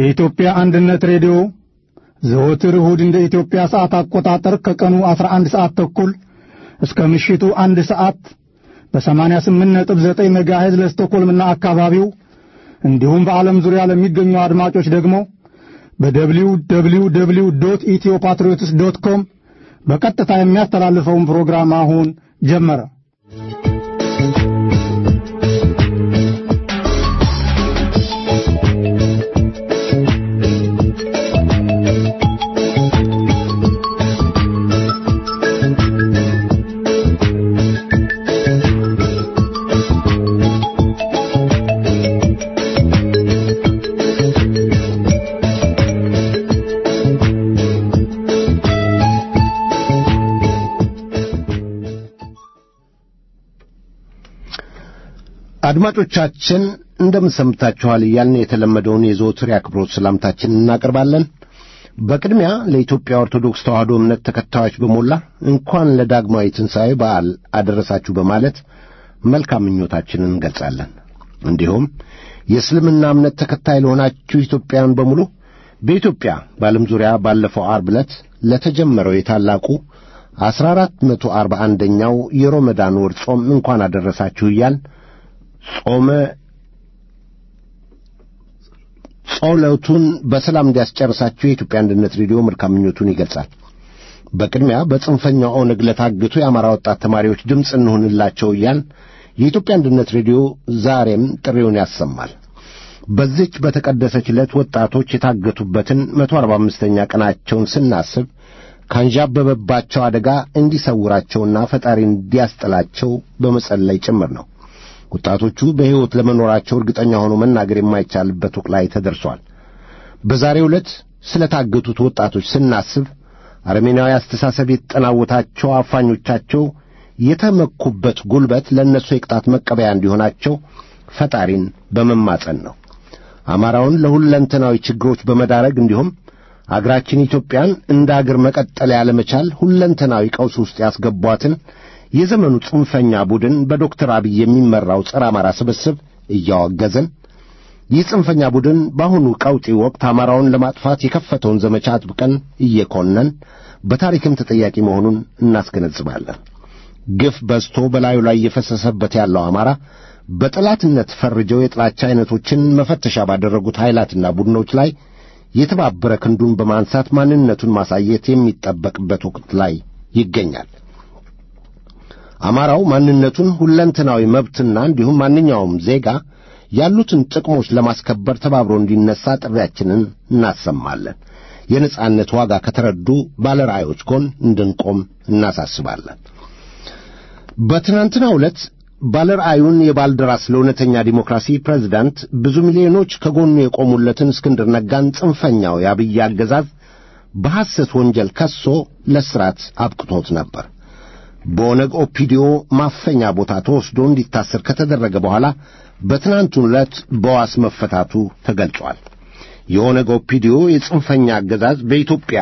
የኢትዮጵያ አንድነት ሬዲዮ ዘወትር እሁድ እንደ ኢትዮጵያ ሰዓት አቆጣጠር ከቀኑ 11 ሰዓት ተኩል እስከ ምሽቱ አንድ ሰዓት በ88.9 ሜጋሄዝ ለስቶኮልምና አካባቢው እንዲሁም በዓለም ዙሪያ ለሚገኙ አድማጮች ደግሞ በደብሊው ደብሊው ደብሊው ዶት ኢትዮ ፓትሪዮትስ ዶት ኮም በቀጥታ የሚያስተላልፈውን ፕሮግራም አሁን ጀመረ። አድማጮቻችን እንደምን ሰምታችኋል እያልን የተለመደውን የዘወትር የአክብሮት ሰላምታችንን እናቀርባለን። በቅድሚያ ለኢትዮጵያ ኦርቶዶክስ ተዋሕዶ እምነት ተከታዮች በሞላ እንኳን ለዳግማዊ ትንሣኤ በዓል አደረሳችሁ በማለት መልካም ምኞታችንን እንገልጻለን። እንዲሁም የእስልምና እምነት ተከታይ ለሆናችሁ ኢትዮጵያውያን በሙሉ በኢትዮጵያ በዓለም ዙሪያ ባለፈው ዓርብ ዕለት ለተጀመረው የታላቁ አሥራ አራት መቶ አርባ አንደኛው የሮመዳን ወር ጾም እንኳን አደረሳችሁ እያል ጾመ ጸሎቱን በሰላም እንዲያስጨርሳችሁ የኢትዮጵያ አንድነት ሬዲዮ መልካም ምኞቱን ይገልጻል። በቅድሚያ በጽንፈኛው ኦነግ ለታገቱ የአማራ ወጣት ተማሪዎች ድምፅ እንሁንላቸው እያል የኢትዮጵያ አንድነት ሬዲዮ ዛሬም ጥሪውን ያሰማል። በዚች በተቀደሰች ዕለት ወጣቶች የታገቱበትን መቶ አርባ አምስተኛ ቀናቸውን ስናስብ ካንዣበበባቸው አደጋ እንዲሰውራቸውና ፈጣሪ እንዲያስጥላቸው በመጸለይ ጭምር ነው። ወጣቶቹ በሕይወት ለመኖራቸው እርግጠኛ ሆኖ መናገር የማይቻልበት ወቅት ላይ ተደርሷል። በዛሬው ዕለት ስለ ታገቱት ወጣቶች ስናስብ አረሜናዊ አስተሳሰብ የተጠናወታቸው አፋኞቻቸው የተመኩበት ጉልበት ለእነሱ የቅጣት መቀበያ እንዲሆናቸው ፈጣሪን በመማጸን ነው። አማራውን ለሁለንተናዊ ችግሮች በመዳረግ እንዲሁም አገራችን ኢትዮጵያን እንደ አገር መቀጠል ያለመቻል ሁለንተናዊ ቀውስ ውስጥ ያስገቧትን የዘመኑ ጽንፈኛ ቡድን በዶክተር አብይ የሚመራው ጸረ አማራ ስብስብ እያወገዘን ይህ ጽንፈኛ ቡድን በአሁኑ ቀውጢ ወቅት አማራውን ለማጥፋት የከፈተውን ዘመቻ አጥብቀን እየኮነን በታሪክም ተጠያቂ መሆኑን እናስገነዝባለን። ግፍ በዝቶ በላዩ ላይ እየፈሰሰበት ያለው አማራ በጠላትነት ፈርጀው የጥላቻ ዐይነቶችን መፈተሻ ባደረጉት ኃይላትና ቡድኖች ላይ የተባበረ ክንዱን በማንሳት ማንነቱን ማሳየት የሚጠበቅበት ወቅት ላይ ይገኛል። አማራው ማንነቱን ሁለንተናዊ መብትና እንዲሁም ማንኛውም ዜጋ ያሉትን ጥቅሞች ለማስከበር ተባብሮ እንዲነሳ ጥሪያችንን እናሰማለን። የነጻነት ዋጋ ከተረዱ ባለራእዮች ጎን እንድንቆም እናሳስባለን። በትናንትናው ዕለት ባለራእዩን የባልደራስ ለእውነተኛ ዲሞክራሲ ፕሬዝዳንት ብዙ ሚሊዮኖች ከጎኑ የቆሙለትን እስክንድር ነጋን ጽንፈኛው የአብይ አገዛዝ በሐሰት ወንጀል ከሶ ለስራት አብቅቶት ነበር። በኦነግ ኦፒዲዮ ማፈኛ ቦታ ተወስዶ እንዲታሰር ከተደረገ በኋላ በትናንቱ ዕለት በዋስ መፈታቱ ተገልጿል። የኦነግ ኦፒዲዮ የጽንፈኛ አገዛዝ በኢትዮጵያ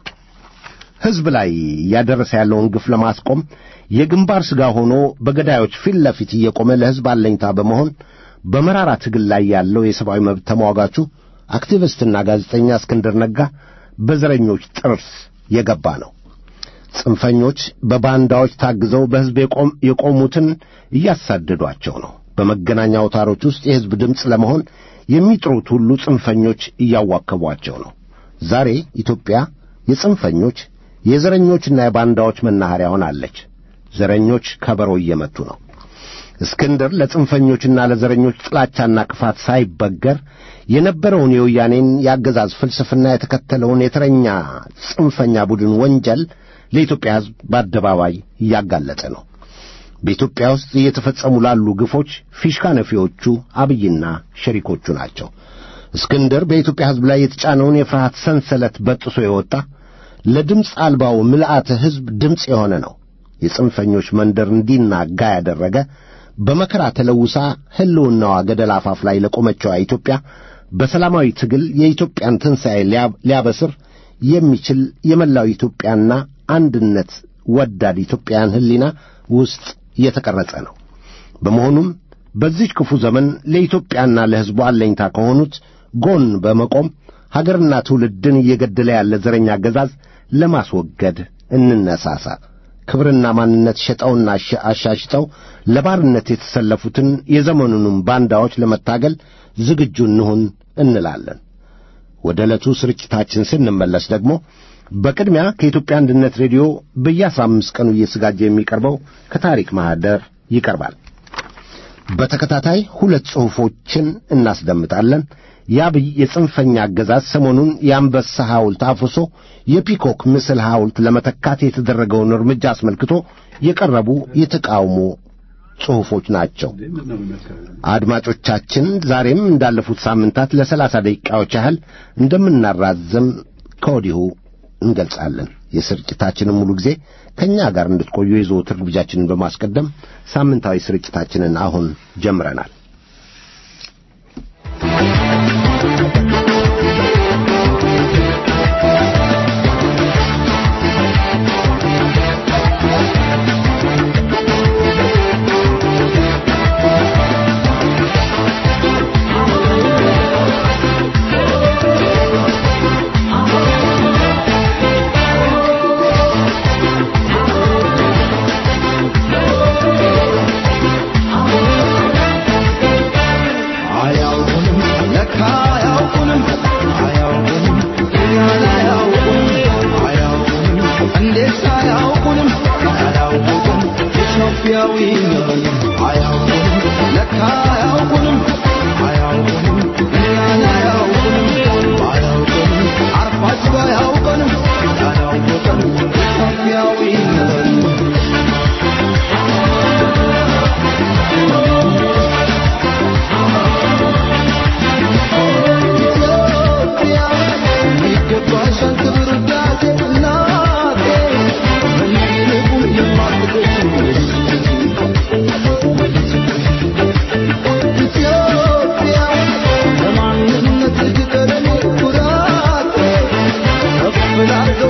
ሕዝብ ላይ እያደረሰ ያለውን ግፍ ለማስቆም የግንባር ሥጋ ሆኖ በገዳዮች ፊት ለፊት እየቆመ ለሕዝብ አለኝታ በመሆን በመራራ ትግል ላይ ያለው የሰብአዊ መብት ተሟጋቹ አክቲቪስትና ጋዜጠኛ እስክንድር ነጋ በዘረኞች ጥርስ የገባ ነው። ጽንፈኞች በባንዳዎች ታግዘው በሕዝብ የቆሙትን እያሳደዷቸው ነው። በመገናኛ አውታሮች ውስጥ የሕዝብ ድምፅ ለመሆን የሚጥሩት ሁሉ ጽንፈኞች እያዋከቧቸው ነው። ዛሬ ኢትዮጵያ የጽንፈኞች የዘረኞችና የባንዳዎች መናኸሪያ ሆናለች። ዘረኞች ከበሮ እየመቱ ነው። እስክንድር ለጽንፈኞችና ለዘረኞች ጥላቻና ክፋት ሳይበገር የነበረውን የወያኔን የአገዛዝ ፍልስፍና የተከተለውን የተረኛ ጽንፈኛ ቡድን ወንጀል ለኢትዮጵያ ሕዝብ በአደባባይ እያጋለጠ ነው። በኢትዮጵያ ውስጥ እየተፈጸሙ ላሉ ግፎች ፊሽካ ነፊዎቹ አብይና ሸሪኮቹ ናቸው። እስክንድር በኢትዮጵያ ሕዝብ ላይ የተጫነውን የፍርሃት ሰንሰለት በጥሶ የወጣ ለድምፅ አልባው ምልአተ ሕዝብ ድምፅ የሆነ ነው። የጽንፈኞች መንደር እንዲናጋ ያደረገ በመከራ ተለውሳ ሕልውናዋ ገደል አፋፍ ላይ ለቆመችዋ ኢትዮጵያ በሰላማዊ ትግል የኢትዮጵያን ትንሣኤ ሊያበስር የሚችል የመላው ኢትዮጵያና አንድነት ወዳድ ኢትዮጵያን ሕሊና ውስጥ የተቀረጸ ነው። በመሆኑም በዚህ ክፉ ዘመን ለኢትዮጵያና ለሕዝቡ አለኝታ ከሆኑት ጎን በመቆም ሀገርና ትውልድን እየገደለ ያለ ዘረኛ አገዛዝ ለማስወገድ እንነሳሳ። ክብርና ማንነት ሸጠውና አሻሽጠው ለባርነት የተሰለፉትን የዘመኑንም ባንዳዎች ለመታገል ዝግጁ እንሁን እንላለን። ወደ ዕለቱ ስርጭታችን ስንመለስ ደግሞ በቅድሚያ ከኢትዮጵያ አንድነት ሬዲዮ በየአስራ አምስት ቀኑ እየተዘጋጀ የሚቀርበው ከታሪክ ማኅደር ይቀርባል። በተከታታይ ሁለት ጽሑፎችን እናስደምጣለን። የአብይ የጽንፈኛ አገዛዝ ሰሞኑን የአንበሳ ሐውልት አፍርሶ የፒኮክ ምስል ሐውልት ለመተካት የተደረገውን እርምጃ አስመልክቶ የቀረቡ የተቃውሞ ጽሑፎች ናቸው። አድማጮቻችን ዛሬም እንዳለፉት ሳምንታት ለሰላሳ ደቂቃዎች ያህል እንደምናራዘም ከወዲሁ እንገልጻለን። የስርጭታችንን ሙሉ ጊዜ ከእኛ ጋር እንድትቆዩ የዘወትር ግብዣችንን በማስቀደም ሳምንታዊ ስርጭታችንን አሁን ጀምረናል። Without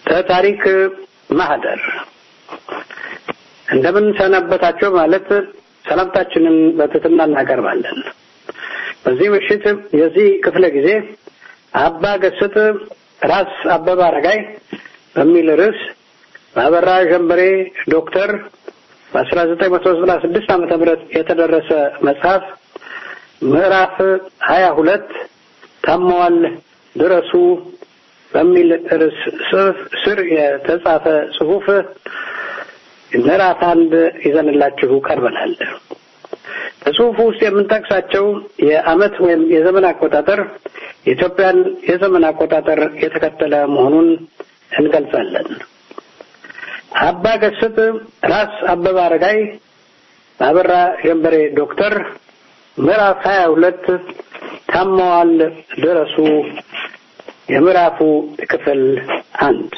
ከታሪክ ማህደር እንደምን ሰነበታቸው ማለት ሰላምታችንን በትህትና እናቀርባለን። በዚህ ምሽት የዚህ ክፍለ ጊዜ አባ ገስጥ ራስ አበበ አረጋይ በሚል ርዕስ በአበራ ጀንበሬ ዶክተር በ1996 ዓመተ ምህረት የተደረሰ መጽሐፍ ምዕራፍ ሀያ ሁለት ታመዋል ድረሱ በሚል ርዕስ ስር የተጻፈ ጽሑፍ ምዕራፍ አንድ ይዘንላችሁ ቀርበናል። በጽሑፉ ውስጥ የምንጠቅሳቸው የዓመት ወይም የዘመን አቆጣጠር የኢትዮጵያን የዘመን አቆጣጠር የተከተለ መሆኑን እንገልጻለን። አባ ገስጥ ራስ አበበ አረጋይ በአበራ ጀንበሬ ዶክተር ምዕራፍ ሀያ ሁለት ታመዋል ድረሱ የምዕራፉ ክፍል አንድ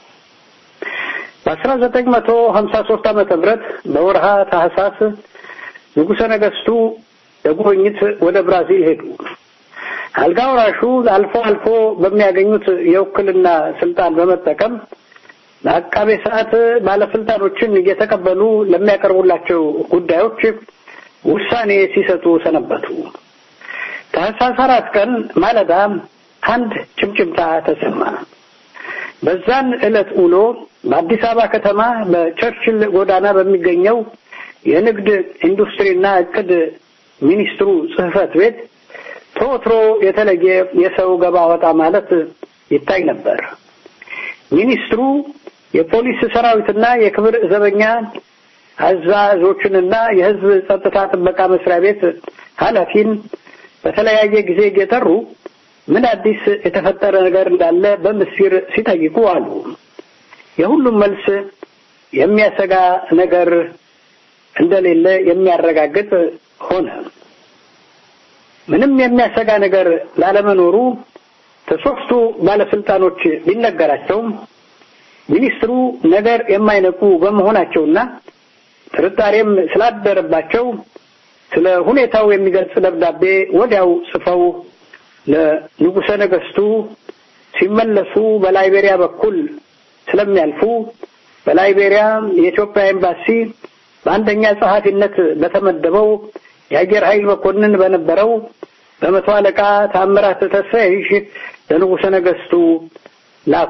በአስራ ዘጠኝ መቶ ሀምሳ ሶስት ዓመተ ምህረት በወርሃ ታህሳስ ንጉሠ ነገሥቱ ለጉብኝት ወደ ብራዚል ሄዱ። አልጋ ወራሹ አልፎ አልፎ በሚያገኙት የውክልና ስልጣን በመጠቀም ለአቃቤ ሰዓት ባለስልጣኖችን እየተቀበሉ ለሚያቀርቡላቸው ጉዳዮች ውሳኔ ሲሰጡ ሰነበቱ። ታህሳስ አራት ቀን ማለዳ አንድ ጭምጭምታ ተሰማ። በዛን ዕለት ውሎ በአዲስ አበባ ከተማ በቸርችል ጎዳና በሚገኘው የንግድ ኢንዱስትሪና እቅድ ሚኒስትሩ ጽሕፈት ቤት ተወትሮ የተለየ የሰው ገባ ወጣ ማለት ይታይ ነበር። ሚኒስትሩ የፖሊስ ሰራዊትና የክብር ዘበኛ አዛዦችንና የሕዝብ ጸጥታ ጥበቃ መስሪያ ቤት ኃላፊን በተለያየ ጊዜ እየጠሩ ምን አዲስ የተፈጠረ ነገር እንዳለ በምስጢር ሲጠይቁ አሉ። የሁሉም መልስ የሚያሰጋ ነገር እንደሌለ የሚያረጋግጥ ሆነ። ምንም የሚያሰጋ ነገር ላለመኖሩ ከሶስቱ ባለስልጣኖች ቢነገራቸውም ሚኒስትሩ ነገር የማይነቁ በመሆናቸውና ጥርጣሬም ስላደረባቸው ስለ ሁኔታው የሚገልጽ ደብዳቤ ወዲያው ጽፈው ለንጉሠ ነገሥቱ ሲመለሱ በላይቤሪያ በኩል ስለሚያልፉ በላይቤሪያ የኢትዮጵያ ኤምባሲ በአንደኛ ጸሐፊነት በተመደበው የአየር ኃይል መኮንን በነበረው በመቶ አለቃ ታምራት ተስፋዬ ለንጉሠ ነገሥቱ ላኩ።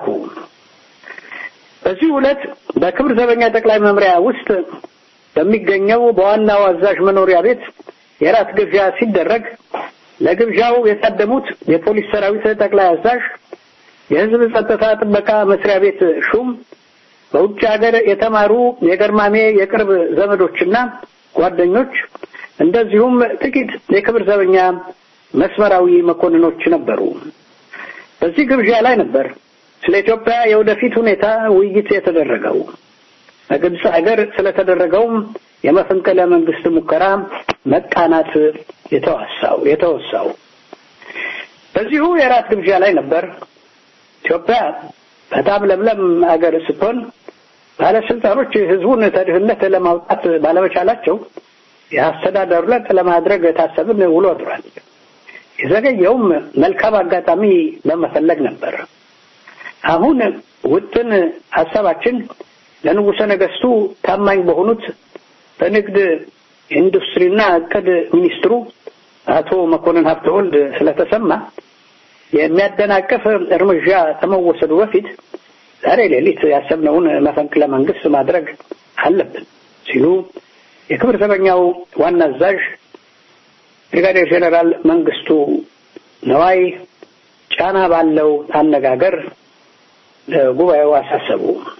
በዚህ ዕለት በክብር ዘበኛ ጠቅላይ መምሪያ ውስጥ በሚገኘው በዋናው አዛዥ መኖሪያ ቤት የራት ግብዣ ሲደረግ ለግብዣው የታደሙት የፖሊስ ሰራዊት ጠቅላይ አዛዥ፣ የሕዝብ ጸጥታ ጥበቃ መስሪያ ቤት ሹም፣ በውጭ ሀገር የተማሩ የገርማሜ የቅርብ ዘመዶችና ጓደኞች እንደዚሁም ጥቂት የክብር ዘበኛ መስመራዊ መኮንኖች ነበሩ። በዚህ ግብዣ ላይ ነበር ስለ ኢትዮጵያ የወደፊት ሁኔታ ውይይት የተደረገው። በግብፅ ሀገር ስለተደረገውም የመፈንቅለ መንግስት ሙከራ መቃናት የተዋሳው የተወሳው በዚሁ የራት ግብዣ ላይ ነበር። ኢትዮጵያ በጣም ለምለም ሀገር ስትሆን ባለስልጣኖች ህዝቡን ከድህነት ለማውጣት ባለመቻላቸው የአስተዳደሩ ለውጥ ለማድረግ ታሰብን ውሎ አድሯል። የዘገየውም መልካም አጋጣሚ በመፈለግ ነበር። አሁን ውጥን ሀሳባችን ለንጉሠ ነገሥቱ ታማኝ በሆኑት በንግድ ኢንዱስትሪና እቅድ ሚኒስትሩ አቶ መኮንን ሀብተወልድ ስለተሰማ የሚያደናቅፍ እርምጃ ከመወሰዱ በፊት ዛሬ ሌሊት ያሰብነውን መፈንቅለ መንግስት ማድረግ አለብን ሲሉ የክብር ዘበኛው ዋና አዛዥ ብሪጋዴር ጄኔራል መንግስቱ ነዋይ ጫና ባለው አነጋገር ለጉባኤው አሳሰቡ።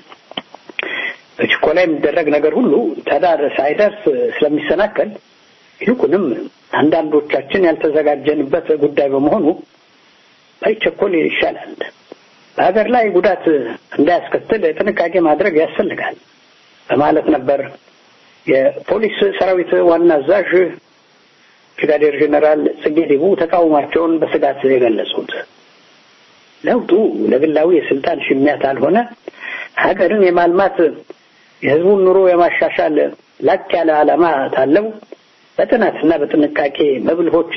በችኮላ የሚደረግ ነገር ሁሉ ተዳር ሳይደርስ ስለሚሰናከል ይልቁንም አንዳንዶቻችን ያልተዘጋጀንበት ጉዳይ በመሆኑ ባይቸኮል ይሻላል። በሀገር ላይ ጉዳት እንዳያስከትል ጥንቃቄ ማድረግ ያስፈልጋል በማለት ነበር የፖሊስ ሰራዊት ዋና አዛዥ ብሪጋዴር ጄኔራል ጽጌ ዲቡ ተቃውሟቸውን በስጋት የገለጹት። ለውጡ ለግላዊ የስልጣን ሽሚያት አልሆነ ሀገርን የማልማት የህዝቡን ኑሮ የማሻሻል ላቅ ያለ ዓላማ ታለው በጥናትና በጥንቃቄ በብልሆች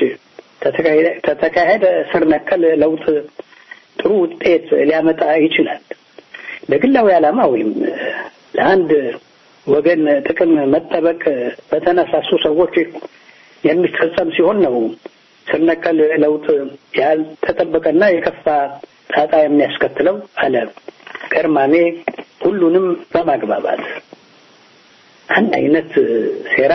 ተተካሄደ ስር ነቀል ለውጥ ጥሩ ውጤት ሊያመጣ ይችላል። ለግላዊ ዓላማ ወይም ለአንድ ወገን ጥቅም መጠበቅ በተነሳሱ ሰዎች የሚፈጸም ሲሆን ነው ስር ነቀል ለውጥ ያልተጠበቀና የከፋ ጣጣ የሚያስከትለው አለ ገርማሜ ሁሉንም በማግባባት አንድ አይነት ሴራ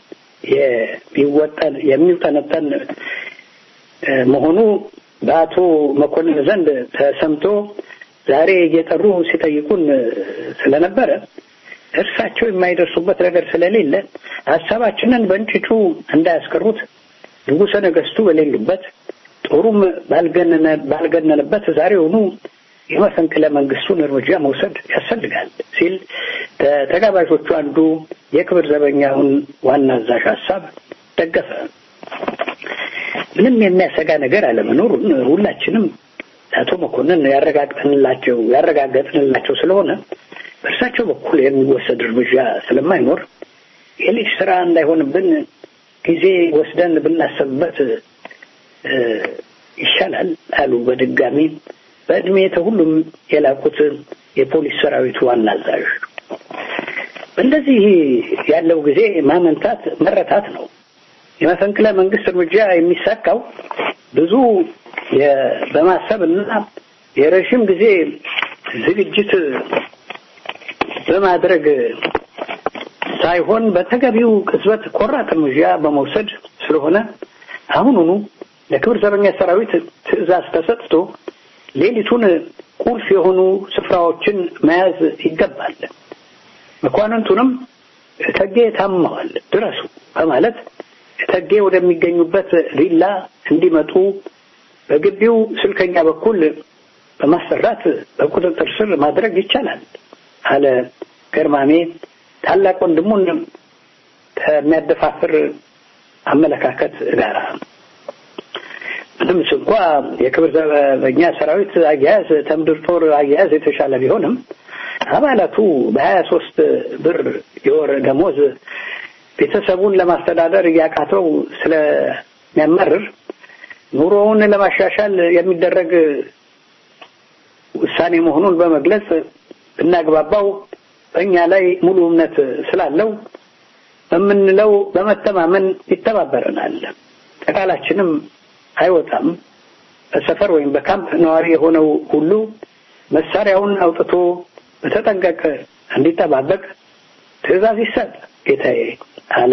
የሚወጠን የሚውጠነጠን መሆኑ በአቶ መኮንን ዘንድ ተሰምቶ ዛሬ እየጠሩ ሲጠይቁን ስለነበረ እርሳቸው የማይደርሱበት ነገር ስለሌለ ሀሳባችንን በእንጭጩ እንዳያስቀሩት ንጉሠ ነገሥቱ በሌሉበት ጦሩም ባልገነነበት ዛሬውኑ የመፈንቅለ መንግስቱን እርምጃ መውሰድ ያስፈልጋል ሲል ተጋባዦቹ አንዱ የክብር ዘበኛውን ዋና አዛዥ ሀሳብ ደገፈ። ምንም የሚያሰጋ ነገር አለመኖሩን ሁላችንም አቶ መኮንን ያረጋግጥንላቸው ያረጋገጥንላቸው ስለሆነ በእርሳቸው በኩል የሚወሰድ እርምጃ ስለማይኖር የልጅ ስራ እንዳይሆንብን ጊዜ ወስደን ብናሰብበት ይሻላል አሉ በድጋሚ በእድሜ ከሁሉም የላቁት የፖሊስ ሰራዊቱ ዋና አዛዥ። በእንደዚህ ያለው ጊዜ ማመንታት መረታት ነው። የመፈንቅለ መንግስት እርምጃ የሚሳካው ብዙ በማሰብ እና የረዥም ጊዜ ዝግጅት በማድረግ ሳይሆን በተገቢው ቅጽበት ቆራጥ እርምጃ በመውሰድ ስለሆነ አሁኑኑ ለክብር ዘበኛ ሰራዊት ትዕዛዝ ተሰጥቶ ሌሊቱን ቁልፍ የሆኑ ስፍራዎችን መያዝ ይገባል። መኳንንቱንም እተጌ ታመዋል ድረሱ በማለት እተጌ ወደሚገኙበት ቪላ እንዲመጡ በግቢው ስልከኛ በኩል በማሰራት በቁጥጥር ስር ማድረግ ይቻላል አለ ገርማሜ ታላቅ ወንድሙን ከሚያደፋፍር አመለካከት ጋር ምንም እንኳ የክብር ዘበኛ ሰራዊት አያያዝ ከምድር ጦር አያያዝ የተሻለ ቢሆንም አባላቱ በሀያ ሶስት ብር የወር ደሞዝ ቤተሰቡን ለማስተዳደር እያቃተው ስለሚያመርር ኑሮውን ለማሻሻል የሚደረግ ውሳኔ መሆኑን በመግለጽ ብናግባባው በእኛ ላይ ሙሉ እምነት ስላለው በምንለው በመተማመን ይተባበረናል። ከቃላችንም አይወጣም። በሰፈር ወይም በካምፕ ነዋሪ የሆነው ሁሉ መሳሪያውን አውጥቶ በተጠንቀቅ እንዲጠባበቅ ትዕዛዝ ይሰጥ ጌታዬ አለ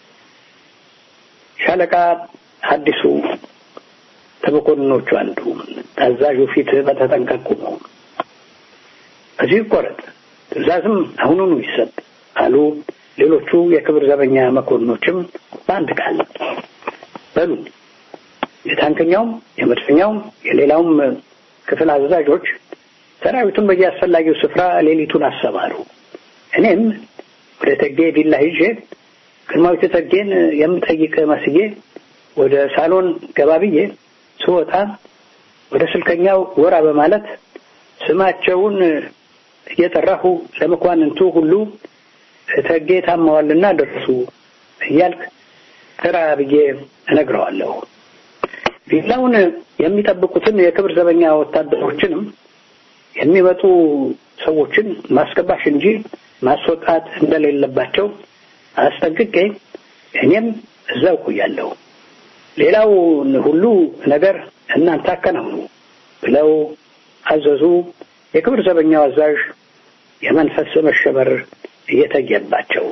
ሻለቃ አዲሱ ከመኮንኖቹ አንዱ። ታዛዡ ፊት በተጠንቀቁ ነው። እዚህ ይቆረጥ፣ ትዕዛዝም አሁኑኑ ይሰጥ አሉ ሌሎቹ የክብር ዘበኛ መኮንኖችም በአንድ ቃል በሉ የታንከኛውም የመድፈኛውም የሌላውም ክፍል አዛዦች ሰራዊቱን በየአስፈላጊው ስፍራ ሌሊቱን አሰማሩ። እኔም ወደ እቴጌ ቪላ ሂጄ ግርማዊት እቴጌን የምጠይቅ መስዬ ወደ ሳሎን ገባ ብዬ ስወጣ ወደ ስልከኛው ጎራ በማለት ስማቸውን እየጠራሁ ለመኳንንቱ ሁሉ እቴጌ ታመዋልና ደርሱ እያልክ ተራ ብዬ እነግረዋለሁ። ቪላውን የሚጠብቁትን የክብር ዘበኛ ወታደሮችንም የሚመጡ ሰዎችን ማስገባሽ እንጂ ማስወጣት እንደሌለባቸው አስጠንቅቄ እኔም እዛው ቆያለሁ። ሌላው ሁሉ ነገር እናንተ አከናውኑ ብለው አዘዙ። የክብር ዘበኛው አዛዥ የመንፈስ መሸበር እየተየባቸው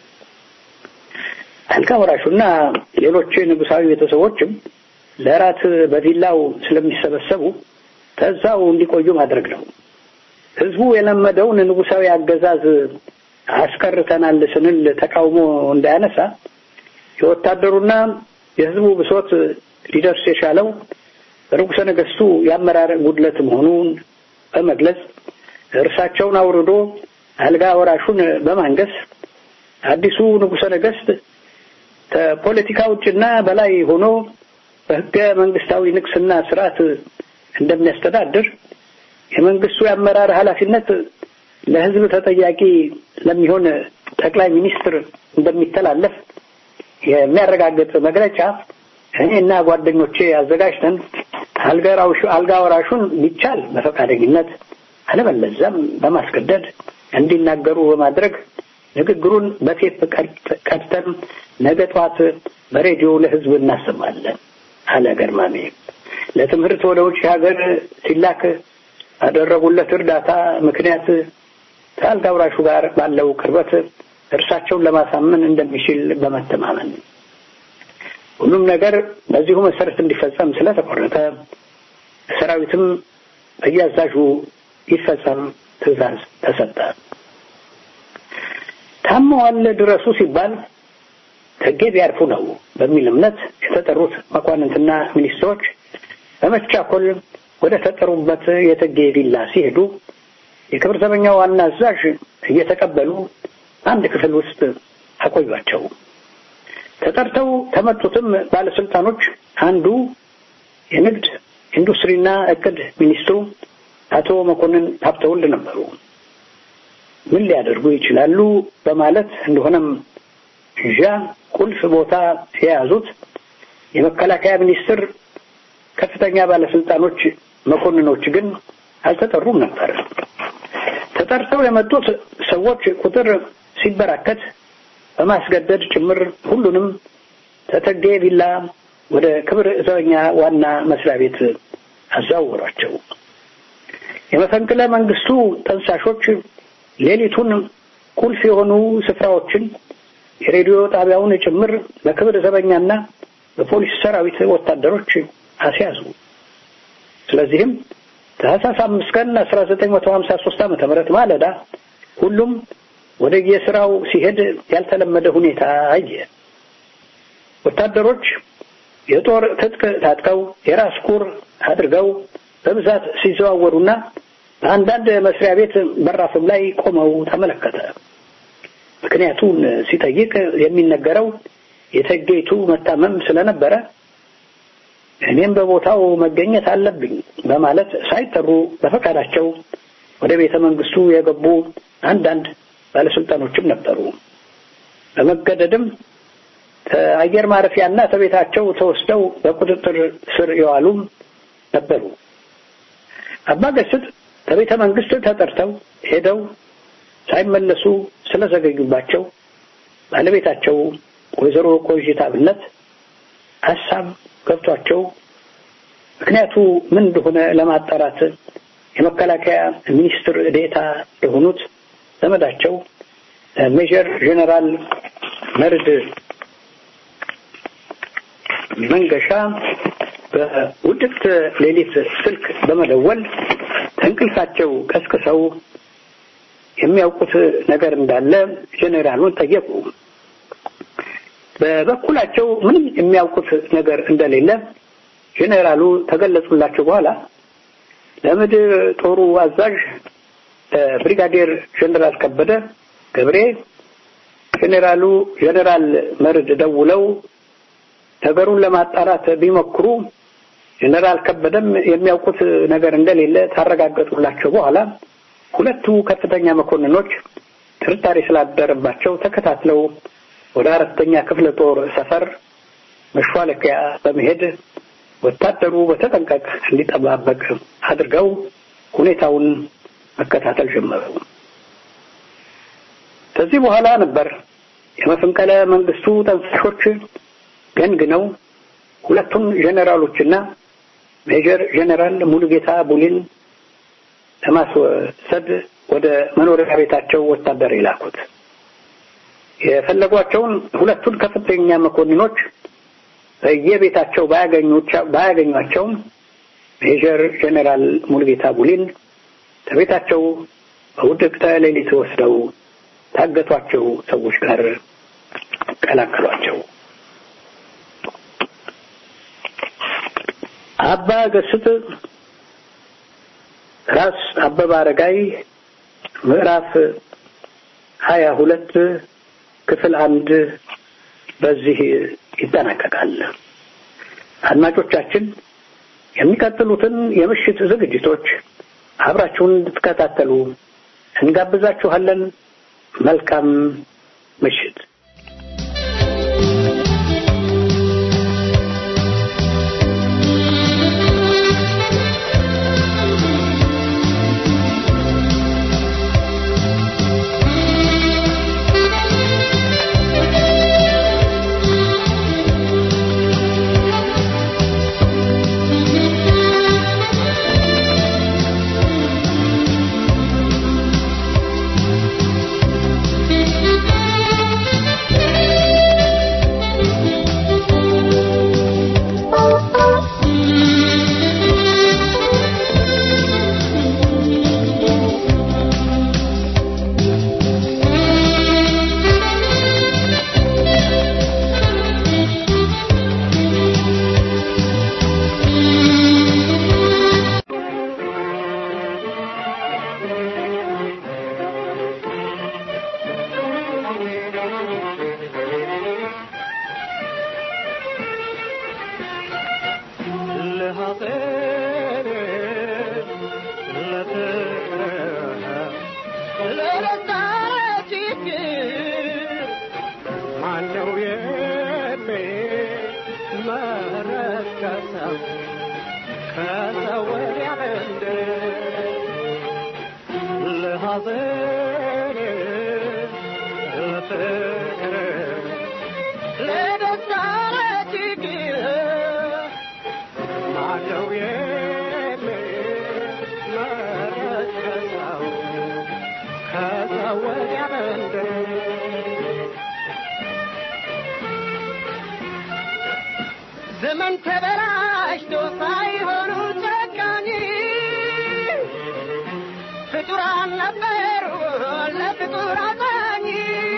አልጋ ወራሹና ሌሎች ንጉሳዊ ቤተሰቦችም ለራት በቪላው ስለሚሰበሰቡ ከዛው እንዲቆዩ ማድረግ ነው። ህዝቡ የለመደውን ንጉሳዊ አገዛዝ አስቀርተናል ስንል ተቃውሞ እንዳያነሳ የወታደሩና የህዝቡ ብሶት ሊደርስ የቻለው በንጉሠ ነገሥቱ የአመራር ጉድለት መሆኑን በመግለጽ እርሳቸውን አውርዶ አልጋ ወራሹን በማንገስ አዲሱ ንጉሠ ነገሥት ከፖለቲካ ውጭና በላይ ሆኖ በህገ መንግስታዊ ንቅስና ስርዓት እንደሚያስተዳድር የመንግስቱ የአመራር ኃላፊነት ለህዝብ ተጠያቂ ለሚሆን ጠቅላይ ሚኒስትር እንደሚተላለፍ የሚያረጋግጥ መግለጫ እኔና ጓደኞቼ አዘጋጅተን አልጋ ወራሹን ቢቻል በፈቃደኝነት አለበለዚያም በማስገደድ እንዲናገሩ በማድረግ ንግግሩን በቴፕ ቀድተን ነገ ጠዋት በሬዲዮ ለሕዝብ እናሰማለን አለ ገርማሜ። ለትምህርት ወደ ውጭ ሀገር ሲላክ ባደረጉለት እርዳታ ምክንያት ከአልጋ ወራሹ ጋር ባለው ቅርበት እርሳቸውን ለማሳመን እንደሚችል በመተማመን ሁሉም ነገር በዚሁ መሰረት እንዲፈጸም ስለተቆረጠ ሰራዊትም በየአዛዡ ይፈጸም ትዕዛዝ ተሰጠ። ታመዋል ድረሱ ሲባል ከጌ ቢያርፉ ነው በሚል እምነት የተጠሩት መኳንንትና ሚኒስትሮች በመቻኮል ወደ ተጠሩበት የተጌ ቪላ ሲሄዱ የክብር ዘበኛ ዋና አዛዥ እየተቀበሉ አንድ ክፍል ውስጥ አቆዩአቸው። ተጠርተው ከመጡትም ባለስልጣኖች አንዱ የንግድ ኢንዱስትሪና እቅድ ሚኒስትሩ አቶ መኮንን ሀብተወልድ ነበሩ። ምን ሊያደርጉ ይችላሉ በማለት እንደሆነም ዣ ቁልፍ ቦታ የያዙት የመከላከያ ሚኒስትር ከፍተኛ ባለስልጣኖች መኮንኖች ግን አልተጠሩም ነበር። ተጠርተው የመጡት ሰዎች ቁጥር ሲበራከት በማስገደድ ጭምር ሁሉንም ተተጌ ቪላ ወደ ክብር ዘበኛ ዋና መስሪያ ቤት አዛወሯቸው። የመፈንቅለ መንግስቱ ጠንሳሾች ሌሊቱን ቁልፍ የሆኑ ስፍራዎችን የሬዲዮ ጣቢያውን ጭምር በክብር ዘበኛና በፖሊስ ሰራዊት ወታደሮች አስያዙ። ስለዚህም ታህሳስ አምስት ቀን አስራ ዘጠኝ መቶ ሀምሳ ሶስት ዓመተ ምህረት ማለዳ ሁሉም ወደ የስራው ሲሄድ ያልተለመደ ሁኔታ አየ። ወታደሮች የጦር ትጥቅ ታጥቀው የራስ ቁር አድርገው በብዛት ሲዘዋወሩና በአንዳንድ መስሪያ ቤት በራፍም ላይ ቆመው ተመለከተ። ምክንያቱን ሲጠይቅ የሚነገረው የተጌቱ መታመም ስለነበረ እኔም በቦታው መገኘት አለብኝ በማለት ሳይጠሩ በፈቃዳቸው ወደ ቤተ መንግስቱ የገቡ አንዳንድ ባለስልጣኖችም ነበሩ። በመገደድም ከአየር ማረፊያና ከቤታቸው ተወስደው በቁጥጥር ስር የዋሉም ነበሩ። አባ ገስጥ ከቤተ መንግስት ተጠርተው ሄደው ሳይመለሱ ስለዘገዩባቸው ባለቤታቸው ወይዘሮ ቆይታ አብነት ሀሳብ ገብቷቸው ምክንያቱ ምን እንደሆነ ለማጣራት የመከላከያ ሚኒስትር ዴታ የሆኑት ዘመዳቸው ሜጀር ጄኔራል መርድ መንገሻ በውድቅት ሌሊት ስልክ በመደወል ከእንቅልፋቸው ቀስቅሰው የሚያውቁት ነገር እንዳለ ጄኔራሉን ጠየቁ። በበኩላቸው ምንም የሚያውቁት ነገር እንደሌለ ጄኔራሉ ተገለጹላቸው። በኋላ ለምድር ጦሩ አዛዥ ብሪጋዴር ጄኔራል ከበደ ገብሬ ጄኔራሉ ጄኔራል መርድ ደውለው ነገሩን ለማጣራት ቢሞክሩ ጄኔራል ከበደም የሚያውቁት ነገር እንደሌለ ታረጋገጡላቸው። በኋላ ሁለቱ ከፍተኛ መኮንኖች ጥርጣሬ ስላደረባቸው ተከታትለው ወደ አራተኛ ክፍለ ጦር ሰፈር መሿለኪያ በመሄድ ወታደሩ በተጠንቀቅ እንዲጠባበቅ አድርገው ሁኔታውን መከታተል ጀመሩ። ከዚህ በኋላ ነበር የመፈንቅለ መንግስቱ ጠንሳሾች ገንግነው ሁለቱም ጄኔራሎችና ሜጀር ጄኔራል ሙሉጌታ ቡሊን ለማስወሰድ ወደ መኖሪያ ቤታቸው ወታደር የላኩት። የፈለጓቸውን ሁለቱን ከፍተኛ መኮንኖች በየቤታቸው ባያገኟቸውም ሜጀር ጄኔራል ሙሉጌታ ቡሊን ከቤታቸው በውድቅተ ሌሊት ወስደው ታገቷቸው ሰዎች ጋር ቀላቀሏቸው። አባ ገስጥ ራስ አበበ አረጋይ ምዕራፍ ሀያ ሁለት ክፍል አንድ በዚህ ይጠናቀቃል። አድማጮቻችን የሚቀጥሉትን የምሽት ዝግጅቶች አብራችሁን እንድትከታተሉ እንጋብዛችኋለን። መልካም ምሽት። ከሰው ወዲያ መንደር ለሐዘን ለፍቅር ለደስታ ለችግር ማነው የሚመረጥ ከሰው ከሰው ወዲያ መንደር ዘመን ተበላሽቶ ሳይሆኑ ጨካኝ ፍጡራን ነበሩ ለፍጡር አዛኝ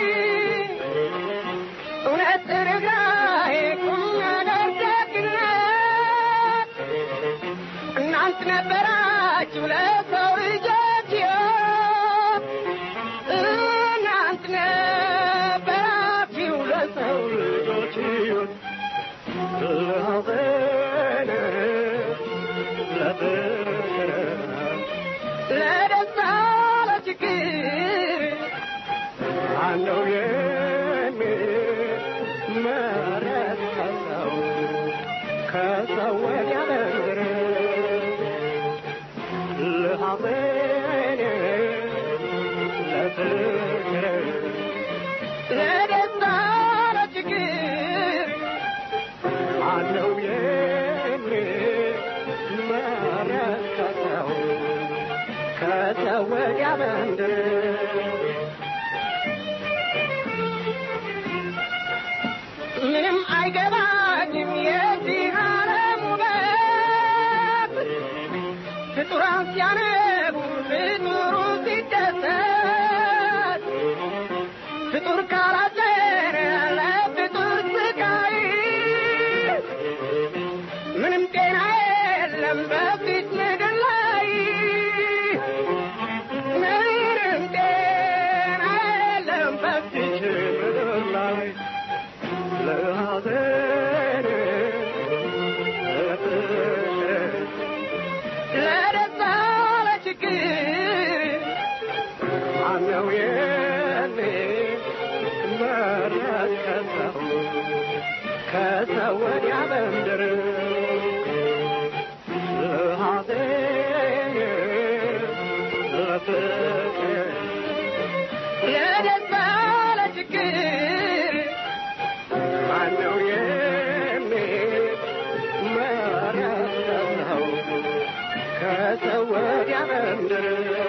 እውነት ርኅራኄ ቁም ነገር ደግነት እናንት ነበራችሁ ለሰው ልጆች ሕይወት እናንት ነበራችሁ ለሰው ልጆች ሕይወት ለሐዘን ለፍቅር ለደስታ ለችግር ማነው የሚመረጥ ከሰው ከሰው ወዲያ መንደር ለሐዘን ለፍቅር ለደስታ ለችግር ማነው የሚመረጥ ከሰው ከሰው ወዲያ መንደር ምንም አይገባኝም የዚህ ዓለም ውበት ፍጡራን ሲያነቡ ፍጡሩ ሲደሰት ፍጡር ካላዘነ ለፍጡር ስቃይ ምንም ጤና የለም በፊት ምድር ላይ ምንም ጤና የለም በፊት ምድር ላይ ለሐዘን ለፍቅር ለደስታ ለችግር ማነው የሚመረጥ ከሰው ከሰው ወዲያ መንደር ለሐዘን ለፍቅር ለደስታ ለችግር ማነው የሚመረጥ ከሰው ከሰው ወዲያ መንደር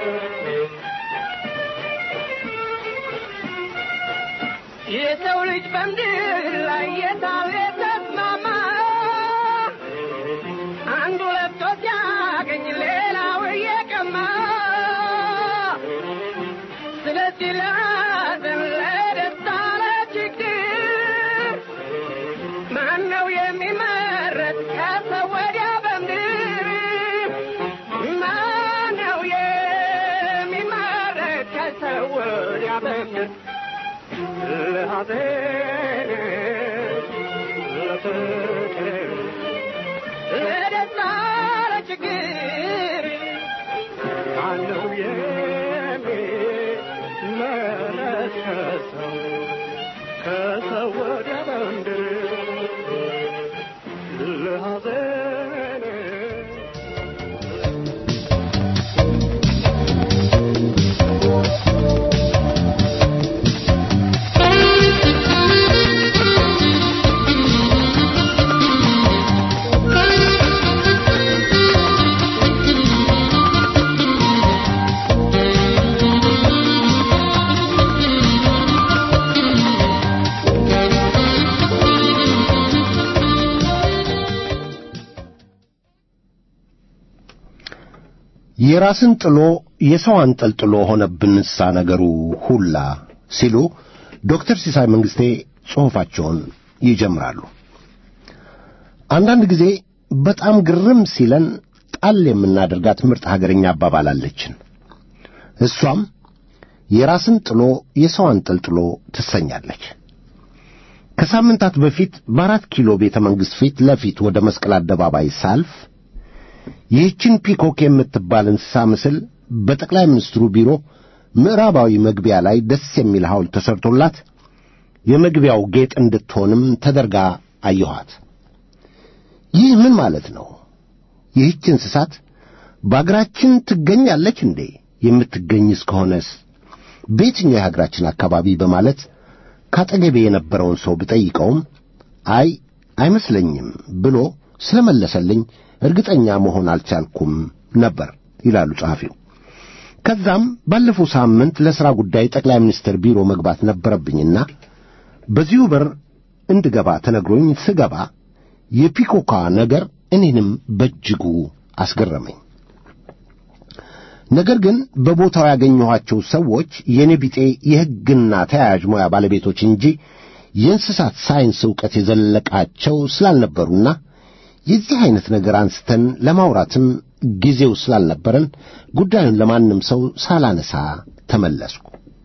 የሰው ልጅ በምድር ላይ የታለ ተስማማ አንዱ ለብቶ ሲያገኝ ሌላው እየቀማ ስለዚህ ለሐዘን ለደስታ ለችግር ማነው የሚመረጥ ከሰው ወዲያ በምድር ማነው የሚመረጥ ከሰው ወዲያ በምድር ለሐዘን ለፍቅር ለደስታ ለችግር ማነው የሚመረጥ ከሰው ከሰው ወዲያ በምድር ለሐዘን የራስን ጥሎ የሰው አንጠልጥሎ ሆነብንሳ ነገሩ ሁላ ሲሉ ዶክተር ሲሳይ መንግስቴ ጽሑፋቸውን ይጀምራሉ። አንዳንድ ጊዜ በጣም ግርም ሲለን ጣል የምናደርጋት ምርጥ ሀገርኛ አባባል አለችን። እሷም የራስን ጥሎ የሰው አንጠልጥሎ ትሰኛለች። ከሳምንታት በፊት በአራት ኪሎ ቤተ መንግሥት ፊት ለፊት ወደ መስቀል አደባባይ ሳልፍ ይህችን ፒኮክ የምትባል እንስሳ ምስል በጠቅላይ ሚኒስትሩ ቢሮ ምዕራባዊ መግቢያ ላይ ደስ የሚል ሐውልት ተሰርቶላት የመግቢያው ጌጥ እንድትሆንም ተደርጋ አየኋት። ይህ ምን ማለት ነው? ይህች እንስሳት በአገራችን ትገኛለች እንዴ? የምትገኝ እስከሆነስ በየትኛው የሀገራችን አካባቢ በማለት ካጠገቤ የነበረውን ሰው ብጠይቀውም አይ አይመስለኝም ብሎ ስለመለሰልኝ እርግጠኛ መሆን አልቻልኩም ነበር ይላሉ ጸሐፊው። ከዛም ባለፈው ሳምንት ለሥራ ጉዳይ ጠቅላይ ሚኒስትር ቢሮ መግባት ነበረብኝና በዚሁ በር እንድገባ ተነግሮኝ ስገባ የፒኮካ ነገር እኔንም በእጅጉ አስገረመኝ። ነገር ግን በቦታው ያገኘኋቸው ሰዎች የኔ ቢጤ የሕግና ተያያዥ ሙያ ባለቤቶች እንጂ የእንስሳት ሳይንስ ዕውቀት የዘለቃቸው ስላልነበሩና የዚህ ዐይነት ነገር አንስተን ለማውራትም ጊዜው ስላልነበረን ጉዳዩን ለማንም ሰው ሳላነሳ ተመለስኩ።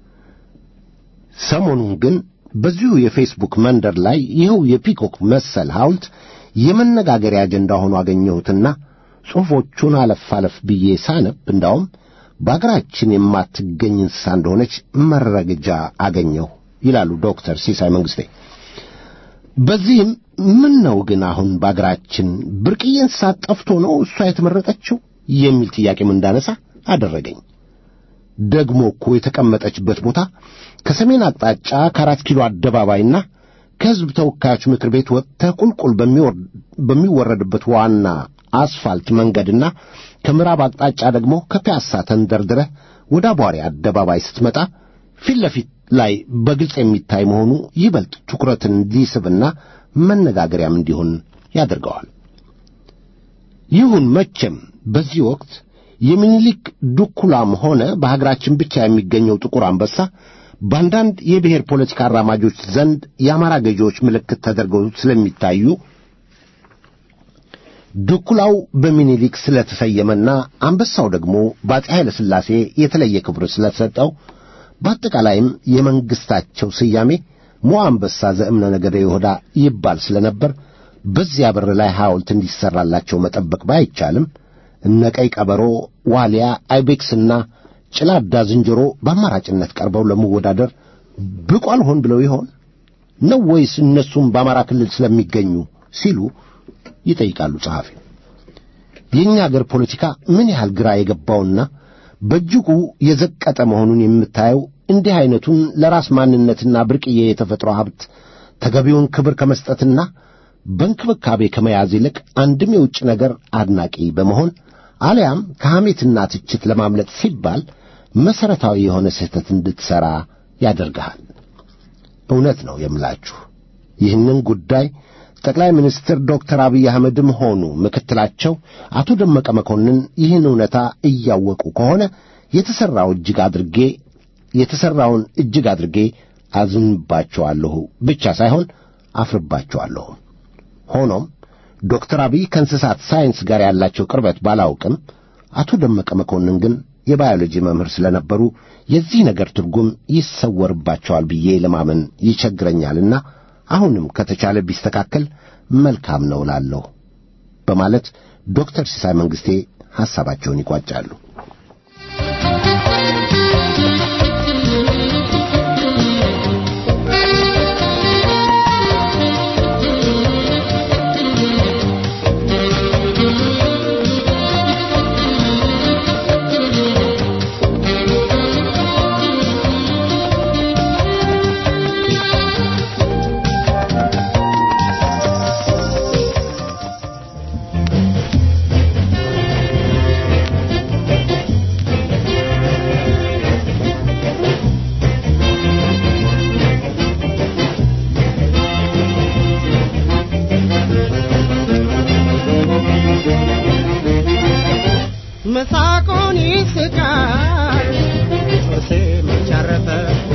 ሰሞኑን ግን በዚሁ የፌስቡክ መንደር ላይ ይኸው የፒኮክ መሰል ሐውልት የመነጋገሪያ አጀንዳ ሆኖ አገኘሁትና ጽሑፎቹን አለፍ አለፍ ብዬ ሳነብ እንዳውም በአገራችን የማትገኝ እንስሳ እንደሆነች መረጃ አገኘሁ ይላሉ ዶክተር ሲሳይ መንግሥቴ። በዚህም ምን ነው ግን አሁን በአገራችን ብርቅዬ እንስሳት ጠፍቶ ነው እሷ የተመረጠችው የሚል ጥያቄም እንዳነሳ አደረገኝ። ደግሞ እኮ የተቀመጠችበት ቦታ ከሰሜን አቅጣጫ ከአራት ኪሎ አደባባይና ከሕዝብ ተወካዮች ምክር ቤት ወጥተህ ቁልቁል በሚወረድበት ዋና አስፋልት መንገድና ከምዕራብ አቅጣጫ ደግሞ ከፒያሳ ተንደርድረህ ወደ አቧሪ አደባባይ ስትመጣ ፊት ለፊት ላይ በግልጽ የሚታይ መሆኑ ይበልጥ ትኩረትን እንዲስብና መነጋገሪያም እንዲሆን ያደርገዋል። ይሁን መቼም በዚህ ወቅት የሚኒሊክ ዱኩላም ሆነ በሀገራችን ብቻ የሚገኘው ጥቁር አንበሳ በአንዳንድ የብሔር ፖለቲካ አራማጆች ዘንድ የአማራ ገዢዎች ምልክት ተደርገው ስለሚታዩ ድኩላው በሚኒሊክ ስለተሰየመና አንበሳው ደግሞ በአፄ ኃይለ ሥላሴ የተለየ ክብር ስለተሰጠው በአጠቃላይም የመንግሥታቸው ስያሜ ሞ አንበሳ ዘእምነ ነገደ ይሁዳ ይባል ስለነበር በዚያ በር ላይ ሐውልት እንዲሠራላቸው መጠበቅ ባይቻልም እነ ቀይ ቀበሮ፣ ዋልያ፣ አይቤክስና ጭላዳ ዝንጀሮ በአማራጭነት ቀርበው ለመወዳደር ብቁ አልሆን ብለው ይሆን ነው ወይስ እነሱም በአማራ ክልል ስለሚገኙ ሲሉ ይጠይቃሉ ጸሐፊ። የእኛ አገር ፖለቲካ ምን ያህል ግራ የገባውና በእጅጉ የዘቀጠ መሆኑን የምታየው እንዲህ ዐይነቱን ለራስ ማንነትና ብርቅዬ የተፈጥሮ ሀብት ተገቢውን ክብር ከመስጠትና በእንክብካቤ ከመያዝ ይልቅ አንድም የውጭ ነገር አድናቂ በመሆን አሊያም ከሐሜትና ትችት ለማምለጥ ሲባል መሠረታዊ የሆነ ስህተት እንድትሠራ ያደርግሃል። እውነት ነው የምላችሁ ይህንን ጉዳይ ጠቅላይ ሚኒስትር ዶክተር አብይ አህመድም ሆኑ ምክትላቸው አቶ ደመቀ መኮንን ይህን እውነታ እያወቁ ከሆነ የተሠራው እጅግ አድርጌ የተሠራውን እጅግ አድርጌ አዝንባቸዋለሁ ብቻ ሳይሆን አፍርባቸዋለሁ። ሆኖም ዶክተር አብይ ከእንስሳት ሳይንስ ጋር ያላቸው ቅርበት ባላውቅም አቶ ደመቀ መኮንን ግን የባዮሎጂ መምህር ስለነበሩ የዚህ ነገር ትርጉም ይሰወርባቸዋል ብዬ ለማመን ይቸግረኛልና አሁንም ከተቻለ ቢስተካከል መልካም ነው እላለሁ በማለት ዶክተር ሲሳይ መንግሥቴ ሐሳባቸውን ይቋጫሉ። መሳቁን ይስቃል ጦሴ መቻረፈ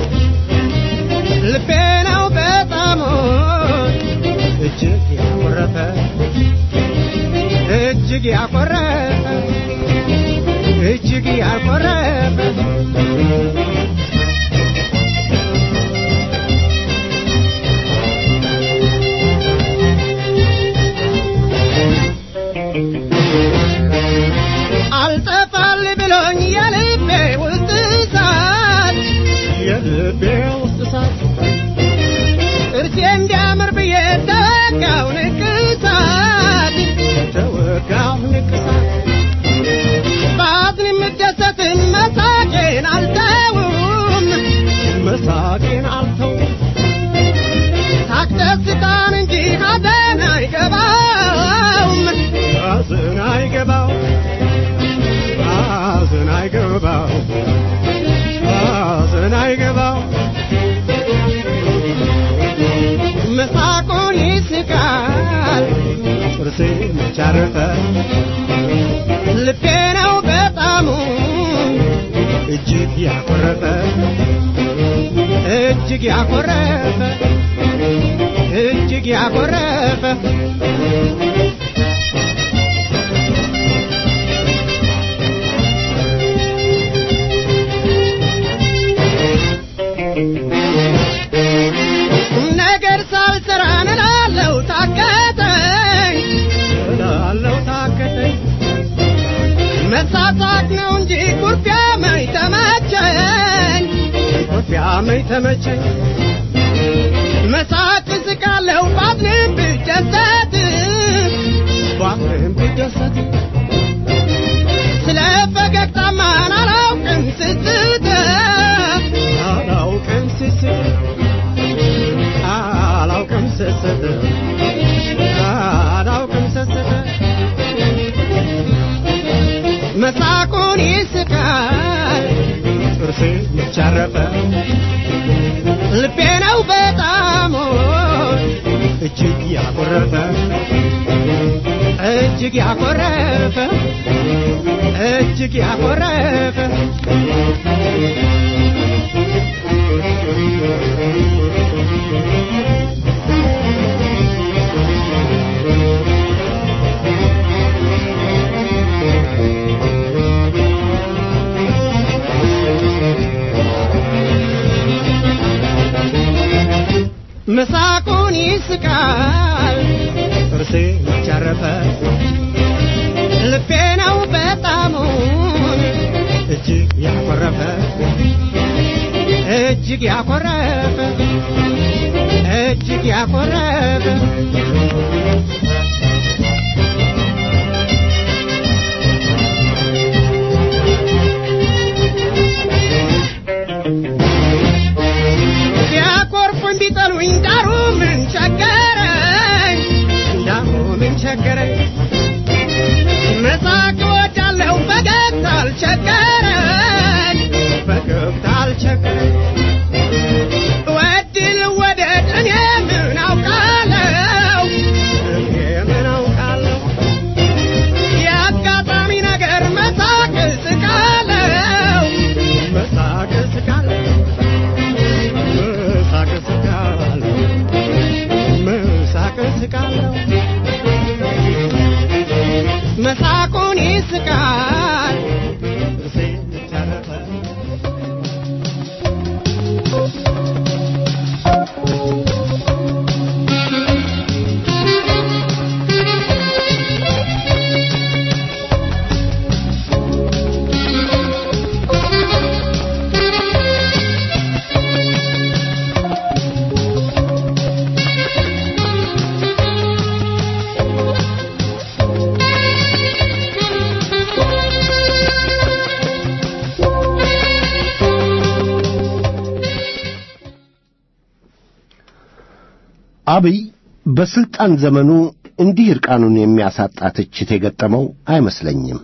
ልቤ ነው በጣም እጅግ ያኮረፈ እጅግ ያኮረፈ እጅግ ያኮረፈ አልጠፋል ብሎኝ የልቤ ውስጥ እሳት የልቤ ውስጥ እሳት እርሴ እንዲያምር ብዬ ተወጋው ንቅሳት ተወጋው ንቅሳት ያኮረፈ እጅግ ያኮረፈ እጅግ ያኮረፈ ነገር ሳልሰራ እላለሁ ታከተኝ እላለሁ ታከተኝ መሳሳቅ ነው እንጂ ኩርፊያ መኝ ተመቸኝ ኩርፊያ መኝ ተመቸኝ መሳቅ ስቃለሁ ባዝንም ብደሰት ባዝንም ብደሰት ስለ ፈገግታማን አላውቅም ስስት አላውቅም ስስት አላውቅም ስስት አላውቅም ስስት መሳቁን ይስቃል ጥርሴ ይቻረፈ ልቤ ነው በጣም እጅግ ያኮረፈ እጅግ ያኮረፈ እጅግ ያኮረፈ መሳቁን ይስቃል ጥርሴ ያቻረፈ ልቤ ነው በጣሙን እጅግ ያኮረፈ እጅግ ያኮረፈ እጅግ ያኮረፈ ቢያኮርፉኝ ቢጠሉኝ ዳሩ ምን ቸገረኝ ዳሩ ምን ቸገረኝ መሳቅ እወዳለሁ ፈገግታ አልቸገረኝ ፈገግታ አልቸገረኝ ወድል ወደድ እኔ ምን አውቃለሁ እኔ ምን አውቃለሁ የአጋጣሚ ነገር መሳቅ ስቃለሁ መሳቅ ስቃለሁ መሳቅ ስቃለሁ መሳቅ ስቃለሁ መሳቁን ይስቃል ጥርሴ ተረፈ አብይ በስልጣን ዘመኑ እንዲህ እርቃኑን የሚያሳጣ ትችት የገጠመው አይመስለኝም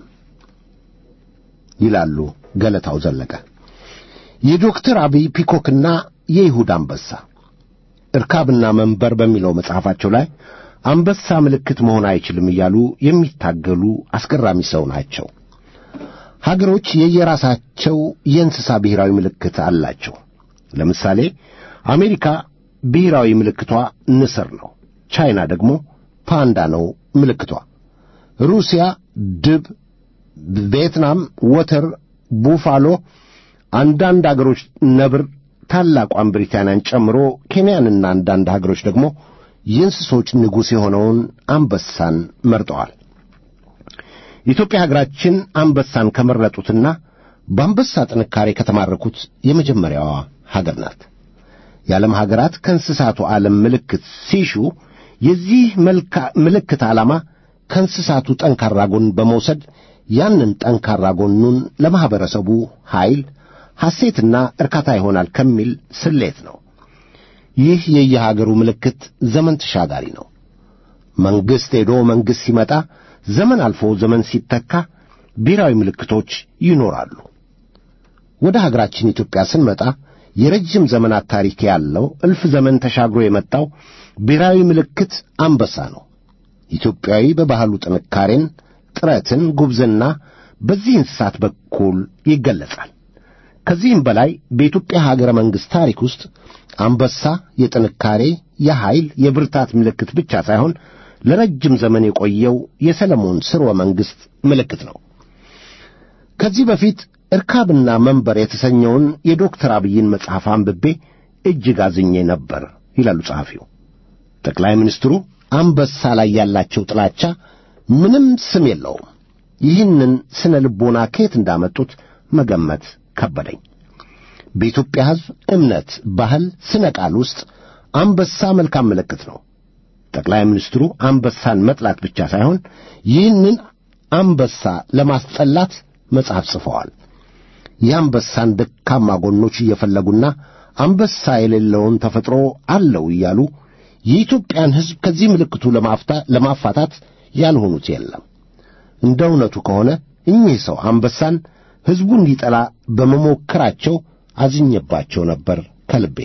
ይላሉ ገለታው ዘለቀ። የዶክተር አብይ ፒኮክና የይሁዳ አንበሳ እርካብና መንበር በሚለው መጽሐፋቸው ላይ አንበሳ ምልክት መሆን አይችልም እያሉ የሚታገሉ አስገራሚ ሰው ናቸው። ሀገሮች የየራሳቸው የእንስሳ ብሔራዊ ምልክት አላቸው። ለምሳሌ አሜሪካ ብሔራዊ ምልክቷ ንስር ነው። ቻይና ደግሞ ፓንዳ ነው ምልክቷ። ሩሲያ ድብ፣ ቪየትናም ወተር፣ ቡፋሎ፣ አንዳንድ አገሮች ነብር፣ ታላቋን ብሪታንያን ጨምሮ ኬንያንና አንዳንድ ሀገሮች ደግሞ የእንስሶች ንጉሥ የሆነውን አንበሳን መርጠዋል። ኢትዮጵያ ሀገራችን አንበሳን ከመረጡትና በአንበሳ ጥንካሬ ከተማረኩት የመጀመሪያዋ ሀገር ናት። የዓለም ሀገራት ከእንስሳቱ ዓለም ምልክት ሲሹ የዚህ ምልክት ዓላማ ከእንስሳቱ ጠንካራ ጎን በመውሰድ ያንን ጠንካራ ጎኑን ለማኅበረሰቡ ኃይል፣ ሐሴትና እርካታ ይሆናል ከሚል ስሌት ነው። ይህ የየሀገሩ ምልክት ዘመን ተሻጋሪ ነው። መንግሥት ሄዶ መንግሥት ሲመጣ፣ ዘመን አልፎ ዘመን ሲተካ ብሔራዊ ምልክቶች ይኖራሉ። ወደ ሀገራችን ኢትዮጵያ ስንመጣ የረጅም ዘመናት ታሪክ ያለው እልፍ ዘመን ተሻግሮ የመጣው ብሔራዊ ምልክት አንበሳ ነው። ኢትዮጵያዊ በባህሉ ጥንካሬን፣ ጥረትን፣ ጉብዝና በዚህ እንስሳት በኩል ይገለጻል። ከዚህም በላይ በኢትዮጵያ ሀገረ መንግሥት ታሪክ ውስጥ አንበሳ የጥንካሬ፣ የኃይል፣ የብርታት ምልክት ብቻ ሳይሆን ለረጅም ዘመን የቆየው የሰለሞን ሥርወ መንግሥት ምልክት ነው። ከዚህ በፊት እርካብና መንበር የተሰኘውን የዶክተር አብይን መጽሐፍ አንብቤ እጅግ አዝኜ ነበር ይላሉ ጸሐፊው። ጠቅላይ ሚኒስትሩ አንበሳ ላይ ያላቸው ጥላቻ ምንም ስም የለውም። ይህንን ስነ ልቦና ከየት እንዳመጡት መገመት ከበደኝ። በኢትዮጵያ ሕዝብ እምነት፣ ባህል፣ ስነ ቃል ውስጥ አንበሳ መልካም ምልክት ነው። ጠቅላይ ሚኒስትሩ አንበሳን መጥላት ብቻ ሳይሆን ይህንን አንበሳ ለማስጠላት መጽሐፍ ጽፈዋል። የአንበሳን ደካማ ጎኖች እየፈለጉና አንበሳ የሌለውን ተፈጥሮ አለው እያሉ የኢትዮጵያን ሕዝብ ከዚህ ምልክቱ ለማፋታት ያልሆኑት የለም። እንደ እውነቱ ከሆነ እኚህ ሰው አንበሳን ሕዝቡ እንዲጠላ በመሞከራቸው አዝኜባቸው ነበር ከልቤ።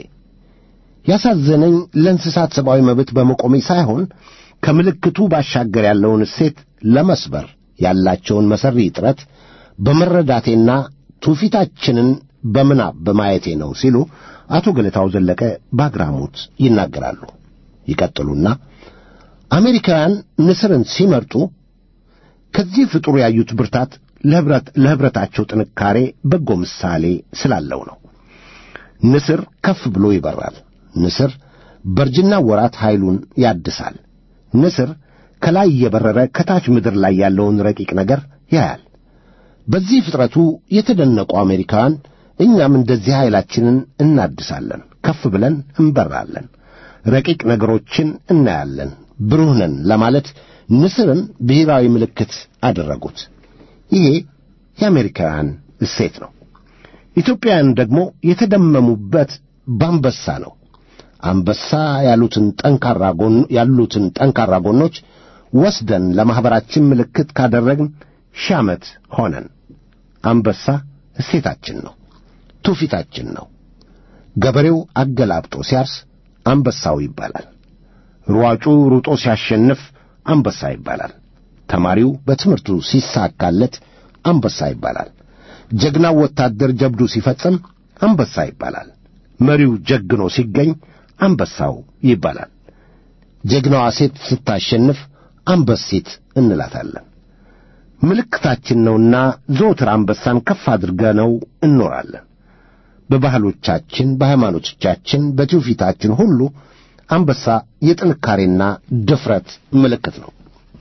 ያሳዘነኝ ለእንስሳት ሰብአዊ መብት በመቆሜ ሳይሆን ከምልክቱ ባሻገር ያለውን እሴት ለመስበር ያላቸውን መሠሪ ጥረት በመረዳቴና ትውፊታችንን በምናብ በማየቴ ነው ሲሉ አቶ ገለታው ዘለቀ በአግራሞት ይናገራሉ። ይቀጥሉና አሜሪካውያን ንስርን ሲመርጡ ከዚህ ፍጡር ያዩት ብርታት ለኅብረታቸው ጥንካሬ በጎ ምሳሌ ስላለው ነው። ንስር ከፍ ብሎ ይበራል። ንስር በእርጅና ወራት ኃይሉን ያድሳል። ንስር ከላይ እየበረረ ከታች ምድር ላይ ያለውን ረቂቅ ነገር ያያል። በዚህ ፍጥረቱ የተደነቁ አሜሪካውያን እኛም እንደዚህ ኃይላችንን እናድሳለን፣ ከፍ ብለን እንበራለን፣ ረቂቅ ነገሮችን እናያለን፣ ብሩህ ነን ለማለት ንስርን ብሔራዊ ምልክት አደረጉት። ይሄ የአሜሪካውያን እሴት ነው። ኢትዮጵያውያን ደግሞ የተደመሙበት በአንበሳ ነው። አንበሳ ያሉትን ጠንካራ ጎን ያሉትን ጠንካራ ጎኖች ወስደን ለማኅበራችን ምልክት ካደረግን ሺህ ዓመት ሆነን። አንበሳ እሴታችን ነው፣ ትውፊታችን ነው። ገበሬው አገላብጦ ሲያርስ አንበሳው ይባላል። ሯጩ ሩጦ ሲያሸንፍ አንበሳ ይባላል። ተማሪው በትምህርቱ ሲሳካለት አንበሳ ይባላል። ጀግናው ወታደር ጀብዱ ሲፈጽም አንበሳ ይባላል። መሪው ጀግኖ ሲገኝ አንበሳው ይባላል። ጀግናዋ ሴት ስታሸንፍ አንበሴት እንላታለን። ምልክታችን ነውና ዘወትር አንበሳን ከፍ አድርገነው እንኖራለን። በባህሎቻችን፣ በሃይማኖቶቻችን፣ በትውፊታችን ሁሉ አንበሳ የጥንካሬና ድፍረት ምልክት ነው።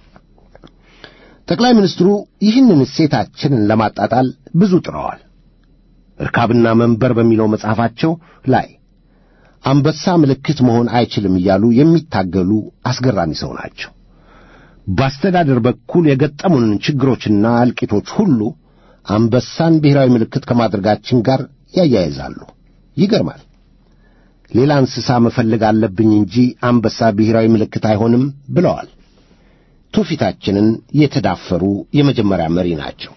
ጠቅላይ ሚኒስትሩ ይህንን እሴታችንን ለማጣጣል ብዙ ጥረዋል። እርካብና መንበር በሚለው መጽሐፋቸው ላይ አንበሳ ምልክት መሆን አይችልም እያሉ የሚታገሉ አስገራሚ ሰው ናቸው። በአስተዳደር በኩል የገጠሙንን ችግሮችና እልቂቶች ሁሉ አንበሳን ብሔራዊ ምልክት ከማድረጋችን ጋር ያያይዛሉ። ይገርማል። ሌላ እንስሳ መፈለግ አለብኝ እንጂ አንበሳ ብሔራዊ ምልክት አይሆንም ብለዋል። ትውፊታችንን የተዳፈሩ የመጀመሪያ መሪ ናቸው።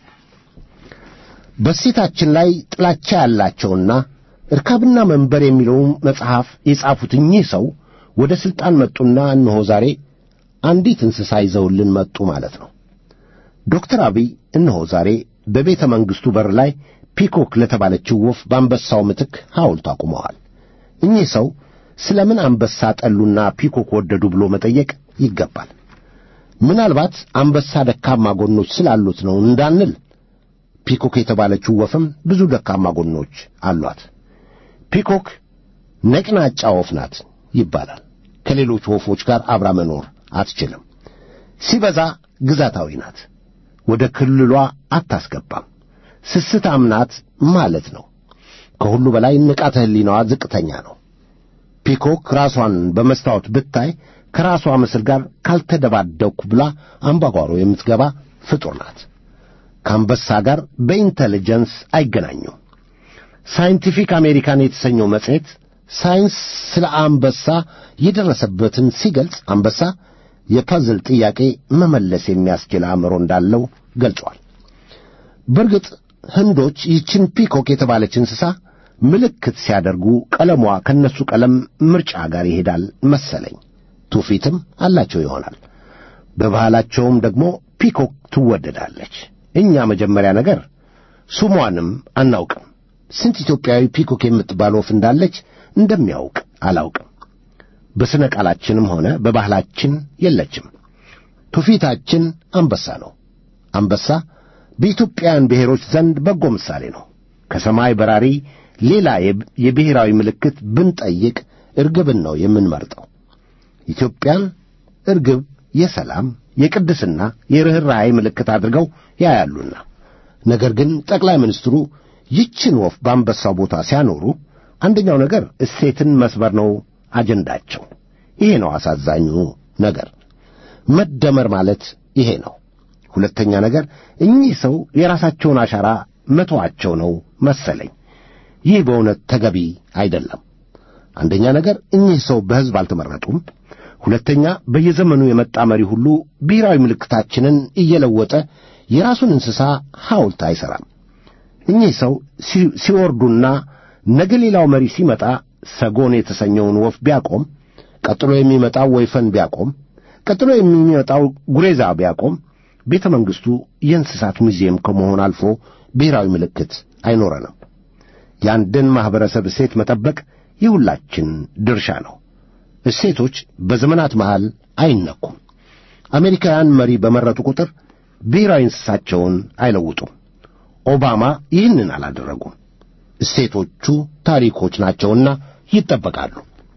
በሴታችን ላይ ጥላቻ ያላቸውና እርካብና መንበር የሚለውን መጽሐፍ የጻፉት እኚህ ሰው ወደ ሥልጣን መጡና እነሆ ዛሬ አንዲት እንስሳ ይዘውልን መጡ ማለት ነው። ዶክተር አብይ እነሆ ዛሬ በቤተ መንግሥቱ በር ላይ ፒኮክ ለተባለችው ወፍ በአንበሳው ምትክ ሐውልት አቁመዋል። እኚህ ሰው ስለ ምን አንበሳ ጠሉና ፒኮክ ወደዱ ብሎ መጠየቅ ይገባል። ምናልባት አንበሳ ደካማ ጎኖች ስላሉት ነው እንዳንል፣ ፒኮክ የተባለችው ወፍም ብዙ ደካማ ጎኖች አሏት። ፒኮክ ነጭናጫ ወፍ ናት ይባላል። ከሌሎች ወፎች ጋር አብራ መኖር አትችልም። ሲበዛ ግዛታዊ ናት። ወደ ክልሏ አታስገባም። ስስታም ናት ማለት ነው። ከሁሉ በላይ ንቃተ ሕሊናዋ ዝቅተኛ ነው። ፒኮክ ራሷን በመስታወት ብታይ ከራሷ ምስል ጋር ካልተደባደኩ ብላ አምባጓሮ የምትገባ ፍጡር ናት። ከአንበሳ ጋር በኢንተሊጀንስ አይገናኙም። ሳይንቲፊክ አሜሪካን የተሰኘው መጽሔት ሳይንስ ስለ አንበሳ የደረሰበትን ሲገልጽ አንበሳ የፐዝል ጥያቄ መመለስ የሚያስችል አእምሮ እንዳለው ገልጿል። በእርግጥ ህንዶች ይህችን ፒኮክ የተባለች እንስሳ ምልክት ሲያደርጉ ቀለሟ ከነሱ ቀለም ምርጫ ጋር ይሄዳል መሰለኝ። ትውፊትም አላቸው ይሆናል። በባህላቸውም ደግሞ ፒኮክ ትወደዳለች። እኛ መጀመሪያ ነገር ስሟንም አናውቅም። ስንት ኢትዮጵያዊ ፒኮክ የምትባል ወፍ እንዳለች እንደሚያውቅ አላውቅም። በሥነ ቃላችንም ሆነ በባህላችን የለችም። ትውፊታችን አንበሳ ነው። አንበሳ በኢትዮጵያውያን ብሔሮች ዘንድ በጎ ምሳሌ ነው። ከሰማይ በራሪ ሌላ የብሔራዊ ምልክት ብንጠይቅ እርግብን ነው የምንመርጠው። ኢትዮጵያን እርግብ የሰላም፣ የቅድስና፣ የርኅራኄ ምልክት አድርገው ያያሉና ነገር ግን ጠቅላይ ሚኒስትሩ ይችን ወፍ በአንበሳው ቦታ ሲያኖሩ አንደኛው ነገር እሴትን መስበር ነው አጀንዳቸው። ይሄ ነው አሳዛኙ ነገር። መደመር ማለት ይሄ ነው። ሁለተኛ ነገር እኚህ ሰው የራሳቸውን አሻራ መተዋቸው ነው መሰለኝ። ይህ በእውነት ተገቢ አይደለም። አንደኛ ነገር እኚህ ሰው በሕዝብ አልተመረጡም። ሁለተኛ በየዘመኑ የመጣ መሪ ሁሉ ብሔራዊ ምልክታችንን እየለወጠ የራሱን እንስሳ ሐውልት አይሠራም። እኚህ ሰው ሲወርዱና ነገ ሌላው መሪ ሲመጣ ሰጎን የተሰኘውን ወፍ ቢያቆም፣ ቀጥሎ የሚመጣው ወይፈን ቢያቆም፣ ቀጥሎ የሚመጣው ጉሬዛ ቢያቆም ቤተ መንግሥቱ የእንስሳት ሙዚየም ከመሆን አልፎ ብሔራዊ ምልክት አይኖረንም። የአንድን ማኅበረሰብ እሴት መጠበቅ የሁላችን ድርሻ ነው። እሴቶች በዘመናት መሃል አይነኩም። አሜሪካውያን መሪ በመረጡ ቁጥር ብሔራዊ እንስሳቸውን አይለውጡም። ኦባማ ይህንን አላደረጉም። እሴቶቹ ታሪኮች ናቸውና ይጠበቃሉ።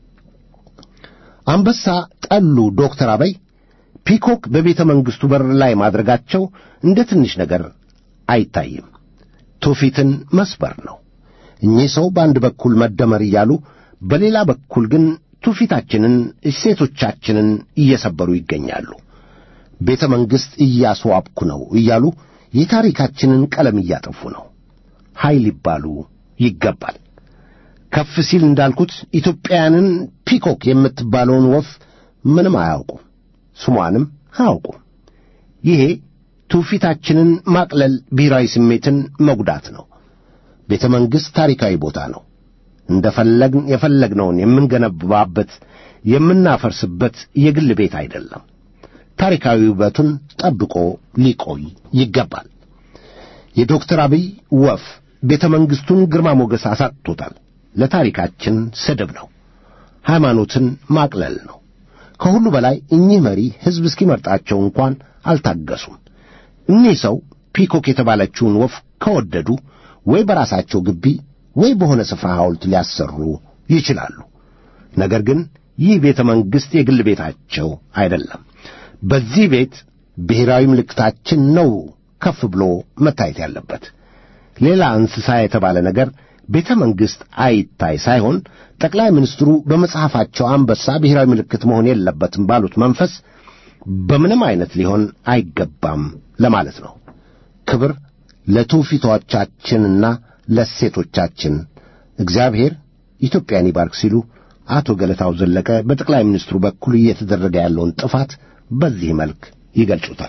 አንበሳ ጠሉ ዶክተር አበይ ፒኮክ በቤተ መንግሥቱ በር ላይ ማድረጋቸው እንደ ትንሽ ነገር አይታይም። ትውፊትን መስበር ነው። እኚህ ሰው በአንድ በኩል መደመር እያሉ በሌላ በኩል ግን ትውፊታችንን፣ እሴቶቻችንን እየሰበሩ ይገኛሉ። ቤተ መንግሥት እያስዋብኩ ነው እያሉ የታሪካችንን ቀለም እያጠፉ ነው። ኃይል ሊባሉ ይገባል። ከፍ ሲል እንዳልኩት ኢትዮጵያውያንን ፒኮክ የምትባለውን ወፍ ምንም አያውቁም፣ ስሟንም አያውቁም። ይሄ ትውፊታችንን ማቅለል፣ ብሔራዊ ስሜትን መጉዳት ነው። ቤተ መንግሥት ታሪካዊ ቦታ ነው። እንደ ፈለግን የፈለግነውን የምንገነባበት የምናፈርስበት የግል ቤት አይደለም። ታሪካዊ ውበቱን ጠብቆ ሊቆይ ይገባል። የዶክተር አብይ ወፍ ቤተ መንግሥቱን ግርማ ሞገስ አሳጥቶታል። ለታሪካችን ስድብ ነው። ሃይማኖትን ማቅለል ነው። ከሁሉ በላይ እኚህ መሪ ሕዝብ እስኪመርጣቸው እንኳን አልታገሱም። እኚህ ሰው ፒኮክ የተባለችውን ወፍ ከወደዱ ወይ በራሳቸው ግቢ ወይ በሆነ ስፍራ ሐውልት ሊያሰሩ ይችላሉ። ነገር ግን ይህ ቤተ መንግሥት የግል ቤታቸው አይደለም። በዚህ ቤት ብሔራዊ ምልክታችን ነው ከፍ ብሎ መታየት ያለበት። ሌላ እንስሳ የተባለ ነገር ቤተ መንግሥት አይታይ ሳይሆን ጠቅላይ ሚኒስትሩ በመጽሐፋቸው አንበሳ ብሔራዊ ምልክት መሆን የለበትም ባሉት መንፈስ በምንም አይነት ሊሆን አይገባም ለማለት ነው። ክብር ለትውፊቶቻችንና ለሴቶቻችን እግዚአብሔር ኢትዮጵያን ይባርክ ሲሉ አቶ ገለታው ዘለቀ በጠቅላይ ሚኒስትሩ በኩል እየተደረገ ያለውን ጥፋት በዚህ መልክ ይገልጹታል።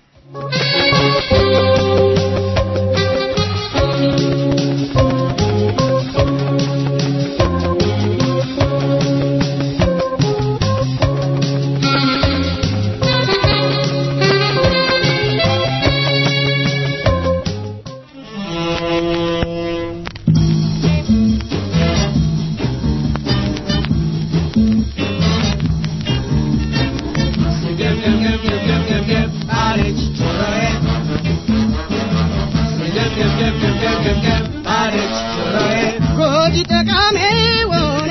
ጎጂ ጠቃሚውን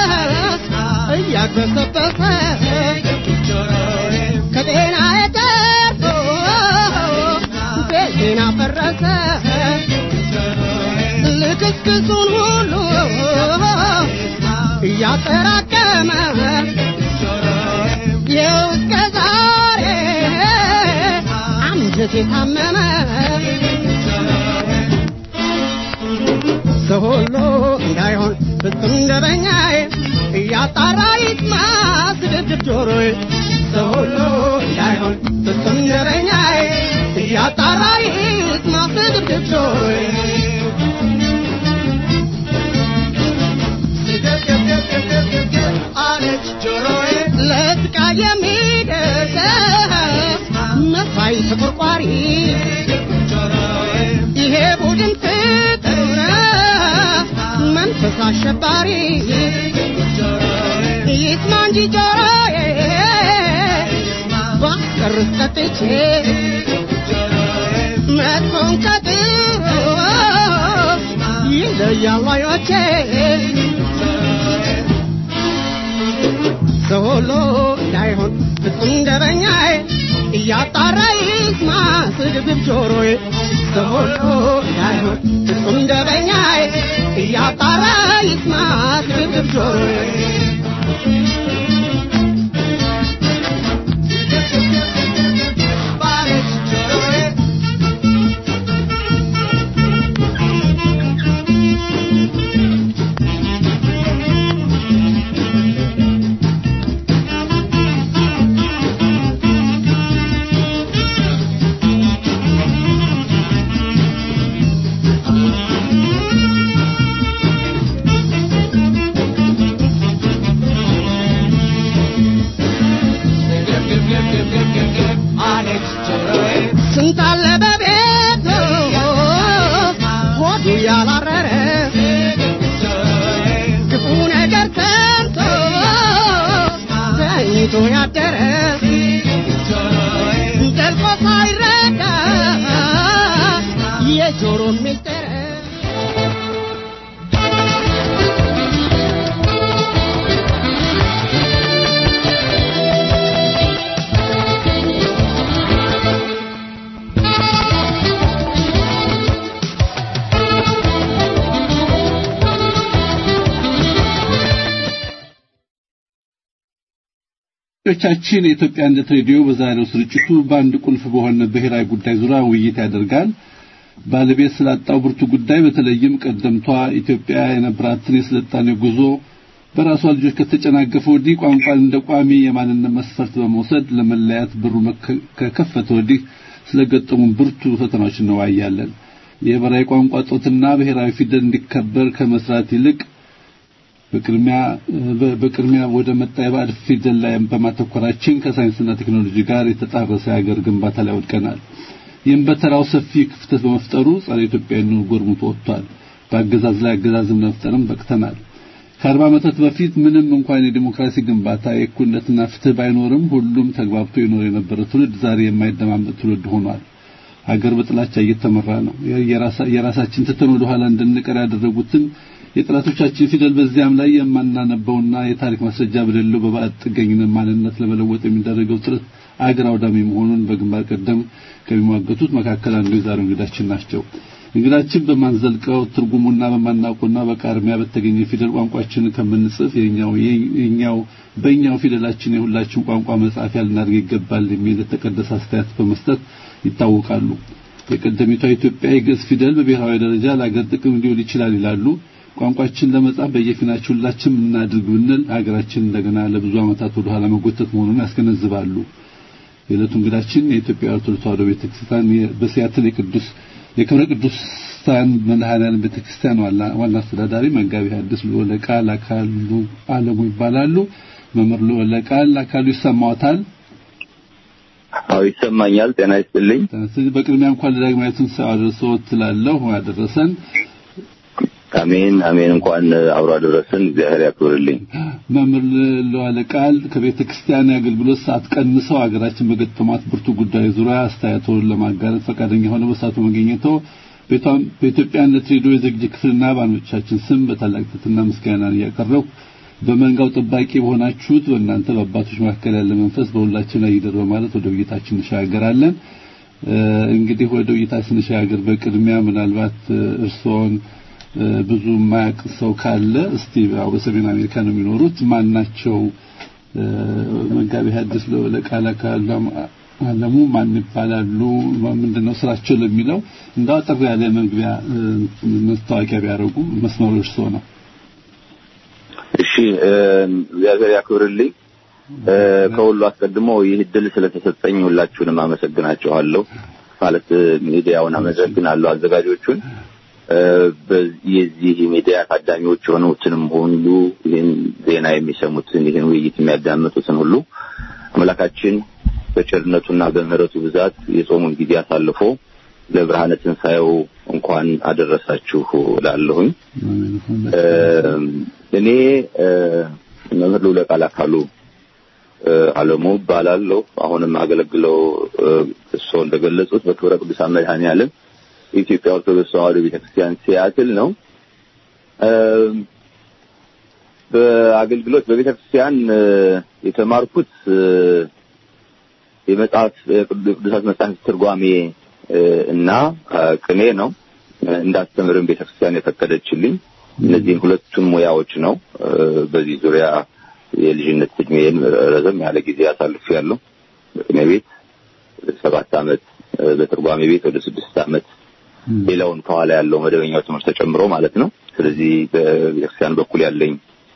እያግበሰበሰ ከጤና የተርፎ ቤቴን አፈረሰ ልክስክሱን ሁሉ እያጠራቀመ ይኸው እስከ ዛሬ አንጀቴ ታመመ ሰው ሁሉ እንዳይሆን ፍጹም ደበኛዬ እያጣራ ይስማ ስድብድብ ጆሮዬ ሰው ሁሉ እንዳይሆን ፍጹም ደበኛዬ እያጣራ ይስማ ስድብድብ ጆሮዬ አለች ጆሮዬ ለስቃይ የሚደርስ መሳይ ተቆርቋሪ ይሄ ቡድን ፍቅር ነው መንፈስ አሸባሪ ይስማ እንጂ ጆሮዬ ባስቀርስ ቀጥቼ መጥፎን ከጥሩ ይለያሉ አዮቼ ሰው ሁሉ እንዳይሆን ፍጹም ደረኛዬ እያጣራ ይስማ ስድብብ ጆሮዬ ሰው ሁሉ እንዳይሆን ፍጹም ደረኛዬ እያጣራ ይስማ ስድብብ ጆሮዬ ስንት አለ በቤቱ ሆዱ ያላረረ ክፉ ነገር ሰምቶ ተኝቶ ያደረ ጠልቆ ሳይረዳ የጆሮ ሚስጥር ቻችን የኢትዮጵያ አንድነት ሬዲዮ በዛሬው ስርጭቱ በአንድ ቁልፍ በሆነ ብሔራዊ ጉዳይ ዙሪያ ውይይት ያደርጋል። ባለቤት ስላጣው ብርቱ ጉዳይ በተለይም ቀደምቷ ኢትዮጵያ የነበራትን የስልጣኔ ጉዞ በራሷ ልጆች ከተጨናገፈ ወዲህ ቋንቋን እንደ ቋሚ የማንነት መስፈርት በመውሰድ ለመለያት በሩ ከከፈተ ወዲህ ስለገጠሙ ብርቱ ፈተናዎች እንወያያለን። የብሔራዊ ቋንቋ ጦትና ብሔራዊ ፊደል እንዲከበር ከመስራት ይልቅ በቅድሚያ በቅድሚያ ወደ መጣ የባዕድ ፊደል ላይ በማተኮራችን ከሳይንስና ቴክኖሎጂ ጋር የተጣረሰ የሀገር ግንባታ ላይ ወድቀናል። ይህም በተራው ሰፊ ክፍተት በመፍጠሩ ጸረ ኢትዮጵያዊነቱ ጎርሙቶ ወጥቷል። በአገዛዝ ላይ አገዛዝም ለመፍጠርም በቅተናል። ከአርባ ዓመታት በፊት ምንም እንኳን የዲሞክራሲ ግንባታ የእኩልነትና ፍትህ ባይኖርም ሁሉም ተግባብቶ ይኖር የነበረ ትውልድ ዛሬ የማይደማመጥ ትውልድ ሆኗል። ሀገር በጥላቻ እየተመራ ነው። የራሳችን ትተን ወደ ኋላ እንድንቀር ያደረጉትን የጠላቶቻችን ፊደል በዚያም ላይ የማናነበውና የታሪክ ማስረጃ በሌለው በባዕድ ጥገኝነት ማንነት ለመለወጥ የሚደረገው ጥረት አገር አውዳሚ መሆኑን በግንባር ቀደም ከሚሟገቱት መካከል አንዱ የዛሬው እንግዳችን ናቸው። እንግዳችን በማንዘልቀው ትርጉሙና በማናውቀውና በቃርሚያ በተገኘ ፊደል ቋንቋችንን ከምንጽፍ የኛው የኛው በእኛው ፊደላችን የሁላችን ቋንቋ መጻፊያ ልናደርግ ይገባል የሚል የተቀደሰ አስተያየት በመስጠት ይታወቃሉ። የቀደሚቷ ኢትዮጵያ የግዕዝ ፊደል በብሔራዊ ደረጃ ለአገር ጥቅም ሊውል ይችላል ይላሉ። ቋንቋችን ለመጻፍ በየፊናችን ሁላችን እናድርግ ብንል ሀገራችን እንደገና ለብዙ ዓመታት ወደ ኋላ መጎተት መሆኑን ያስገነዝባሉ። የዕለቱ እንግዳችን የኢትዮጵያ ኦርቶዶክስ ተዋሕዶ ቤተክርስቲያን በሲያትል የቅዱስ የክብረ ቅዱሳን መድኃኔዓለም ቤተክርስቲያን ዋና አስተዳዳሪ መጋቢ ሐዲስ ልዑለ ቃል አካሉ አለሙ ይባላሉ። መምህር ልዑለ ቃል አካሉ ይሰማዎታል? አዎ ይሰማኛል። ጤና ይስጥልኝ። በቅድሚያ እንኳን ለዳግማዊ ትንሣኤ አደረሰዎት እላለሁ። ያደረሰን አሜን አሜን። እንኳን አብሮ አደረሰን። እግዚአብሔር ያክብርልኝ። መምህር ለዋለ ቃል ከቤተ ክርስቲያን የአገልግሎት ሰዓት ቀንሰው ሀገራችን በገጠሟት ብርቱ ጉዳይ ዙሪያ አስተያየቶን ለማጋራት ፈቃደኛ ሆነው በሰዓቱ መገኘተው በኢትዮጵያነት ሬዲዮ የዝግጅት ክፍልና ባኖቻችን ስም በታላቅ ትሕትና ምስጋናን እያቀረብኩ በመንጋው ጠባቂ በሆናችሁት በእናንተ በአባቶች መካከል ያለ መንፈስ በሁላችን ላይ ይደር በማለት ወደ ውይይታችን እንሻገራለን። እንግዲህ ወደ ውይይታችን ስንሻገር በቅድሚያ ምናልባት እርስዎን ብዙ የማያውቅ ሰው ካለ እስቲ ያው በሰሜን አሜሪካ ነው የሚኖሩት ማናቸው መጋቢ ሐዲስ ለቃል አካል አለሙ ማን ይባላሉ ምንድነው ስራቸው ለሚለው እንዳው አጠር ያለ መግቢያ መስታወቂያ ቢያደርጉ መስመሩ እርስዎ ነው እሺ እግዚአብሔር ያክብርልኝ ከሁሉ አስቀድሞ ይህ እድል ስለተሰጠኝ ሁላችሁንም አመሰግናችኋለሁ ማለት ሚዲያውን አመሰግናለሁ አዘጋጆቹን የዚህ ሚዲያ ታዳሚዎች የሆኑትንም ሁሉ ይህን ዜና የሚሰሙትን ይህን ውይይት የሚያዳምጡትን ሁሉ አምላካችን በቸርነቱና በምሕረቱ ብዛት የጾሙን ጊዜ አሳልፎ ለብርሃነ ትንሣኤው እንኳን አደረሳችሁ እላለሁኝ። እኔ መምህር ልውለ ቃል አካሉ አለሙ እባላለሁ። አሁንም አገለግለው እርስዎ እንደገለጹት በክብረ ቅዱሳን መድኃኔዓለም የኢትዮጵያ ኦርቶዶክስ ተዋሕዶ ቤተክርስቲያን ሲያትል ነው። በአገልግሎት በቤተክርስቲያን የተማርኩት የመጽሐፍ ቅዱሳት መጽሐፍ ትርጓሜ እና ቅኔ ነው። እንዳስተምርም ቤተክርስቲያን የፈቀደችልኝ እነዚህን ሁለቱን ሙያዎች ነው። በዚህ ዙሪያ የልጅነት እድሜን ረዘም ያለ ጊዜ አሳልፍ ያለው በቅኔ ቤት ሰባት ዓመት በትርጓሜ ቤት ወደ ስድስት ዓመት ሌላውን ከኋላ ያለው መደበኛው ትምህርት ተጨምሮ ማለት ነው። ስለዚህ በቤተክርስቲያን በኩል ያለኝ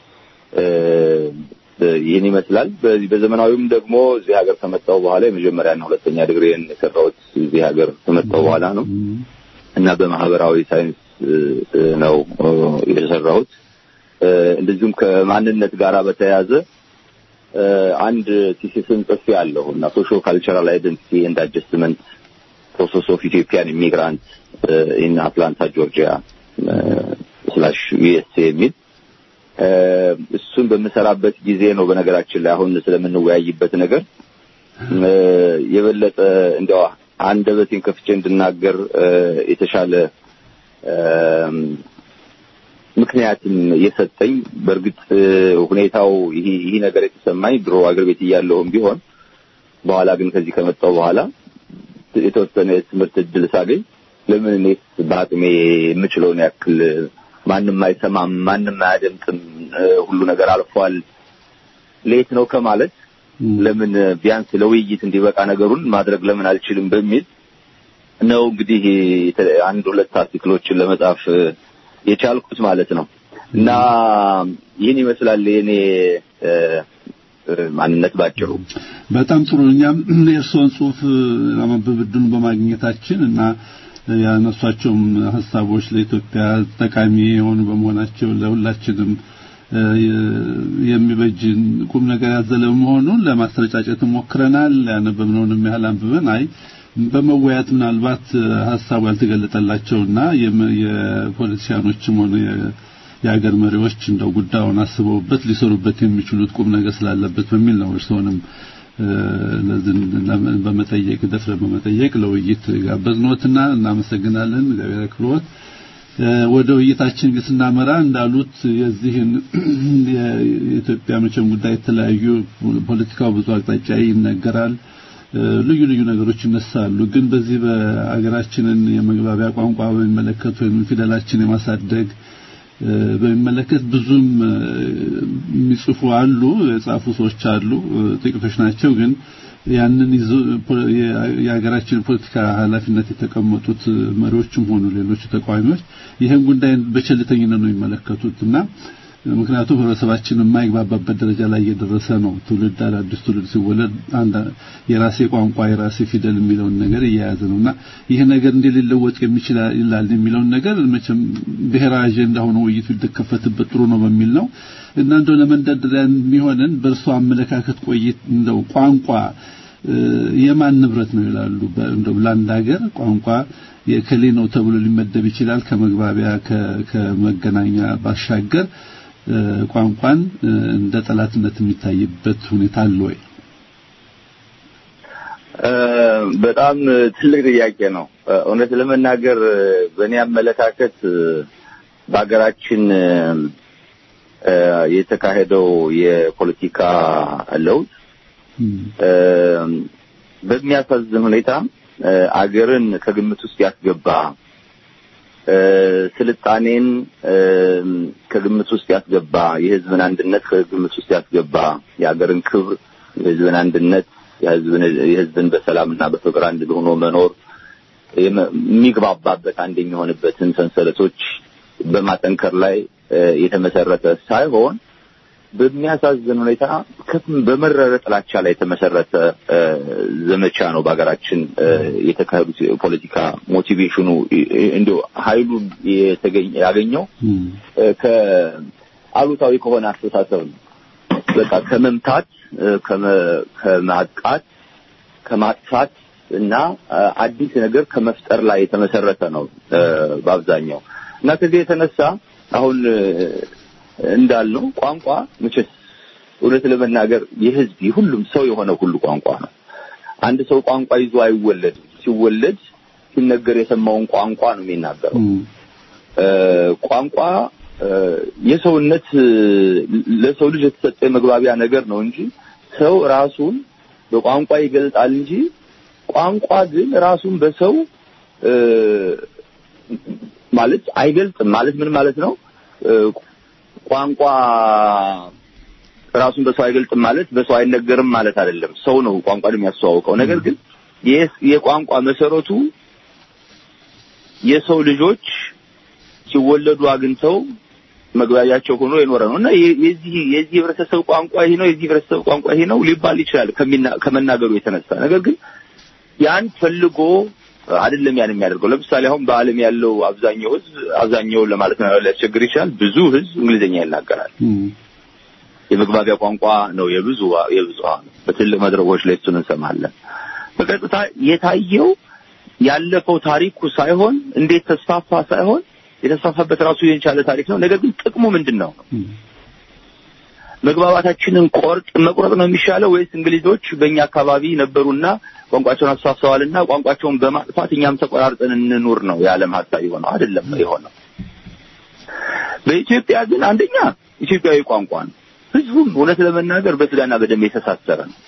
ይህን ይመስላል። በዚህ በዘመናዊም ደግሞ እዚህ ሀገር ከመጣሁ በኋላ የመጀመሪያና ሁለተኛ ዲግሪን የሰራሁት እዚህ ሀገር ከመጣሁ በኋላ ነው እና በማህበራዊ ሳይንስ ነው የሰራሁት። እንደዚሁም ከማንነት ጋር በተያያዘ አንድ ቲሲስን ጽፌ ያለሁ እና ሶሾ ካልቸራል አይደንቲቲ ኤንድ አጀስትመንት ፕሮሰስ ኦፍ ኢትዮጵያን ኢሚግራንት ኢን አትላንታ ጆርጂያ ስላሽ ዩኤስኤ የሚል እሱን በምሰራበት ጊዜ ነው። በነገራችን ላይ አሁን ስለምንወያይበት ነገር የበለጠ እንዲያው አንደበቴን ከፍቼ እንድናገር የተሻለ ምክንያትም የሰጠኝ በእርግጥ ሁኔታው ይህ ይህ ነገር የተሰማኝ ድሮ አገር ቤት እያለሁም ቢሆን በኋላ ግን ከዚህ ከመጣሁ በኋላ የተወሰነ የትምህርት እድል ሳገኝ ለምን እኔስ በአቅሜ የምችለውን ያክል ማንም አይሰማም፣ ማንም አያደምጥም፣ ሁሉ ነገር አልፏል፣ ሌት ነው ከማለት ለምን ቢያንስ ለውይይት እንዲበቃ ነገሩን ማድረግ ለምን አልችልም በሚል ነው እንግዲህ አንድ ሁለት አርቲክሎችን ለመጻፍ የቻልኩት ማለት ነው። እና ይህን ይመስላል የኔ ማንነት ባጭሩ። በጣም ጥሩ። እኛም የእርስዎን ጽሁፍ ለማንበብ እድሉን በማግኘታችን እና ያነሷቸውም ሀሳቦች ለኢትዮጵያ ጠቃሚ የሆኑ በመሆናቸው ለሁላችንም የሚበጅን ቁም ነገር ያዘለ መሆኑን ለማስረጫጨት ሞክረናል። ያነበብነውንም ያህል አንብበን አይ በመወያየት ምናልባት ሀሳቡ ያልተገለጠላቸውና የፖለቲሲያኖችም ሆነ የሀገር መሪዎች እንደው ጉዳዩን አስበውበት ሊሰሩበት የሚችሉት ቁም ነገር ስላለበት በሚል ነው እርስዎንም በመጠየቅ ደፍረ በመጠየቅ ለውይይት ጋበዝኖትና እናመሰግናለን። እግዚአብሔር ያክብሮት። ወደ ውይይታችን ስናመራ እንዳሉት የዚህን የኢትዮጵያ መቼም ጉዳይ የተለያዩ ፖለቲካው ብዙ አቅጣጫ ይነገራል። ልዩ ልዩ ነገሮች ይነሳሉ። ግን በዚህ በአገራችንን የመግባቢያ ቋንቋ በሚመለከት ወይም ፊደላችን የማሳደግ በሚመለከት ብዙም የሚጽፉ አሉ፣ የጻፉ ሰዎች አሉ፣ ጥቂቶች ናቸው። ግን ያንን ይዞ የሀገራችን ፖለቲካ ኃላፊነት የተቀመጡት መሪዎችም ሆኑ ሌሎች ተቃዋሚዎች ይህን ጉዳይ በቸልተኝነት ነው የሚመለከቱት እና ምክንያቱም ህብረተሰባችን የማይግባባበት ደረጃ ላይ እየደረሰ ነው። ትውልድ አዳዲስ ትውልድ ሲወለድ አንድ የራሴ ቋንቋ የራሴ ፊደል የሚለውን ነገር እየያዘ ነውና ይህ ነገር እንዴት ሊለወጥ የሚችል ይላል የሚለውን ነገር መቼም ብሔራዊ አጀንዳ ሆኖ ውይይቱ ሊከፈትበት ጥሩ ነው በሚል ነው እና እንደው ለመንደርደሪያ የሚሆንን በእርሶ አመለካከት ቆይት እንደው ቋንቋ የማን ንብረት ነው ይላሉ? እንደው ለአንድ ሀገር ቋንቋ የከሌ ነው ተብሎ ሊመደብ ይችላል። ከመግባቢያ ከመገናኛ ባሻገር ቋንቋን እንደ ጠላትነት የሚታይበት ሁኔታ አለ ወይ? በጣም ትልቅ ጥያቄ ነው። እውነት ለመናገር በእኔ አመለካከት በሀገራችን የተካሄደው የፖለቲካ ለውጥ በሚያሳዝን ሁኔታ አገርን ከግምት ውስጥ ያስገባ ስልጣኔን ከግምት ውስጥ ያስገባ የሕዝብን አንድነት ከግምት ውስጥ ያስገባ የሀገርን ክብር፣ የሕዝብን አንድነት፣ የሕዝብን በሰላምና በፍቅር አንድ ሆኖ መኖር የሚግባባበት አንድ የሚሆንበትን ሰንሰለቶች በማጠንከር ላይ የተመሰረተ ሳይሆን በሚያሳዝን ሁኔታ በመረረ ጥላቻ ላይ የተመሰረተ ዘመቻ ነው በሀገራችን የተካሄዱት ፖለቲካ ሞቲቬሽኑ እንዲሁ ኃይሉ ያገኘው ከአሉታዊ ከሆነ አስተሳሰብ ነው። በቃ ከመምታት፣ ከማጥቃት፣ ከማጥፋት እና አዲስ ነገር ከመፍጠር ላይ የተመሰረተ ነው በአብዛኛው እና ከዚህ የተነሳ አሁን እንዳልነው ቋንቋ መቼስ እውነት ለመናገር የህዝብ የሁሉም ሰው የሆነ ሁሉ ቋንቋ ነው። አንድ ሰው ቋንቋ ይዞ አይወለድም። ሲወለድ ሲነገር የሰማውን ቋንቋ ነው የሚናገረው። ቋንቋ የሰውነት ለሰው ልጅ የተሰጠ የመግባቢያ ነገር ነው እንጂ ሰው ራሱን በቋንቋ ይገልጣል እንጂ ቋንቋ ግን ራሱን በሰው ማለት አይገልጥም። ማለት ምን ማለት ነው? ቋንቋ ራሱን በሰው አይገልጥም ማለት በሰው አይነገርም ማለት አይደለም። ሰው ነው ቋንቋን የሚያስተዋውቀው። ነገር ግን የቋንቋ መሰረቱ የሰው ልጆች ሲወለዱ አግኝተው መግባቢያቸው ሆኖ የኖረ ነው እና የዚህ የዚህ ህብረተሰብ ቋንቋ ይሄ ነው፣ የዚህ ህብረተሰብ ቋንቋ ይሄ ነው ሊባል ይችላል ከመናገሩ የተነሳ ነገር ግን ያን ፈልጎ አይደለም ያን የሚያደርገው። ለምሳሌ አሁን በዓለም ያለው አብዛኛው ህዝብ አብዛኛው ለማለት ነው ሊያስቸግር ይችላል። ብዙ ህዝብ እንግሊዝኛ ይናገራል። የመግባቢያ ቋንቋ ነው የብዙ የብዙሃኑ። በትልቅ መድረኮች ላይ እሱን እንሰማለን። በቀጥታ የታየው ያለፈው ታሪኩ ሳይሆን እንዴት ተስፋፋ ሳይሆን የተስፋፋበት ራሱ የቻለ ታሪክ ነው። ነገር ግን ጥቅሙ ምንድን ነው? መግባባታችንን ቆርጥ መቁረጥ ነው የሚሻለው ወይስ እንግሊዞች በእኛ አካባቢ ነበሩና ቋንቋቸውን አስፋፍተዋልና ቋንቋቸውን በማጥፋት እኛም ተቆራርጠን እንኑር ነው የዓለም ሀሳብ የሆነው? አይደለም የሆነው። በኢትዮጵያ ግን አንደኛ ኢትዮጵያዊ ቋንቋ ነው። ህዝቡም እውነት ለመናገር በስጋና በደም የተሳሰረ ነው።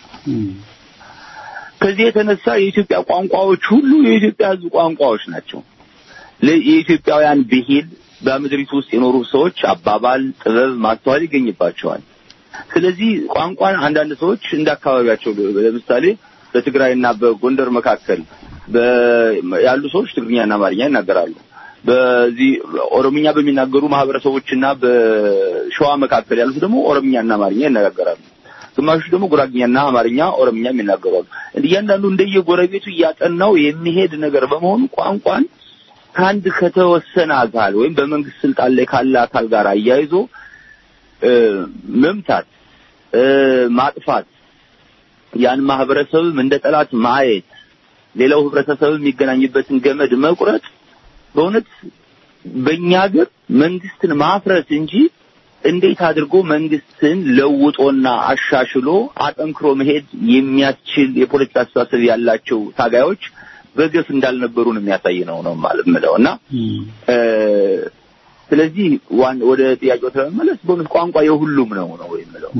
ከዚህ የተነሳ የኢትዮጵያ ቋንቋዎች ሁሉ የኢትዮጵያ ህዝብ ቋንቋዎች ናቸው። የኢትዮጵያውያን ብሂል በምድሪቱ ውስጥ የኖሩ ሰዎች አባባል፣ ጥበብ፣ ማስተዋል ይገኝባቸዋል። ስለዚህ ቋንቋን አንዳንድ ሰዎች እንደ አካባቢያቸው ለምሳሌ በትግራይና በጎንደር መካከል ያሉ ሰዎች ትግርኛና አማርኛ ይናገራሉ። በዚህ ኦሮምኛ በሚናገሩ ማህበረሰቦችና በሸዋ መካከል ያሉት ደግሞ ኦሮምኛና አማርኛ ይነጋገራሉ። ግማሾች ደግሞ ጉራግኛና አማርኛ፣ ኦሮምኛ የሚናገራሉ። እያንዳንዱ እንደየጎረቤቱ እያጠናው የሚሄድ ነገር በመሆኑ ቋንቋን ከአንድ ከተወሰነ አካል ወይም በመንግስት ስልጣን ላይ ካለ አካል ጋር አያይዞ መምታት፣ ማጥፋት፣ ያን ማህበረሰብም እንደ ጠላት ማየት፣ ሌላው ህብረተሰብ የሚገናኝበትን ገመድ መቁረጥ በእውነት በእኛ ሀገር መንግስትን ማፍረስ እንጂ እንዴት አድርጎ መንግስትን ለውጦና አሻሽሎ አጠንክሮ መሄድ የሚያስችል የፖለቲካ አስተሳሰብ ያላቸው ታጋዮች በገፍ እንዳልነበሩ ነው የሚያሳይ ነው ነው ማለት ምለው እና ስለዚህ ዋን ወደ ጥያቄው ተመለስ በእውነት ቋንቋ የሁሉም ነው ነው የምለው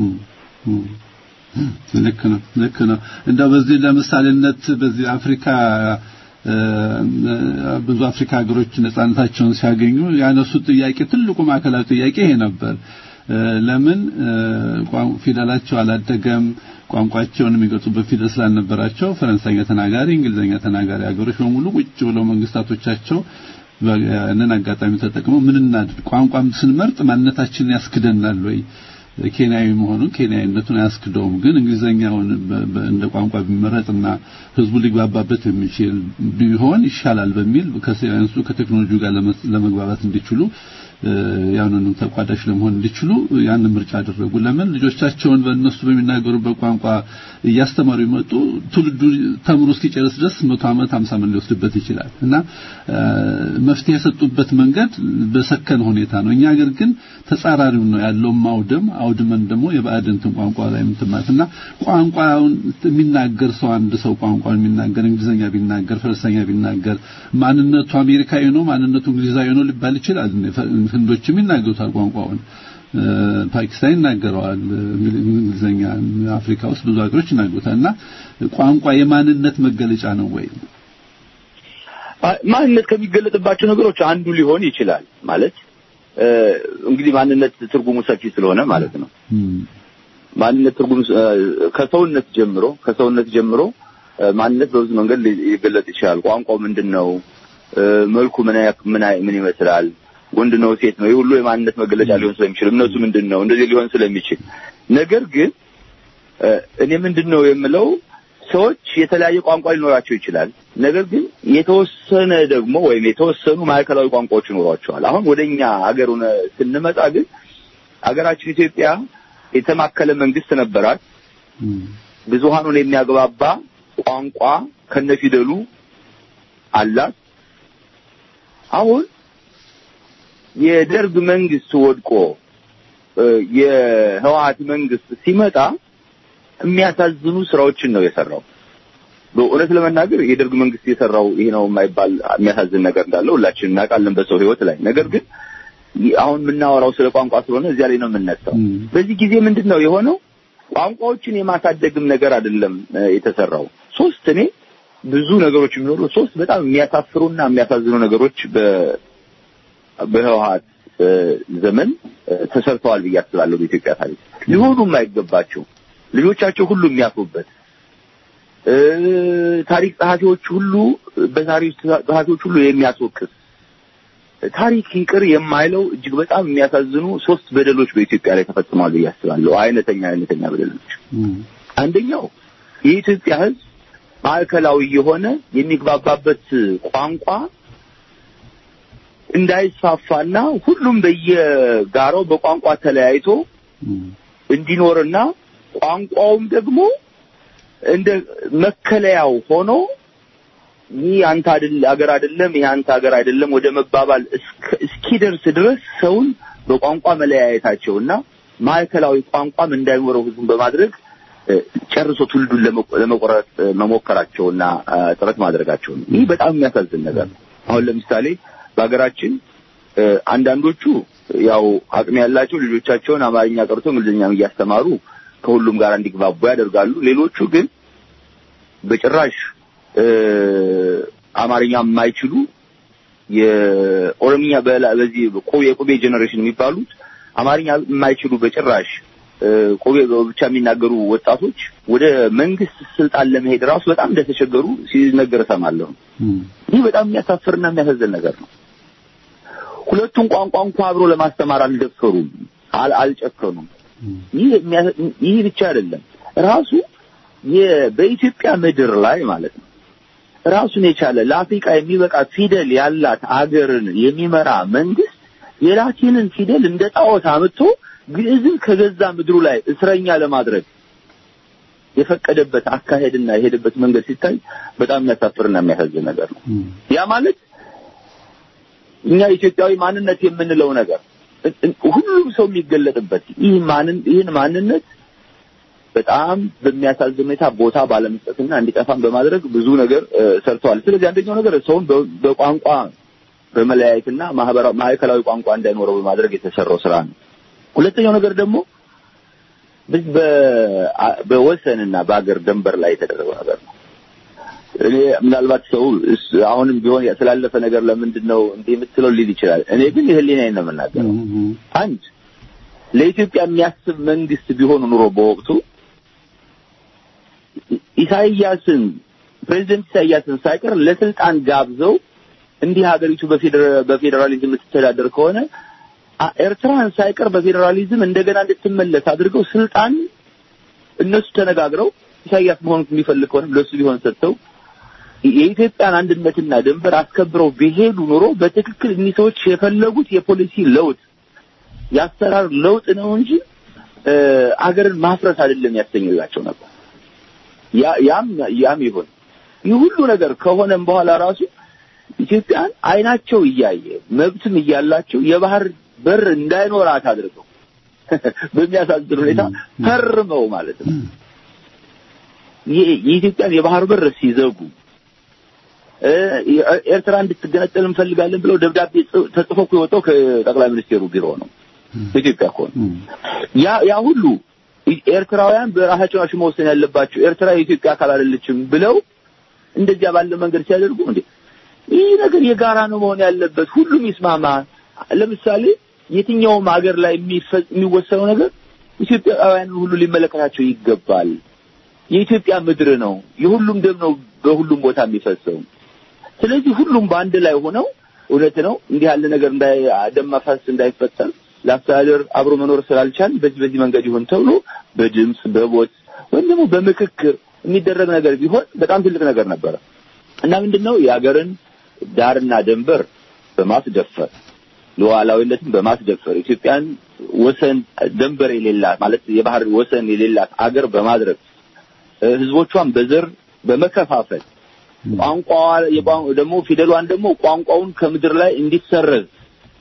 ልክ ነው ልክ ነው እንደው በዚህ ለምሳሌነት በዚህ አፍሪካ ብዙ አፍሪካ ሀገሮች ነጻነታቸውን ሲያገኙ ያነሱት ጥያቄ ትልቁ ማዕከላዊ ጥያቄ ይሄ ነበር ለምን ፊደላቸው አላደገም ቋንቋቸውን የሚገልጹበት ፊደል ስላልነበራቸው ፈረንሳይኛ ተናጋሪ እንግሊዝኛ ተናጋሪ ሀገሮች በሙሉ ቁጭ ብለው መንግስታቶቻቸው ያንን አጋጣሚ ተጠቅመው ምን እናድርግ ቋንቋም ስንመርጥ ማንነታችንን ያስክደናል ወይ ኬንያዊ መሆኑን ኬንያዊነቱን አያስክደውም ግን እንግሊዘኛውን እንደ ቋንቋ ቢመረጥና ህዝቡ ሊግባባበት የሚችል ቢሆን ይሻላል በሚል ከሳይንሱ ከቴክኖሎጂ ጋር ለመግባባት እንዲችሉ ያንንም ተቋዳሽ ለመሆን እንዲችሉ ያንን ምርጫ አደረጉ። ለምን ልጆቻቸውን በእነሱ በሚናገሩበት ቋንቋ እያስተማሩ ይመጡ ትውልዱ ተምሮ እስኪጨርስ ድረስ መቶ ዓመት 50 ዓመት ሊወስድበት ይችላል እና መፍትሄ የሰጡበት መንገድ በሰከነ ሁኔታ ነው። እኛ ሀገር ግን ተጻራሪው ነው ያለው ማውደም አውድመን ደግሞ የባዕድንትን ቋንቋ ላይ ምትማት እና ቋንቋውን የሚናገር ሰው አንድ ሰው ቋንቋውን የሚናገር እንግሊዝኛ ቢናገር ፈረንሳይኛ ቢናገር ማንነቱ አሜሪካዊ ነው ማንነቱ እንግሊዛዊ ነው ሊባል ይችላል። ህንዶችም ይናገሩታል ቋንቋውን ፓኪስታን ይናገረዋል እንግሊዝኛ አፍሪካ ውስጥ ብዙ ሀገሮች ይናገሩታል እና ቋንቋ የማንነት መገለጫ ነው ወይ ማንነት ከሚገለጥባቸው ነገሮች አንዱ ሊሆን ይችላል ማለት እንግዲህ ማንነት ትርጉሙ ሰፊ ስለሆነ ማለት ነው ማንነት ትርጉም ከሰውነት ጀምሮ ከሰውነት ጀምሮ ማንነት በብዙ መንገድ ሊገለጥ ይችላል ቋንቋው ምንድን ነው መልኩ ምን ምን ምን ይመስላል ወንድ ነው ሴት ነው ይህ ሁሉ የማንነት መገለጫ ሊሆን ስለሚችል እምነቱ ምንድን ነው እንደዚህ ሊሆን ስለሚችል ነገር ግን እኔ ምንድን ነው የምለው ሰዎች የተለያየ ቋንቋ ሊኖራቸው ይችላል ነገር ግን የተወሰነ ደግሞ ወይም የተወሰኑ ማዕከላዊ ቋንቋዎች ይኖሯቸዋል አሁን ወደኛ ሀገር ስንመጣ ግን ሀገራችን ኢትዮጵያ የተማከለ መንግስት ነበራት ብዙሃኑን የሚያግባባ ቋንቋ ከነፊደሉ አላት አሁን የደርግ መንግስት ወድቆ የህወሀት መንግስት ሲመጣ የሚያሳዝኑ ስራዎችን ነው የሰራው። በእውነት ለመናገር የደርግ መንግስት የሰራው ይሄ ነው የማይባል የሚያሳዝን ነገር እንዳለው ሁላችንም እናውቃለን በሰው ህይወት ላይ። ነገር ግን አሁን የምናወራው ስለ ቋንቋ ስለሆነ እዚያ ላይ ነው የምነሳው። በዚህ ጊዜ ምንድን ነው የሆነው? ቋንቋዎችን የማሳደግም ነገር አይደለም የተሰራው። ሶስት እኔ ብዙ ነገሮች የሚኖሩ ሶስት በጣም የሚያሳፍሩና የሚያሳዝኑ ነገሮች በህወሀት ዘመን ተሰርተዋል ብዬ አስባለሁ። በኢትዮጵያ ታሪክ ሊሆኑ የማይገባቸው ልጆቻቸው ሁሉ የሚያፍሩበት ታሪክ ጸሐፊዎች ሁሉ በታሪክ ጸሐፊዎች ሁሉ የሚያስወቅስ ታሪክ ይቅር የማይለው እጅግ በጣም የሚያሳዝኑ ሶስት በደሎች በኢትዮጵያ ላይ ተፈጽመዋል ብዬ አስባለሁ። አይነተኛ አይነተኛ በደሎች። አንደኛው የኢትዮጵያ ህዝብ ማዕከላዊ የሆነ የሚግባባበት ቋንቋ እንዳይስፋፋና ሁሉም በየጋራው በቋንቋ ተለያይቶ እንዲኖርና ቋንቋውም ደግሞ እንደ መከለያው ሆኖ ይህ አንተ አይደል አገር አይደለም ይህ አንተ ሀገር አይደለም ወደ መባባል እስኪደርስ ድረስ ሰውን በቋንቋ መለያየታቸውና ማዕከላዊ ቋንቋም እንዳይኖረው ህዝቡን በማድረግ ጨርሶ ትውልዱን ለመቆረጥ መሞከራቸውና ጥረት ማድረጋቸው ነው። ይህ በጣም የሚያሳዝን ነገር ነው። አሁን ለምሳሌ በሀገራችን አንዳንዶቹ ያው አቅም ያላቸው ልጆቻቸውን አማርኛ ቀርቶ እንግሊዝኛም እያስተማሩ ከሁሉም ጋር እንዲግባቡ ያደርጋሉ። ሌሎቹ ግን በጭራሽ አማርኛ የማይችሉ የኦሮምኛ በዚህ የቁቤ ጄኔሬሽን የሚባሉት አማርኛ የማይችሉ በጭራሽ ቁቤ ብቻ የሚናገሩ ወጣቶች ወደ መንግስት ስልጣን ለመሄድ ራሱ በጣም እንደተቸገሩ ሲነገር እሰማለሁ። ይህ በጣም የሚያሳፍርና የሚያሳዝን ነገር ነው። ሁለቱን ቋንቋ እንኳ አብሮ ለማስተማር አልደፈሩም፣ አልጨከኑም። ይህ ብቻ አይደለም። ራሱ በኢትዮጵያ ምድር ላይ ማለት ነው ራሱን የቻለ ለአፍሪካ የሚበቃ ፊደል ያላት አገርን የሚመራ መንግስት የላቲንን ፊደል እንደ ጣዖት አምጥቶ ግዕዝን ከገዛ ምድሩ ላይ እስረኛ ለማድረግ የፈቀደበት አካሄድና የሄደበት መንገድ ሲታይ በጣም የሚያሳፍርና የሚያሳዝን ነገር ነው። ያ ማለት እኛ ኢትዮጵያዊ ማንነት የምንለው ነገር ሁሉም ሰው የሚገለጥበት ይህ ማንን ይህን ማንነት በጣም በሚያሳዝን ሁኔታ ቦታ ባለመስጠትና እንዲጠፋም በማድረግ ብዙ ነገር ሰርተዋል። ስለዚህ አንደኛው ነገር ሰውን በቋንቋ በመለያየትና ማህበራዊ ማዕከላዊ ቋንቋ እንዳይኖረው በማድረግ የተሰራው ስራ ነው። ሁለተኛው ነገር ደግሞ በወሰንና በአገር ደንበር ላይ የተደረገው ነገር ነው። እኔ ምናልባት ሰው አሁንም ቢሆን ስላለፈ ነገር ለምንድን ነው እንዲህ የምትለው ሊል ይችላል። እኔ ግን የህሊናዬን ነው የምናገረው። አንድ ለኢትዮጵያ የሚያስብ መንግስት ቢሆኑ ኑሮ በወቅቱ ኢሳይያስን ፕሬዚደንት ኢሳይያስን ሳይቀር ለስልጣን ጋብዘው እንዲህ ሀገሪቱ በፌዴራሊዝም የምትተዳደር ከሆነ ኤርትራን ሳይቀር በፌዴራሊዝም እንደገና እንድትመለስ አድርገው ስልጣን እነሱ ተነጋግረው ኢሳይያስ መሆኑን የሚፈልግ ከሆነ ለሱ ቢሆን ሰጥተው የኢትዮጵያን አንድነትና ድንበር አስከብረው ቢሄዱ ኑሮ በትክክል እኒህ ሰዎች የፈለጉት የፖሊሲ ለውጥ የአሰራር ለውጥ ነው እንጂ አገርን ማፍረስ አይደለም ያሰኝላቸው ነበር። ያም ያም ይሁን ይህ ሁሉ ነገር ከሆነም በኋላ ራሱ ኢትዮጵያን አይናቸው እያየ መብትም እያላቸው የባህር በር እንዳይኖራት አድርገው በሚያሳዝን ሁኔታ ፈርመው ማለት ነው የኢትዮጵያን የባህር በር ሲዘጉ ኤርትራ እንድትገነጠል እንፈልጋለን ብለው ደብዳቤ ተጽፎ እኮ የወጣው ከጠቅላይ ሚኒስቴሩ ቢሮ ነው። ኢትዮጵያ እኮ ያ ያ ሁሉ ኤርትራውያን በራሳቸው ናቸው መወሰን ያለባቸው፣ ኤርትራ የኢትዮጵያ አካል አይደለችም ብለው እንደዚያ ባለ መንገድ ሲያደርጉ እንዴ ይህ ነገር የጋራ ነው መሆን ያለበት፣ ሁሉም ይስማማ። ለምሳሌ የትኛውም ሀገር ላይ የሚወሰነው ነገር ኢትዮጵያውያንን ሁሉ ሊመለከታቸው ይገባል። የኢትዮጵያ ምድር ነው፣ የሁሉም ደም ነው በሁሉም ቦታ የሚፈሰው። ስለዚህ ሁሉም በአንድ ላይ ሆነው እውነት ነው እንዲህ ያለ ነገር እንዳይ ደም መፋሰስ እንዳይፈጠር ለአስተዳደር አብሮ መኖር ስላልቻል በዚህ በዚህ መንገድ ይሆን ተብሎ በድምፅ በቦት ወይም ደግሞ በምክክር የሚደረግ ነገር ቢሆን በጣም ትልቅ ነገር ነበረ እና ምንድነው የሀገርን ዳርና ድንበር በማስደፈር ሉዓላዊነትን በማስደፈር ኢትዮጵያን ወሰን ድንበር የሌላት ማለት የባህር ወሰን የሌላት አገር በማድረግ ህዝቦቿን በዘር በመከፋፈል ቋንቋዋ ደግሞ ፊደሏን ደግሞ ቋንቋውን ከምድር ላይ እንዲሰረዝ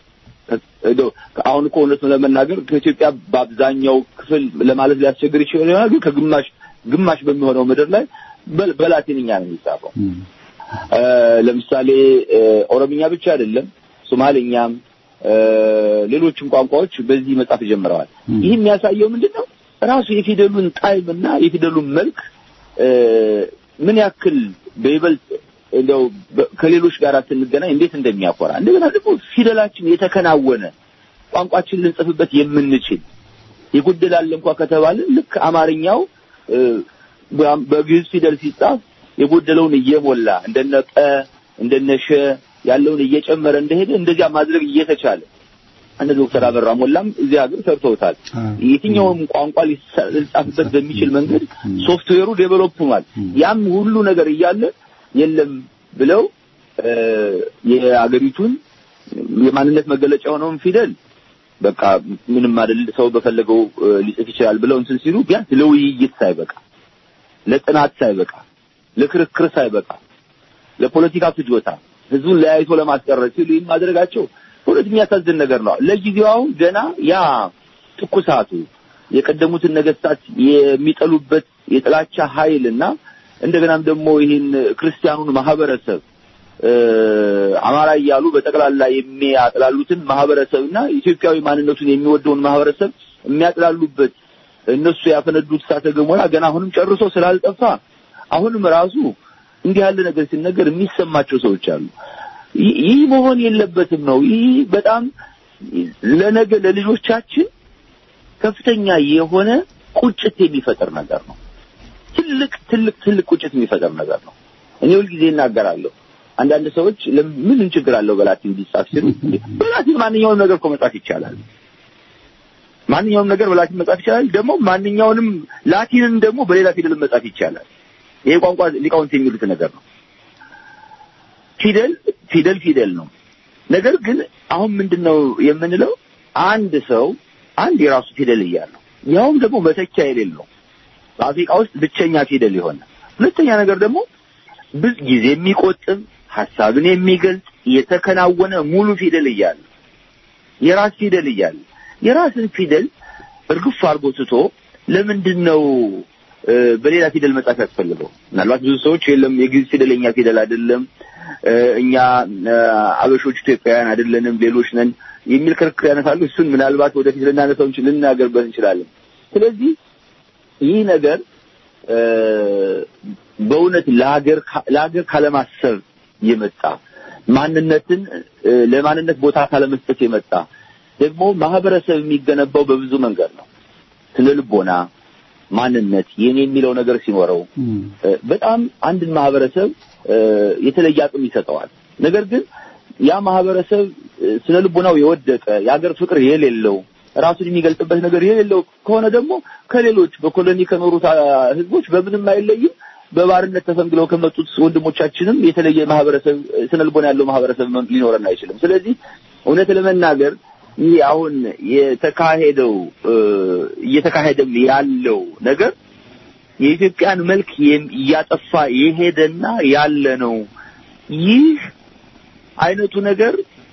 እንደው አሁን እኮ እውነቱን ለመናገር ከኢትዮጵያ በአብዛኛው ክፍል ለማለት ሊያስቸግር ይችላል ይሆናል፣ ግን ከግማሽ ግማሽ በሚሆነው ምድር ላይ በ- በላቲንኛ ነው የሚጻፈው። እ፣ ለምሳሌ እ፣ ኦሮምኛ ብቻ አይደለም፣ ሶማሌኛም እ፣ ሌሎችም ቋንቋዎች በዚህ መጻፍ ጀምረዋል። ይህ የሚያሳየው ምንድን ነው? ራሱ የፊደሉን ጣዕም እና የፊደሉን መልክ እ፣ ምን ያክል በይበልጥ እንደው በ- ከሌሎች ጋር ስንገናኝ እንዴት እንደሚያኮራ እንደገና ደግሞ ፊደላችን የተከናወነ ቋንቋችን ልንጽፍበት የምንችል የጎደላል እንኳ ከተባለ ልክ አማርኛው እ፣ በ- በግዕዝ ፊደል ሲጻፍ የጎደለውን እየሞላ እንደነ ጠ እንደነ ሸ ያለውን እየጨመረ እንደሄደ እንደዚያ ማድረግ እየተቻለ እነ ዶክተር አበራ ሞላም እዚህ ሀገር ሰርተውታል። የትኛውም ቋንቋ ሊሳ- ሊጻፍበት በሚችል መንገድ ሶፍትዌሩ ዴቨሎፕ ሆኗል። ያም ሁሉ ነገር እያለ የለም ብለው እ፣ የአገሪቱን የማንነት መገለጫ የሆነውን ፊደል በቃ ምንም አይደል ሰው በፈለገው እ፣ ሊጽፍ ይችላል ብለው እንትን ሲሉ ቢያንስ ለውይይት ሳይበቃ ለጥናት ሳይበቃ ለክርክር ሳይበቃ ለፖለቲካ ፍጆታ ህዝቡን ለያይቶ ለማስቀረት ሲሉ ይህን ማድረጋቸው በእውነት የሚያሳዝን ነገር ነው። ለጊዜው አሁን ገና ያ ትኩሳቱ የቀደሙትን ነገስታት የሚጠሉበት የጥላቻ ኃይል እና እንደገናም ደግሞ ይህን ክርስቲያኑን ማህበረሰብ እ፣ አማራ እያሉ በጠቅላላ የሚያጥላሉትን ማህበረሰብና ኢትዮጵያዊ ማንነቱን የሚወደውን ማህበረሰብ የሚያጥላሉበት እነሱ ያፈነዱት እሳተ ገሞራ ገና አሁንም ጨርሶ ስላልጠፋ አሁንም ራሱ እንዲህ ያለ ነገር ሲነገር የሚሰማቸው ሰዎች አሉ። ይህ ይህ መሆን የለበትም ነው። ይህ በጣም ለነገ ለልጆቻችን ከፍተኛ የሆነ ቁጭት የሚፈጥር ነገር ነው። ትልቅ ትልቅ ትልቅ ቁጭት የሚፈጥር ነገር ነው። እኔ ሁልጊዜ እናገራለሁ። አንዳንድ ሰዎች ለምን ችግር አለው በላቲን ቢጻፍ ሲሉ እንዴ፣ በላቲን ማንኛውንም ነገር እኮ መጻፍ ይቻላል። ማንኛውንም ነገር በላቲን መጻፍ ይቻላል። ደግሞ ማንኛውንም ላቲንን ደግሞ በሌላ ፊደል መጻፍ ይቻላል። ይሄ ቋንቋ ሊቃውንት የሚሉት ነገር ነው። ፊደል ፊደል ፊደል ነው። ነገር ግን አሁን ምንድነው የምንለው? አንድ ሰው አንድ የራሱ ፊደል እያለው ያውም ደግሞ መተኪያ የሌለው በአፍሪካ ውስጥ ብቸኛ ፊደል የሆነ ሁለተኛ ነገር ደግሞ ብዙ ጊዜ የሚቆጥብ ሀሳብን የሚገልጽ የተከናወነ ሙሉ ፊደል እያለ የራስ ፊደል እያለ የራስን ፊደል እርግፍ አድርጎ ትቶ ለምንድን ነው እ፣ በሌላ ፊደል መጻፍ ያስፈልገው? ምናልባት ብዙ ሰዎች የለም የግዕዝ ፊደል የኛ ፊደል አይደለም እ፣ እኛ እ፣ አበሾች ኢትዮጵያውያን አይደለንም ሌሎች ነን የሚል ክርክር ያነሳሉ። እሱን ምናልባት ወደፊት ልናነሳው እንችል ልናገርበት እንችላለን። ስለዚህ ይህ ነገር እ፣ በእውነት ለሀገር ካ- ለሀገር ካለማሰብ የመጣ ማንነትን እ፣ ለማንነት ቦታ ካለመስጠት የመጣ ደግሞ ማህበረሰብ የሚገነባው በብዙ መንገድ ነው። ስነ ልቦና፣ ማንነት የኔ የሚለው ነገር ሲኖረው እ፣ በጣም አንድን ማህበረሰብ እ፣ የተለየ አቅም ይሰጠዋል። ነገር ግን ያ ማህበረሰብ እ፣ ስነ ልቦናው የወደቀ የሀገር ፍቅር የሌለው ራሱን የሚገልጽበት ነገር የሌለው ከሆነ ደግሞ ከሌሎች በኮሎኒ ከኖሩት አ፣ ህዝቦች በምንም አይለይም። በባርነት ተፈንግለው ከመጡት ወንድሞቻችንም የተለየ ማህበረሰብ እ፣ ስነ ልቦና ያለው ማህበረሰብ መ- ሊኖረን አይችልም። ስለዚህ እውነት ለመናገር ይህ አሁን የተካሄደው እ፣ እየተካሄደም ያለው ነገር የኢትዮጵያን መልክ የም- እያጠፋ የሄደና ያለ ነው። ይህ አይነቱ ነገር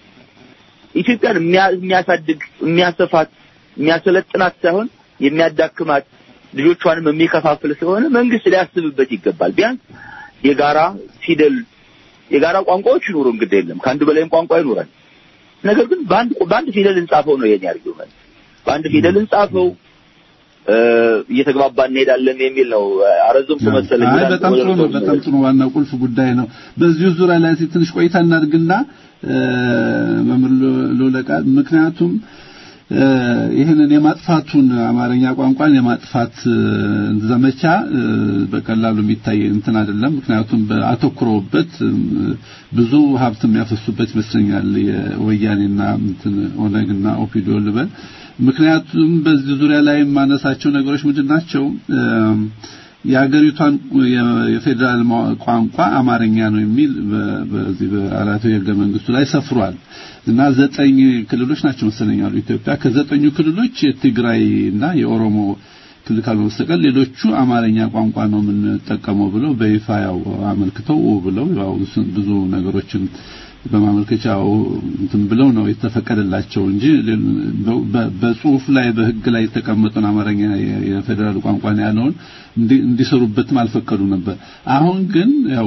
ኢትዮጵያን የሚያ- የሚያሳድግ የሚያሰፋት የሚያሰለጥናት ሳይሆን የሚያዳክማት ልጆቿንም የሚከፋፍል ስለሆነ መንግስት ሊያስብበት ይገባል። ቢያንስ የጋራ ፊደል የጋራ ቋንቋዎች ይኑሩ፣ እንግዲህ የለም ከአንድ በላይም ቋንቋ ይኑረን። ነገር ግን በአንድ በአንድ ፊደል እንጻፈው ነው የኔ አርጊውመንት። በአንድ ፊደል እንጻፈው እ፣ እየተግባባ እንሄዳለን የሚል ነው። አረዘምኩ መሰለኝ። አይ በጣም ጥሩ ነው። በጣም ጥሩ ዋና ቁልፍ ጉዳይ ነው። በዚሁ ዙሪያ ላይ እስኪ ትንሽ ቆይታ እናድርግና እ፣ መምህር ሎለቃ ምክንያቱም እ፣ ይህንን የማጥፋቱን አማርኛ ቋንቋን የማጥፋት እ፣ ዘመቻ እ፣ በቀላሉ የሚታይ እንትን አይደለም። ምክንያቱም በአተኩረውበት እ፣ ብዙ ሀብት የሚያፈሱበት ይመስለኛል የወያኔና እንትን ኦነግና ኦፒዲዮ ልበል ምክንያቱም በዚህ ዙሪያ ላይ የማነሳቸው ነገሮች ምንድን ናቸው? እም፣ የሀገሪቷን የ- የፌዴራል ማ- ቋንቋ አማርኛ ነው የሚል በ- በዚህ በአራቱ የህገ መንግስቱ ላይ ሰፍሯል እና ዘጠኝ ክልሎች ናቸው መሰለኝ ያሉ ኢትዮጵያ ከዘጠኙ ክልሎች የትግራይ እና የኦሮሞ ክልል ካልሆነ በስተቀር ሌሎቹ አማርኛ ቋንቋ ነው የምንጠቀመው ብለው በይፋ ያው አመልክተው ኦ ብለው ያው ብዙ ነገሮችን በማመልከቻው እንትን ብለው ነው የተፈቀደላቸው እንጂ በ- በጽሁፍ ላይ በህግ ላይ የተቀመጠውን አማርኛ የ- የፌዴራል ቋንቋ ነው ያለውን እንዲ- እንዲሰሩበትም አልፈቀዱ ነበር። አሁን ግን ያው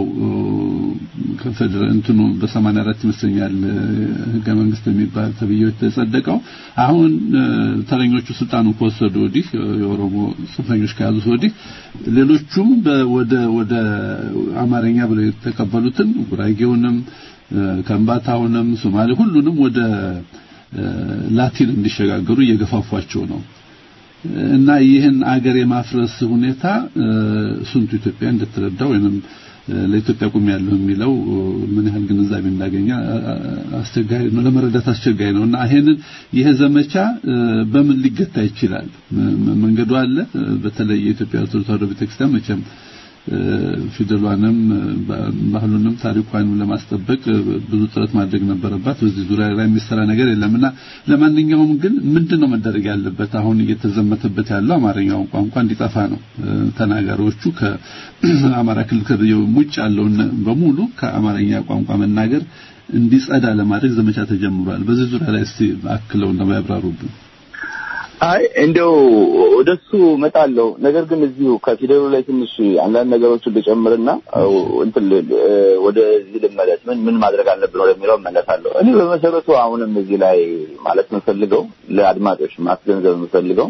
ከፌዴራል እንትኑ በ84 ይመስለኛል ህገ መንግስት የሚባል ተብዬው የተጸደቀው አሁን እ፣ ተረኞቹ ስልጣኑን ከወሰዱ ወዲህ የኦሮሞ ጽንፈኞች ከያዙት ወዲህ ሌሎቹም በ- ወደ ወደ አማርኛ ብለው የተቀበሉትን ጉራጌውንም እ፣ ከምባታውንም ሶማሌ ሁሉንም ወደ እ፣ ላቲን እንዲሸጋገሩ እየገፋፏቸው ነው። እና ይህን አገር የማፍረስ ሁኔታ እ፣ ስንቱ ኢትዮጵያ እንደተረዳው ወይንም እ፣ ለኢትዮጵያ ቁም ያለው የሚለው እ፣ ምን ያህል ግንዛቤ እንዳገኘ አ- አ- አስቸጋሪ ነው፣ ለመረዳት አስቸጋሪ ነው። እና ይሄንን ይሄ ዘመቻ እ፣ በምን ሊገታ ይችላል? ም- ም- መንገዱ አለ። እ፣ በተለይ የኢትዮጵያ ኦርቶዶክስ ተዋሕዶ ቤተክርስቲያን መቼም እ፣ ፊደሏንም እ፣ ባ- ባህሉንም ታሪኳንም ለማስጠበቅ እ፣ ብዙ ጥረት ማድረግ ነበረባት። በዚህ ዙሪያ ላይ የሚሰራ ነገር የለምና ለማንኛውም ግን ምንድነው መደረግ ያለበት? አሁን እየተዘመተበት ያለው አማርኛውን ቋንቋ እንዲጠፋ ነው። እ፣ ተናጋሪዎቹ ከአማራ ክልል ከዚህ ውጭ ያለውን በሙሉ ከአማርኛ ቋንቋ መናገር እንዲጸዳ ለማድረግ ዘመቻ ተጀምሯል። በዚህ ዙሪያ ላይ እስቲ አክለው እንደው ያብራሩብን። አይ እንደው ወደሱ እመጣለሁ። ነገር ግን እዚሁ ከፊደሉ ላይ ትንሽ አንዳንድ ነገሮችን ልጨምርና አው እንትን ል- እ፣ ወደዚህ ልመለስ። ምን ምን ማድረግ አለብን ወደሚለው እመለሳለሁ። እኔ በመሰረቱ አሁንም እዚህ ላይ ማለት የምፈልገው ለአድማጮች ማስገንዘብ የምፈልገው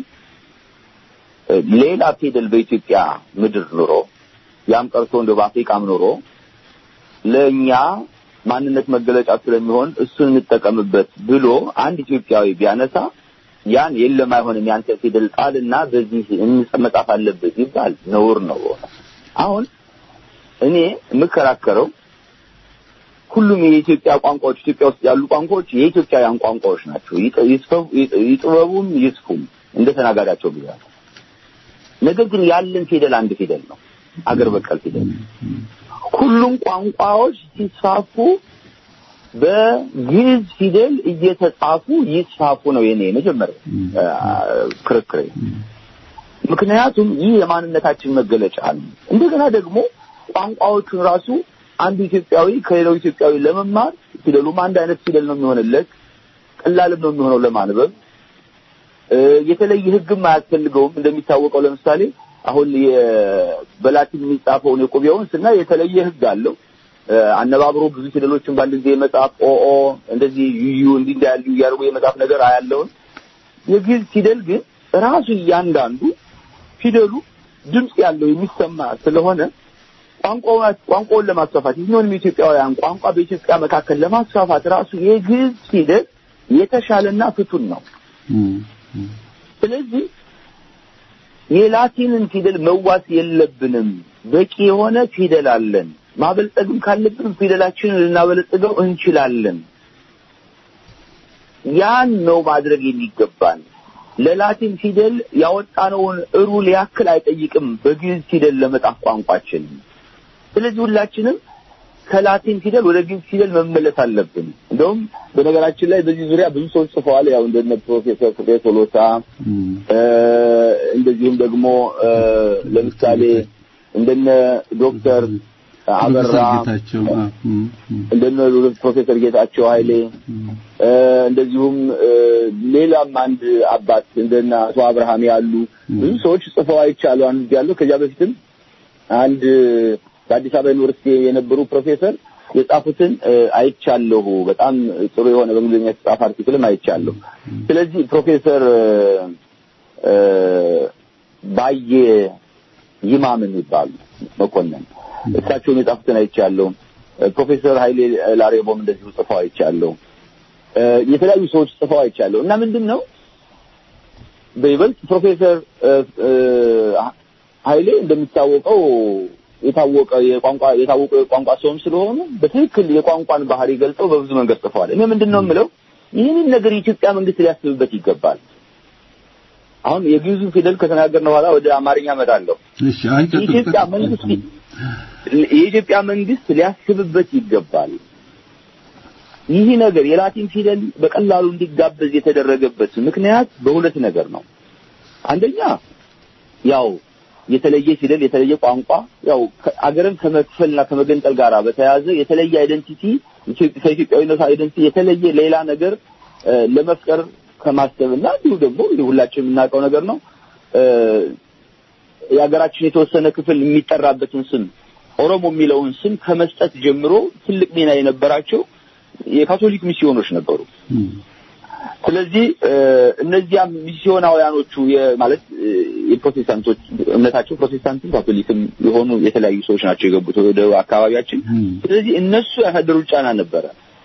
እ፣ ሌላ ፊደል በኢትዮጵያ ምድር ኑሮ ያም ቀርቶ እንደው በአፍሪካም ኑሮ ለእኛ ማንነት መገለጫ ስለሚሆን እሱን እንጠቀምበት ብሎ አንድ ኢትዮጵያዊ ቢያነሳ ያን የለም አይሆንም ያንተ ፊደል ጣልና በዚህ እንጽ- መጻፍ አለበት ይባል ነውር ነው። አሁን እኔ የምከራከረው ሁሉም የኢትዮጵያ ቋንቋዎች ኢትዮጵያ ውስጥ ያሉ ቋንቋዎች የኢትዮጵያውያን ቋንቋዎች ናቸው። ይጥ- ይስፈው- ይጥ- ይጥበቡም ይስፉም እንደ ተናጋሪያቸው ብዛት። ነገር ግን ያለን ፊደል አንድ ፊደል ነው፣ አገር በቀል ፊደል። ሁሉም ቋንቋዎች ሲስፋፉ በግዕዝ ፊደል እየተጻፉ ይስፋፉ ነው የኔ መጀመሪያ አ፣ ክርክሬ። ምክንያቱም ይህ የማንነታችን መገለጫ ነው። እንደገና ደግሞ ቋንቋዎቹን ራሱ አንዱ ኢትዮጵያዊ ከሌላው ኢትዮጵያዊ ለመማር ፊደሉም አንድ አይነት ፊደል ነው የሚሆንለት፣ ቀላልም ነው የሚሆነው ለማንበብ። እ፣ የተለየ ሕግም አያስፈልገውም። እንደሚታወቀው ለምሳሌ አሁን የ- በላቲን የሚጻፈውን የቁቤውን ስናይ የተለየ ሕግ አለው። እ፣ አነባብሮ ብዙ ፊደሎችን በአንድ ጊዜ የመጻፍ ኦኦ እንደዚህ ዩዩ እንዲህ እንዲህ ያሉ እያደረጉ የመጻፍ ነገር አያለውን። የግዕዝ ፊደል ግን ራሱ እያንዳንዱ ፊደሉ ድምፅ ያለው የሚሰማ ስለሆነ ቋንቋውን ቋንቋውን ለማስፋፋት የትኛውንም የኢትዮጵያውያን ቋንቋ በኢትዮጵያ መካከል ለማስፋፋት ራሱ የግዕዝ ፊደል የተሻለና ፍቱን ነው። ስለዚህ የላቲንን ፊደል መዋስ የለብንም። በቂ የሆነ ፊደል አለን። ማበልጸግም ካለብን ፊደላችንን ልናበለጽገው እንችላለን። ያን ነው ማድረግ የሚገባን። ለላቲን ፊደል ያወጣነውን ሩል ያክል አይጠይቅም በግዕዝ ፊደል ለመጻፍ ቋንቋችን። ስለዚህ ሁላችንም ከላቲን ፊደል ወደ ግዕዝ ፊደል መመለስ አለብን። እንደውም በነገራችን ላይ በዚህ ዙሪያ ብዙ ሰዎች ጽፈዋል። ያው እንደነ ፕሮፌሰር ፍሬ ቶሎሳ እ፣ እንደዚሁም ደግሞ እ፣ ለምሳሌ እንደነ ዶክተር አበራ ጌታቸው አ፣ እም፣ እም፣ እንደነ ፕሮፌሰር ጌታቸው ኃይሌ እ፣ እንደዚሁም እ፣ ሌላም አንድ አባት እንደነ አቶ አብርሃም ያሉ ብዙ ሰዎች ጽፈው አይቻሉ አንድ ያለው ከዚያ በፊትም አንድ በአዲስ አበባ ዩኒቨርሲቲ የነበሩ ፕሮፌሰር የጻፉትን እ፣ አይቻለሁ። በጣም ጥሩ የሆነ በእንግሊዝኛ የተጻፈ አርቲክልም አይቻለሁ። ስለዚህ ፕሮፌሰር እ፣ ባየ ይማም የሚባሉ መኮንን እሳቸውን የጻፉትን አይቻለሁ። እ፣ ፕሮፌሰር ኃይሌ ላሬቦም እንደዚሁ ጽፈው አይቻለሁ። እ፣ የተለያዩ ሰዎች ጽፈው አይቻለሁ እና ምንድን ነው በይበልጥ ፕሮፌሰር እ፣ እ፣ ኃይሌ እንደሚታወቀው የታወቀ የቋንቋ የታወቀ የቋንቋ ሰውም ስለሆኑ በትክክል የቋንቋን ባህሪ ገልጸው በብዙ መንገድ ጽፈዋል። እኔ ምንድን ነው የምለው ይህንን ነገር የኢትዮጵያ መንግስት ሊያስብበት ይገባል። አሁን የግዕዙን ፊደል ከተናገርን በኋላ ወደ አማርኛ እመጣለሁ። እሺ አይ ቀጥል፣ የኢትዮጵያ ቀጥል። መንግስት የኢትዮጵያ መንግስት ሊያስብበት ይገባል። ይህ ነገር የላቲን ፊደል በቀላሉ እንዲጋበዝ የተደረገበት ምክንያት በሁለት ነገር ነው። አንደኛ ያው የተለየ ፊደል የተለየ ቋንቋ ያው ከ- አገርን ከመክፈልና ከመገንጠል ጋር በተያያዘ የተለየ አይደንቲቲ ኢትዮጵ- ከኢትዮጵያዊነት አይደንቲቲ የተለየ ሌላ ነገር እ፣ ለመፍጠር ከማሰብና እንዲሁ ደግሞ እንዲሁ ሁላችን የምናውቀው ነገር ነው እ፣ የሀገራችን የተወሰነ ክፍል የሚጠራበትን ስም ኦሮሞ የሚለውን ስም ከመስጠት ጀምሮ ትልቅ ሚና የነበራቸው የካቶሊክ ሚስዮኖች ነበሩ። ስለዚህ እ፣ እነዚያ ሚስዮናውያኖቹ የ- ማለት እ፣ የፕሮቴስታንቶች እምነታቸው ፕሮቴስታንትም ካቶሊክም የሆኑ የተለያዩ ሰዎች ናቸው የገቡት ወደ አካባቢያችን። ስለዚህ እነሱ ያሳደሩት ጫና ነበረ።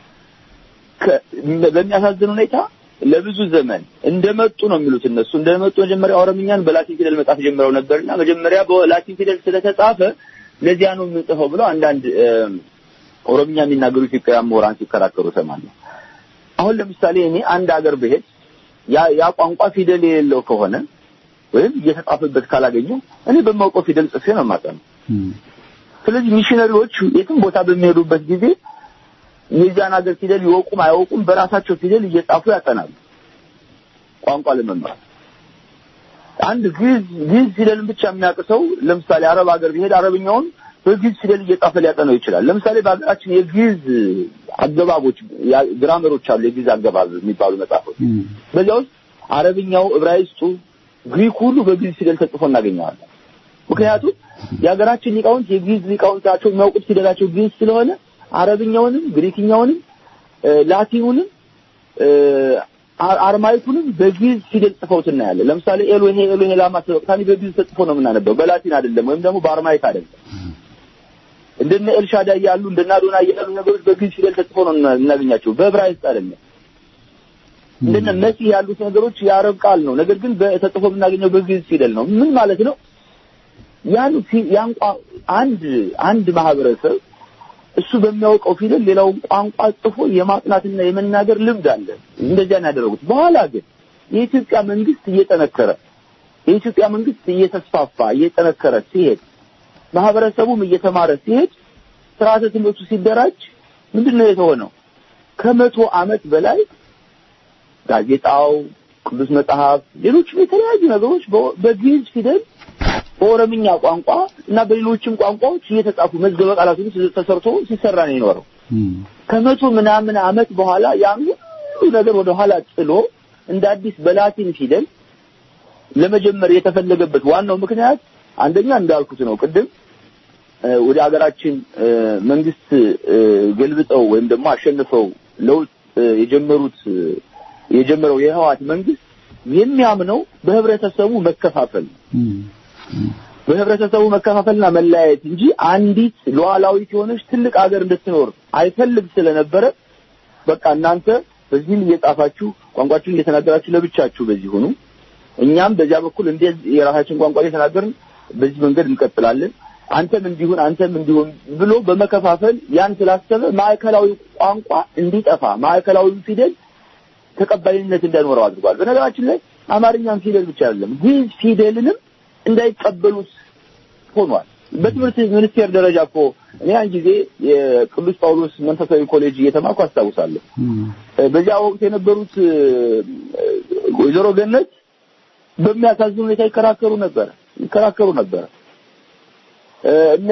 ከ- በሚያሳዝን ሁኔታ ለብዙ ዘመን እንደመጡ ነው የሚሉት እነሱ እንደመጡ መጀመሪያ ኦሮምኛን በላቲን ፊደል መጻፍ ጀምረው ነበርና መጀመሪያ በላቲን ፊደል ስለተጻፈ ለዚያ ነው የምንጽፈው ብለው አንዳንድ እ፣ ኦሮምኛ የሚናገሩ ኢትዮጵያውያን ምሁራን ሲከራከሩ እሰማለሁ። አሁን ለምሳሌ እኔ አንድ ሀገር ብሄድ ያ ያ ቋንቋ ፊደል የሌለው ከሆነ ወይም እየተጻፈበት ካላገኘው እኔ በማውቀው ፊደል ጽፌ ነው የማጠነው። ስለዚህ ሚሽነሪዎች የትም ቦታ በሚሄዱበት ጊዜ የዚያን ሀገር ፊደል ይወቁም አይወቁም በራሳቸው ፊደል እየጻፉ ያጠናሉ ቋንቋ ለመማር። አንድ ግዕዝ ግዕዝ ፊደልን ብቻ የሚያውቅ ሰው ለምሳሌ አረብ ሀገር ቢሄድ አረብኛውን በግዕዝ ፊደል እየጻፈ ሊያጠናው ይችላል። ለምሳሌ በሀገራችን የግዕዝ አገባቦች ያ- ግራመሮች አሉ። የግዕዝ አገባብ የሚባሉ መጽሐፎች በዚያ ውስጥ አረብኛው፣ ዕብራይስጡ፣ ግሪክ ሁሉ በግዕዝ ፊደል ተጽፎ እናገኘዋለን። ምክንያቱም የሀገራችን ሊቃውንት የግዕዝ ሊቃውንት ናቸው። የሚያውቁት ፊደላቸው ግዕዝ ስለሆነ አረብኛውንም፣ ግሪክኛውንም፣ እ፣ ላቲኑንም እ፣ አር- አርማይኩንም በግዕዝ ፊደል ጽፈውት እናያለን። ለምሳሌ ኤሎሄ ኤሎሄ ላማ ሰበቅታኒ በግዕዝ ተጽፎ ነው የምናነበው፣ በላቲን አይደለም፣ ወይም ደግሞ በአርማይክ አይደለም። እንደነ ኤልሻዳይ ያሉ እንደነ አዶናይ ያሉ ነገሮች በግዕዝ ፊደል ተጽፎ ነው እና- እናገኛቸው፣ በዕብራይስጥ አይደለም። እንደነ መሲህ ያሉት ነገሮች የአረብ ቃል ነው፣ ነገር ግን በ- ተጽፎ የምናገኘው በግዕዝ ፊደል ነው። ምን ማለት ነው? ያን ፊ- ያን ቋ- አንድ አንድ ማህበረሰብ እሱ በሚያውቀው ፊደል ሌላውን ቋንቋ ጽፎ የማጥናትና የመናገር ልምድ አለ። እንደዚያ ነው ያደረጉት። በኋላ ግን የኢትዮጵያ መንግስት እየጠነከረ የኢትዮጵያ መንግስት እየተስፋፋ እየጠነከረ ሲሄድ ማህበረሰቡም እየተማረ ሲሄድ ስርዓተ ትምህርቱ ሲደራጅ ምንድን ነው የተሆነው? ከመቶ ዓመት በላይ ጋዜጣው፣ ቅዱስ መጽሐፍ፣ ሌሎችም የተለያዩ ነገሮች በ- በግዕዝ ፊደል በኦሮምኛ ቋንቋ እና በሌሎችም ቋንቋዎች እየተጻፉ መዝገበ ቃላት ሁሉ ተሰርቶ ሲሰራ ነው የኖረው። ከመቶ ምናምን ዓመት በኋላ ያን ሁሉ ነገር ወደ ኋላ ጥሎ እንደ አዲስ በላቲን ፊደል ለመጀመር የተፈለገበት ዋናው ምክንያት አንደኛ እንዳልኩት ነው ቅድም እ፣ ወደ ሀገራችን እ፣ መንግስት እ፣ ገልብጠው ወይም ደግሞ አሸንፈው ለውጥ እ፣ የጀመሩት እ፣ የጀመረው የህወሓት መንግስት የሚያምነው በህብረተሰቡ መከፋፈል ነው። በህብረተሰቡ መከፋፈልና መለያየት እንጂ አንዲት ሉዓላዊት የሆነች ትልቅ ሀገር እንድትኖር አይፈልግ ስለነበረ በቃ እናንተ በዚህም እየጻፋችሁ ቋንቋችሁን እየተናገራችሁ ለብቻችሁ በዚህ ሁኑ፣ እኛም በዚያ በኩል እንደዚህ የራሳችን ቋንቋ እየተናገርን በዚህ መንገድ እንቀጥላለን፣ አንተም እንዲሁን አንተም እንዲሁን ብሎ በመከፋፈል ያን ስላሰበ ማዕከላዊ ቋንቋ እንዲጠፋ ማዕከላዊ ፊደል ተቀባይነት እንዳይኖረው አድርጓል። በነገራችን ላይ አማርኛም ፊደል ብቻ አይደለም ግዕዝ ፊደልንም እንዳይቀበሉት ሆኗል። በትምህርት ሚኒስቴር ደረጃ እኮ እኔ ያን ጊዜ የቅዱስ ጳውሎስ መንፈሳዊ ኮሌጅ እየተማርኩ አስታውሳለሁ። እ፣ በዚያ ወቅት የነበሩት እ፣ ወይዘሮ ገነት በሚያሳዝን ሁኔታ ይከራከሩ ነበር ይከራከሩ ነበር። እ፣ እነ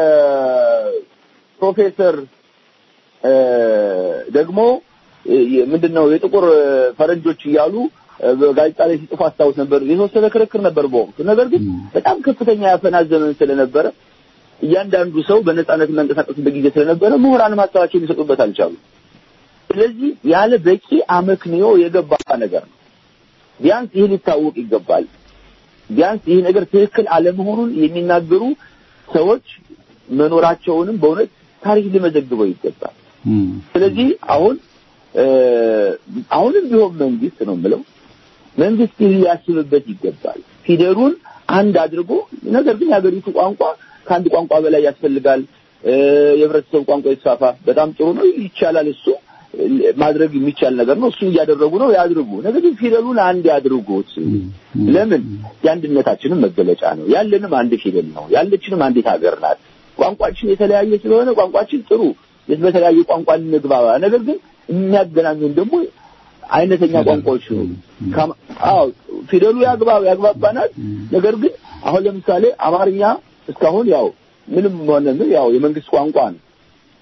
ፕሮፌሰር እ፣ ደግሞ እ፣ ምንድነው የጥቁር ፈረንጆች እያሉ እ፣ በጋዜጣ ላይ ሲጽፉ አስታውስ ነበር። የተወሰነ ክርክር ነበር በወቅቱ። ነገር ግን በጣም ከፍተኛ ያፈና ዘመን ስለነበረ እያንዳንዱ ሰው በነጻነት መንቀሳቀስበት ጊዜ ስለነበረ ምሁራን ሀሳባቸውን ሊሰጡበት አልቻሉ። ስለዚህ ያለ በቂ አመክንዮ የገባ ነገር ነው። ቢያንስ ይህ ሊታወቅ ይገባል። ቢያንስ ይህ ነገር ትክክል አለመሆኑን የሚናገሩ ሰዎች መኖራቸውንም በእውነት ታሪክ ሊመዘግበው ይገባል። ስለዚህ አሁን እ፣ አሁንም ቢሆን መንግስት ነው የምለው መንግስት ይህ ሊያስብበት ይገባል። ፊደሉን አንድ አድርጎ ነገር ግን የሀገሪቱ ቋንቋ ከአንድ ቋንቋ በላይ ያስፈልጋል። እ፣ የህብረተሰቡ ቋንቋ ይስፋፋ፣ በጣም ጥሩ ነው፣ ይቻላል። እሱ እ፣ ማድረግ የሚቻል ነገር ነው። እሱን እያደረጉ ነው፣ ያድርጉ። ነገር ግን ፊደሉን አንድ ያድርጉት። ለምን የአንድነታችንም መገለጫ ነው። ያለንም አንድ ፊደል ነው። ያለችንም አንዲት ሀገር ናት። ቋንቋችን የተለያየ ስለሆነ ቋንቋችን ጥሩ በተለያየ ቋንቋ እንግባባ። ነገር ግን የሚያገናኙን ደግሞ አይነተኛ ቋንቋዎች ነው። ከማ- አዎ ፊደሉ ያግባብ ያግባባናል። ነገር ግን አሁን ለምሳሌ አማርኛ እስካሁን ያው ምንም ሆነ ምን ያው የመንግስት ቋንቋ ነው።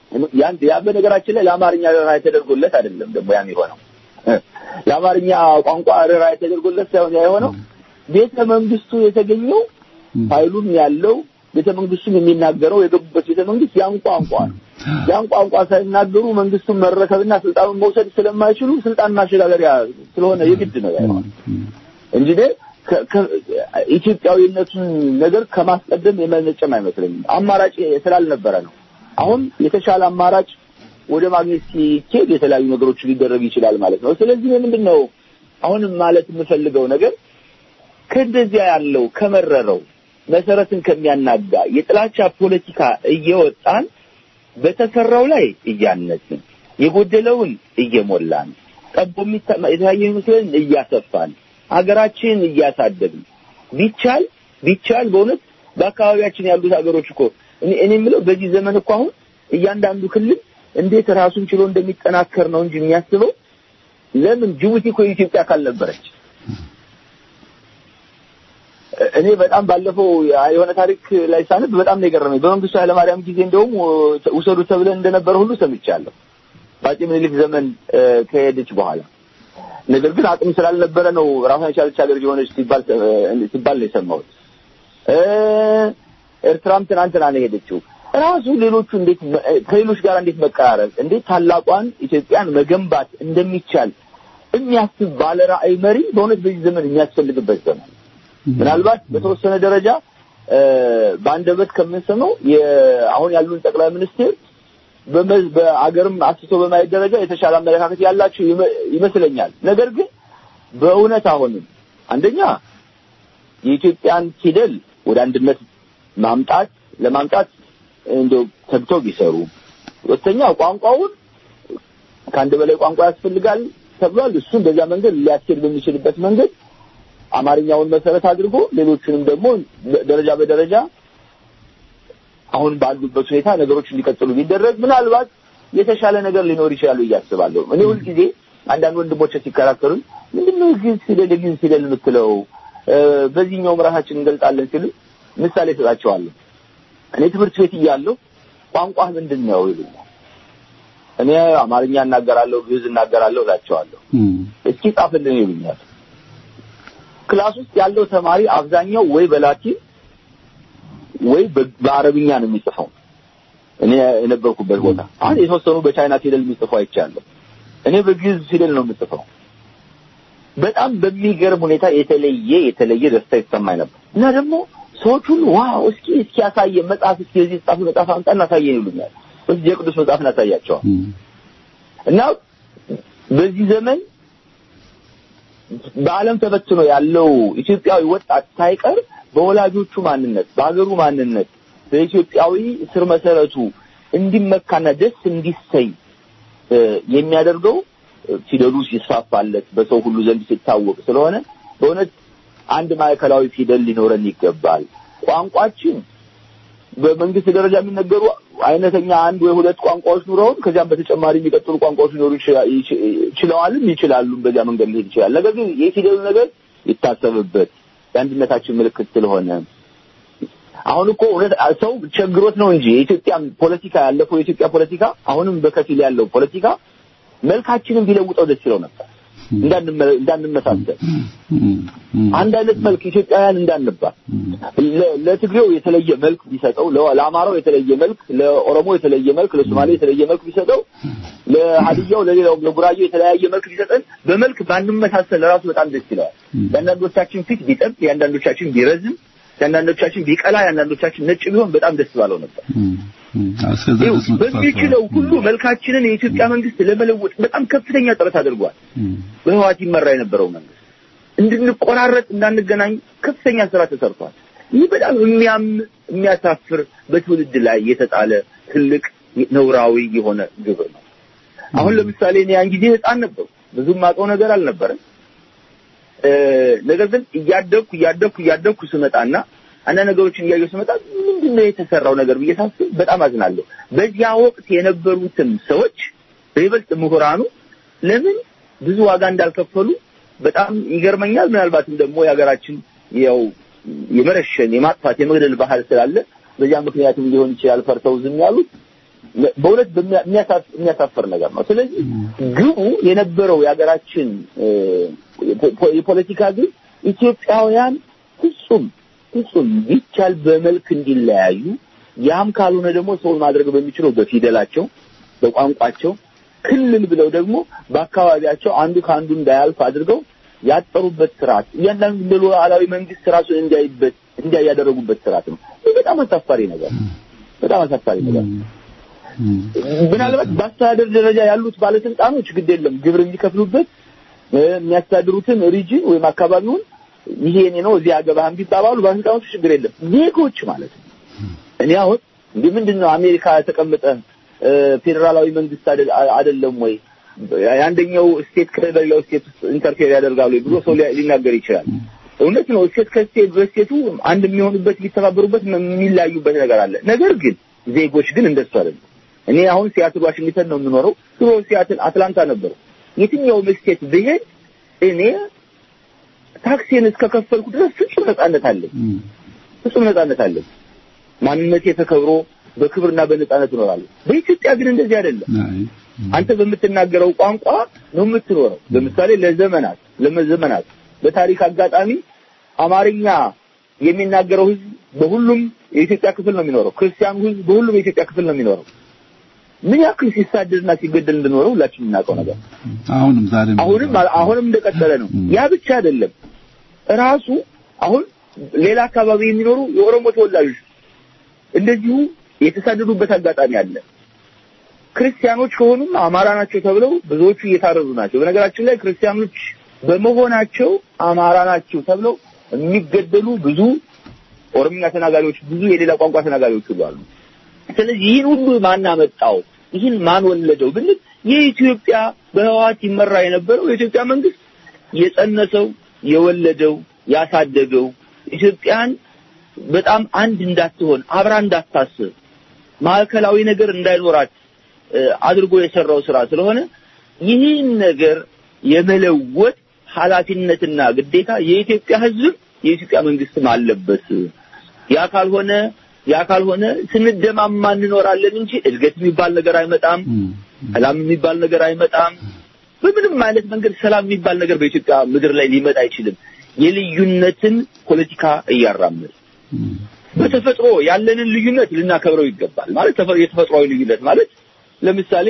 ያን ያ በነገራችን ላይ ለአማርኛ ርኅራኄ ተደርጎለት አይደለም ደግሞ ያም የሆነው ለአማርኛ ቋንቋ ርኅራኄ ተደርጎለት ሳይሆን ያ የሆነው ቤተ መንግስቱ የተገኘው ኃይሉም ያለው ቤተ መንግስቱም የሚናገረው የገቡበት ቤተ መንግስት ያን ቋንቋ ነው። ያን ቋንቋ ሳይናገሩ መንግስቱን መረከብና ስልጣኑን መውሰድ ስለማይችሉ ስልጣን ማሸጋገሪያ ስለሆነ የግድ ነው ያ የሆነው እንጂ እኔ ከ- ከ- ኢትዮጵያዊነቱን ነገር ከማስቀደም የመነጨም አይመስለኝም። አማራጭ ስላልነበረ ነው። አሁን የተሻለ አማራጭ ወደ ማግኘት ሲኬድ የተለያዩ ነገሮች ሊደረግ ይችላል ማለት ነው። ስለዚህ ምንድን ነው አሁንም ማለት የምፈልገው ነገር ከእንደዚያ ያለው ከመረረው መሰረትን ከሚያናጋ የጥላቻ ፖለቲካ እየወጣን በተሰራው ላይ እያነጽን የጎደለውን እየሞላን ጠቦ የሚታ- የታየ ምስልን እያሰፋን ሀገራችን እያሳደግን ቢቻል ቢቻል በእውነት በአካባቢያችን ያሉት ሀገሮች እኮ እኔ እኔ የምለው በዚህ ዘመን እኮ አሁን እያንዳንዱ ክልል እንዴት ራሱን ችሎ እንደሚጠናከር ነው እንጂ የሚያስበው ለምን ጅቡቲ እኮ የኢትዮጵያ አካል ነበረች። እኔ በጣም ባለፈው የሆነ ታሪክ ላይ ሳነብ በጣም ነው የገረመኝ። በመንግስቱ ኃይለማርያም ጊዜ እንደውም ውሰዱ ተብለን እንደነበረ ሁሉ ሰምቻለሁ። በአፄ ምኒልክ ዘመን እ፣ ከሄደች በኋላ ነገር ግን አቅም ስላልነበረ ነው ራሷን የቻለች ሀገር የሆነች ሲባል እ፣ ሲባል ነው የሰማሁት። እ፣ ኤርትራም ትናንትና ነው የሄደችው። ራሱ ሌሎቹ እንዴት መ- ከሌሎች ጋር እንዴት መቀራረብ እንዴት ታላቋን ኢትዮጵያን መገንባት እንደሚቻል የሚያስብ ባለ ራዕይ መሪ በእውነት በዚህ ዘመን የሚያስፈልግበት ዘመን ምናልባት በተወሰነ ደረጃ እ፣ በአንደበት ከምንሰማው የ- አሁን ያሉን ጠቅላይ ሚኒስትር በመ- በአገርም አስቶ በማየት ደረጃ የተሻለ አመለካከት ያላቸው ይመ- ይመስለኛል። ነገር ግን በእውነት አሁንም አንደኛ የኢትዮጵያን ፊደል ወደ አንድነት ማምጣት ለማምጣት እንደው ተግተው ቢሰሩ፣ ሁለተኛ ቋንቋውን ከአንድ በላይ ቋንቋ ያስፈልጋል ተብሏል። እሱን በዛ መንገድ ሊያስኬድ በሚችልበት መንገድ አማርኛውን መሰረት አድርጎ ሌሎቹንም ደግሞ ደረጃ በደረጃ አሁን ባሉበት ሁኔታ ነገሮች እንዲቀጥሉ ቢደረግ ምናልባት የተሻለ ነገር ሊኖር ይችላል ብዬ አስባለሁ። እኔ ሁልጊዜ አንዳንድ ወንድሞች ሲከራከሩኝ ምንድነው የግዕዝ ፊደል የግዕዝ ፊደል የምትለው እ፣ በዚህኛውም ራሳችን እንገልጣለን ሲሉ ምሳሌ እሰጣቸዋለሁ። እኔ ትምህርት ቤት እያለሁ ቋንቋ ምንድን ነው ይሉኛል። እኔ አማርኛ እናገራለሁ፣ ግዕዝ እናገራለሁ እላቸዋለሁ። እስኪ ጻፍልን ይሉኛል። ክላስ ውስጥ ያለው ተማሪ አብዛኛው ወይ በላቲን ወይ በ- በአረብኛ ነው የሚጽፈው። እኔ የነበርኩበት ቦታ አሁን የተወሰኑ በቻይና ፊደል የሚጽፉ አይቻለሁ። እኔ በግዕዝ ፊደል ነው የምጽፈው። በጣም በሚገርም ሁኔታ የተለየ የተለየ ደስታ ይሰማኝ ነበር እና ደግሞ ሰዎች ሁሉ ዋው እስኪ እስኪ ያሳየን መጽሐፍ እስኪ የዚህ ጻፍ መጽሐፍ አምጣ እናሳየን ይሉኛል። ወይስ የቅዱስ መጽሐፍ እናሳያቸዋል እና በዚህ ዘመን በዓለም ተበትኖ ያለው ኢትዮጵያዊ ወጣት ሳይቀር በወላጆቹ ማንነት፣ በሀገሩ ማንነት፣ በኢትዮጵያዊ ስር መሰረቱ እንዲመካና ደስ እንዲሰኝ እ፣ የሚያደርገው እ፣ ፊደሉ ሲስፋፋለት በሰው ሁሉ ዘንድ ሲታወቅ ስለሆነ በእውነት አንድ ማዕከላዊ ፊደል ሊኖረን ይገባል። ቋንቋችን በመንግስት ደረጃ የሚነገሩ አይነተኛ አንድ ወይ ሁለት ቋንቋዎች ኑረውን ከዚያም በተጨማሪ የሚቀጥሉ ቋንቋዎች ሊኖሩ ይችላ- ይች- ይችለዋልም ይችላሉም። በዚያ መንገድ ሊሄድ ይችላል። ነገር ግን የፊደሉ ነገር ይታሰብበት የአንድነታችን ምልክት ስለሆነ አሁን እኮ እውነት ሰው ቸግሮት ነው እንጂ የኢትዮጵያ ፖለቲካ ያለፈው የኢትዮጵያ ፖለቲካ አሁንም በከፊል ያለው ፖለቲካ መልካችንን ቢለውጠው ደስ ይለው ነበር። እንዳንመ- እንዳንመሳሰል አንድ አይነት መልክ ኢትዮጵያውያን እንዳንባል ለ- ለትግሬው የተለየ መልክ ቢሰጠው፣ ለ- ለአማራው የተለየ መልክ፣ ለኦሮሞ የተለየ መልክ፣ ለሶማሌ የተለየ መልክ ቢሰጠው፣ ለሀዲያው ለሌላው ለጉራጌው የተለያየ መልክ ቢሰጠን በመልክ ባንመሳሰል ራሱ በጣም ደስ ይለዋል። የአንዳንዶቻችን ፊት ቢጠብ፣ የአንዳንዶቻችን ቢረዝም፣ የአንዳንዶቻችን ቢቀላ፣ የአንዳንዶቻችን ነጭ ቢሆን በጣም ደስ ባለው ነበር። እስከዛ ይኸው ድረስ መጥፋት በሚችለው ሁሉ መልካችንን የኢትዮጵያ መንግስት ለመለወጥ በጣም ከፍተኛ ጥረት አድርጓል። በህዋት ይመራ የነበረው መንግስት እንድንቆራረጥ እንዳንገናኝ ከፍተኛ ስራ ተሰርቷል። ይህ በጣም የሚያም የሚያሳፍር በትውልድ ላይ የተጣለ ትልቅ ነውራዊ የሆነ ግብር ነው። አሁን ለምሳሌ እኔ ያን ጊዜ ህፃን ነበሩ፣ ብዙም አውቀው ነገር አልነበረም። እ፣ ነገር ግን እያደግኩ እያደግኩ እያደግኩ ስመጣና አንዳንድ ነገሮችን እያየሁ ስመጣ ምንድን ነው የተሰራው ነገር ብዬ ሳስብ በጣም አዝናለሁ። በዚያ ወቅት የነበሩትም ሰዎች በይበልጥ ምሁራኑ ለምን ብዙ ዋጋ እንዳልከፈሉ በጣም ይገርመኛል። ምናልባትም ደግሞ የሀገራችን ያው የመረሸን የማጥፋት የመግደል ባህል ስላለ በዚያ ምክንያትም ሊሆን ይችላል ፈርተው ዝም ያሉት። በእውነት በሚያ- የሚያሳፍ- የሚያሳፍር ነገር ነው። ስለዚህ ግቡ የነበረው የሀገራችን እ፣ የፖ- የፖለቲካ ግብ ኢትዮጵያውያን ፍጹም ፍጹም ቢቻል በመልክ እንዲለያዩ ያም ካልሆነ ደግሞ ሰውን ማድረግ በሚችለው በፊደላቸው በቋንቋቸው ክልል ብለው ደግሞ በአካባቢያቸው አንዱ ከአንዱ እንዳያልፍ አድርገው ያጠሩበት ስርዓት እያንዳንዱ እንደ ሉዓላዊ መንግስት ራሱን እንዲያይበት እንዲያይ ያደረጉበት ስርዓት ነው። ይህ በጣም አሳፋሪ ነገር ነው። በጣም አሳፋሪ ነገር ነው። ምናልባት በአስተዳደር ደረጃ ያሉት ባለስልጣኖች ግድ የለም ግብር የሚከፍሉበት እ፣ የሚያስተዳድሩትን ሪጅን ወይም አካባቢውን ይሄ የኔ ነው እዚህ አገባህም ቢባባሉ ባለስልጣኖቹ ችግር የለም። ዜጎች ማለት ነው። እኔ አሁን እንደ ምንድን ነው አሜሪካ የተቀመጠ እ፣ ፌዴራላዊ መንግስት አይደል- አይደለም ወይ የአንደኛው ስቴት ከሌላው ስቴት ውስጥ ኢንተርፌር ያደርጋሉ ብሎ ሰው ሊያ- ሊናገር ይችላል። እውነት ነው። ስቴት ከስቴት በስቴቱ አንድ የሚሆኑበት ሊተባበሩበት የሚለያዩበት ነገር አለ። ነገር ግን ዜጎች ግን እንደሱ አይደለም። እኔ አሁን ሲያትል ዋሽንግተን ነው የምኖረው። ድሮ ሲያትል አትላንታ ነበሩ። የትኛውም ስቴት ብሄድ እኔ ታክሲን እስከከፈልኩ ድረስ ፍጹም ነጻነት አለኝ። ፍጹም ነጻነት አለኝ። ማንነቴ ተከብሮ በክብርና በነጻነት እኖራለሁ። በኢትዮጵያ ግን እንደዚህ አይደለም። አይ አንተ በምትናገረው ቋንቋ ነው የምትኖረው። ለምሳሌ ለዘመናት ለመዘመናት በታሪክ አጋጣሚ አማርኛ የሚናገረው ህዝብ በሁሉም የኢትዮጵያ ክፍል ነው የሚኖረው። ክርስቲያኑ ህዝብ በሁሉም የኢትዮጵያ ክፍል ነው የሚኖረው። ምን ያክል ሲሳደድና ሲገደል እንደኖረው ሁላችንም የምናውቀው ነገር አሁንም ዛሬም አሁንም አሁንም እንደቀጠለ ነው። ያ ብቻ አይደለም። ራሱ አሁን ሌላ አካባቢ የሚኖሩ የኦሮሞ ተወላጆች እንደዚሁ የተሳደዱበት አጋጣሚ አለ። ክርስቲያኖች ከሆኑም አማራ ናቸው ተብለው ብዙዎቹ እየታረዱ ናቸው። በነገራችን ላይ ክርስቲያኖች በመሆናቸው አማራ ናቸው ተብለው የሚገደሉ ብዙ ኦሮምኛ ተናጋሪዎች፣ ብዙ የሌላ ቋንቋ ተናጋሪዎች ሁሉ አሉ። ስለዚህ ይህን ሁሉ ማን አመጣው? ይህን ማን ወለደው ብንል የኢትዮጵያ በህወሓት ይመራ የነበረው የኢትዮጵያ መንግስት የጸነሰው፣ የወለደው፣ ያሳደገው ኢትዮጵያን በጣም አንድ እንዳትሆን አብራ እንዳታስብ ማዕከላዊ ነገር እንዳይኖራት እ፣ አድርጎ የሰራው ስራ ስለሆነ ይህን ነገር የመለወጥ ኃላፊነትና ግዴታ የኢትዮጵያ ህዝብ የኢትዮጵያ መንግስትም አለበት። ያ ካልሆነ ያ ካልሆነ ስንደማማ እንኖራለን እንጂ እድገት የሚባል ነገር አይመጣም። ሰላም የሚባል ነገር አይመጣም። በምንም አይነት መንገድ ሰላም የሚባል ነገር በኢትዮጵያ ምድር ላይ ሊመጣ አይችልም። የልዩነትን ፖለቲካ እያራመድ በተፈጥሮ ያለንን ልዩነት ልናከብረው ይገባል። ማለት ተፈ- የተፈጥሯዊ ልዩነት ማለት ለምሳሌ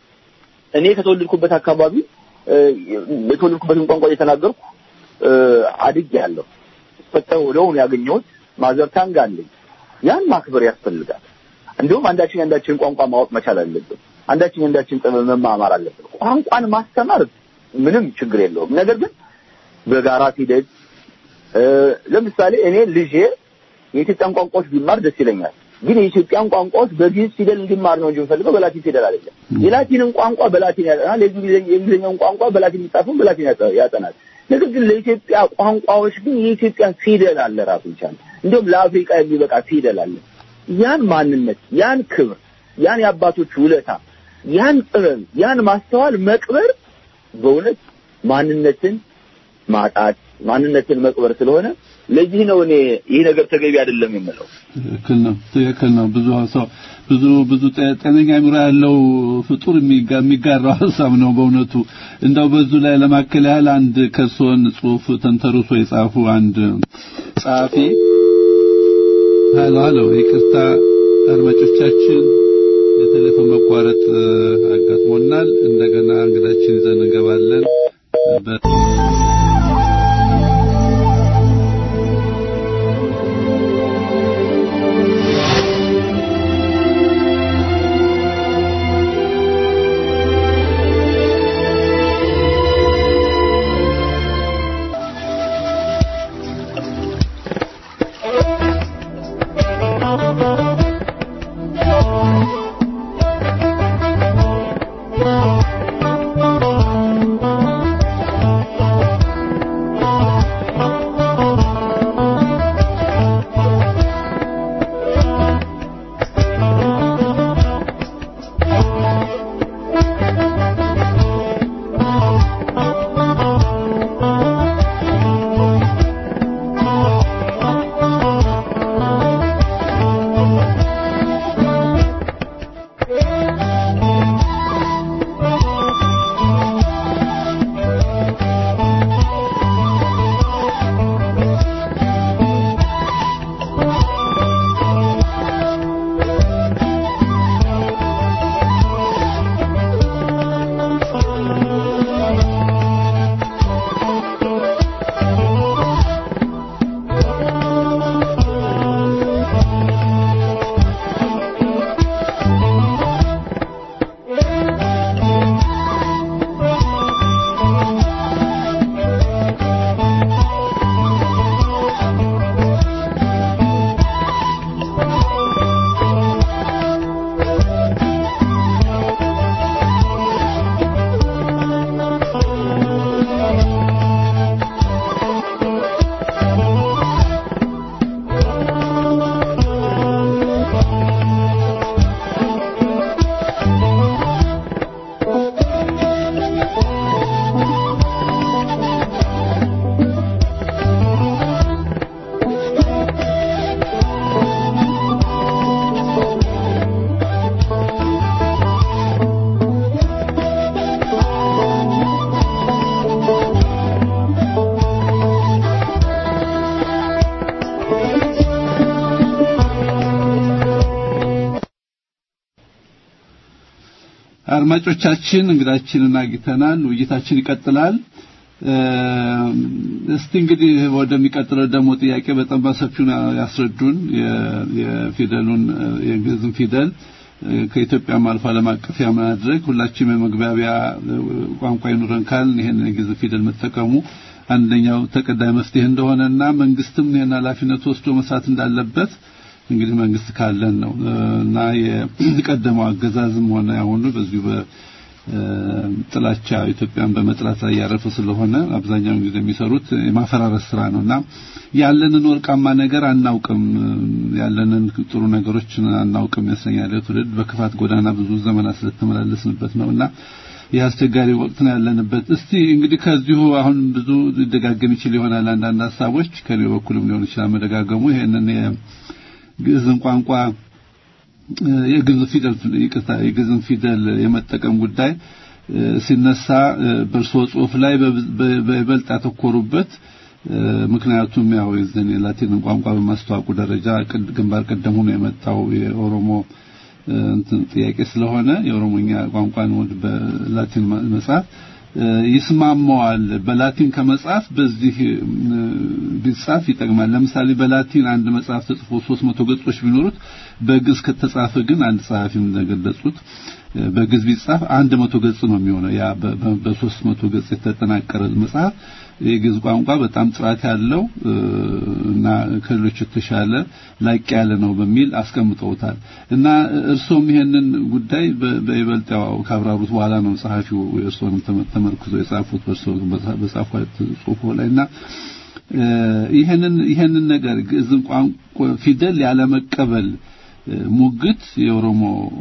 እኔ ከተወለድኩበት አካባቢ እ፣ የተወለድኩበትን ቋንቋ እየተናገርኩ እ፣ አድጌያለሁ። ፈጠው ወደውን ያገኘሁት ማዘር ታንግ አለኝ። ያን ማክበር ያስፈልጋል። እንዲሁም አንዳችን የአንዳችን ቋንቋ ማወቅ መቻል አለብን። አንዳችን የአንዳችን ጥበብ መማማር አለብን። ቋንቋን ማስተማር ምንም ችግር የለውም። ነገር ግን በጋራ ፊደል እ፣ ለምሳሌ እኔ ልጄ የኢትዮጵያን ቋንቋዎች ቢማር ደስ ይለኛል። ግን የኢትዮጵያን ቋንቋዎች በግዕዝ ፊደል እንዲማር ነው እንጂ የምፈልገው በላቲን ፊደል አይደለም። የላቲንን ቋንቋ በላቲን ያጠናል፣ የእንግሊዝኛ- የእንግሊዝኛውን ቋንቋ በላቲን የሚጻፈውን በላቲን ያጠ- ያጠናል። ነገር ግን ለኢትዮጵያ ቋንቋዎች ግን የኢትዮጵያ ፊደል አለ ራሱ ይቻል እንዲሁም ለአፍሪካ የሚበቃ ፊደል አለ። ያን ማንነት፣ ያን ክብር፣ ያን የአባቶች ውለታ፣ ያን ጥበብ፣ ያን ማስተዋል መቅበር በእውነት ማንነትን ማጣት ማንነትን መቅበር ስለሆነ ለዚህ ነው እኔ ይህ ነገር ተገቢ አይደለም የምለው። ትክክል ነው። ትክክል ነው። ብዙ ሰው ብዙ ብዙ ጤ- ጤነኛ አእምሮ ያለው ፍጡር የሚጋ- የሚጋራው ሀሳብ ነው በእውነቱ። እንደው በዙ ላይ ለማከል ያህል አንድ ከርሶን ጽሑፍ ተንተርሶ የጻፉ አንድ ጸሐፊ ሀሎ ሀሎ፣ ይቅርታ አድማጮቻችን፣ የቴሌፎን መቋረጥ እ፣ አጋጥሞናል። እንደገና እንግዳችን ይዘን እንገባለን። በ- Thank you. አድማጮቻችን እንግዳችንን አግኝተናል። ውይይታችን ይቀጥላል። እስቲ እንግዲህ ወደሚቀጥለው ደግሞ ጥያቄ በጣም በሰፊው ያስረዱን የፊደሉን የግዕዝን ፊደል ከኢትዮጵያም አልፎ ዓለም አቀፍ ማድረግ ሁላችንም የመግባቢያ ቋንቋ ይኑረን ካልን ይሄን የግዕዝ ፊደል መጠቀሙ አንደኛው ተቀዳሚ መፍትሄ እንደሆነና መንግስትም ይሄን ኃላፊነት ወስዶ መስራት እንዳለበት እንግዲህ መንግስት ካለን ነው እና የቀደመው አገዛዝም ሆነ አሁኑ በዚሁ በጥላቻ ኢትዮጵያን በመጥላት ላይ ያረፈ ስለሆነ አብዛኛውን ጊዜ የሚሰሩት የማፈራረስ ስራ ነውና ያለንን ወርቃማ ነገር አናውቅም፣ ያለንን ጥሩ ነገሮች አናውቅም ይመስለኛል። ትውልድ በክፋት ጎዳና ብዙ ዘመናት ስለተመላለስንበት ነውና ይህ አስቸጋሪ ወቅት ነው ያለንበት። እስቲ እንግዲህ ከዚሁ አሁን ብዙ ሊደጋገም ይችል ይሆናል አንዳንድ ሀሳቦች ከኔ በኩልም ሊሆን ይችላል መደጋገሙ ይሄንን የግዕዝን ቋንቋ የግዕዝ ፊደል ይቅርታ የግዕዝን ፊደል የመጠቀም ጉዳይ ሲነሳ በእርስዎ ጽሑፍ ላይ በይበልጥ ያተኮሩበት ምክንያቱም ያው የዘን የላቲንን ቋንቋ በማስተዋወቁ ደረጃ ግንባር ቀደም ሆኖ የመጣው የኦሮሞ እንትን ጥያቄ ስለሆነ የኦሮሞኛ ቋንቋን ወደ በላቲን መጻፍ ይስማማዋል። በላቲን ከመጻፍ በዚህ ቢጻፍ ይጠቅማል። ለምሳሌ በላቲን አንድ መጽሐፍ ተጽፎ 300 ገጾች ቢኖሩት በግዕዝ ከተጻፈ ግን አንድ ጸሐፊ እንደገለጹት በግዕዝ ቢጻፍ አንድ መቶ ገጽ ነው የሚሆነው። ያ በሶስት መቶ ገጽ የተጠናቀረ መጽሐፍ የግዕዝ ቋንቋ በጣም ጥራት ያለው እና ከሌሎች የተሻለ ላቅ ያለ ነው በሚል አስቀምጠውታል። እና እርሶም ይሄንን ጉዳይ በይበልጥ ያው ካብራሩት በኋላ ነው ጸሐፊው እርሶንም ተመርኩዘው የጻፉት በእርሶ በጻፉት ጽሑፎ ላይ እና ይሄንን ይሄንን ነገር ግዕዝን ቋንቋ ፊደል ያለመቀበል ሙግት የኦሮሞ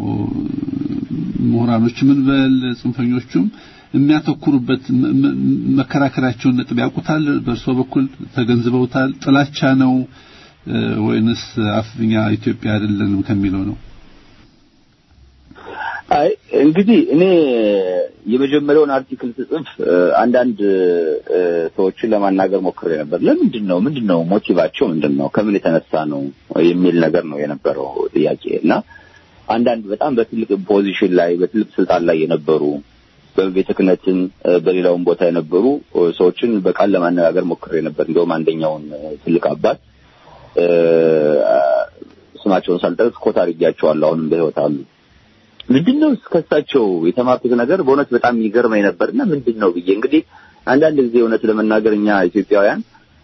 ምሁራኖች ምን በል ጽንፈኞቹም የሚያተኩሩበት መከራከራቸውን ነጥብ ያውቁታል። በእርሶ በኩል ተገንዝበውታል? ጥላቻ ነው ወይንስ አፍኛ ኢትዮጵያ አይደለንም ከሚለው ነው? አይ እንግዲህ እኔ የመጀመሪያውን አርቲክል ስጽፍ አንዳንድ ሰዎችን ለማናገር ሞክሬ ነበር። ለምንድን ነው ምንድን ነው ሞቲቫቸው ምንድን ነው ከምን የተነሳ ነው የሚል ነገር ነው የነበረው ጥያቄ እና አንዳንድ በጣም በትልቅ ፖዚሽን ላይ በትልቅ ስልጣን ላይ የነበሩ በቤተ ክህነትም በሌላውም ቦታ የነበሩ ሰዎችን በቃል ለማነጋገር ሞክሬ ነበር። እንደውም አንደኛውን ትልቅ አባት ስማቸውን ሳልጠቅስ ኮት አድርጌያቸዋለሁ። አሁንም በሕይወት አሉ። ምንድን ነው ከሳቸው የተማርኩት ነገር በእውነት በጣም የሚገርመኝ ነበር እና ምንድን ነው ብዬ እንግዲህ አንዳንድ ጊዜ እውነት ለመናገር እኛ ኢትዮጵያውያን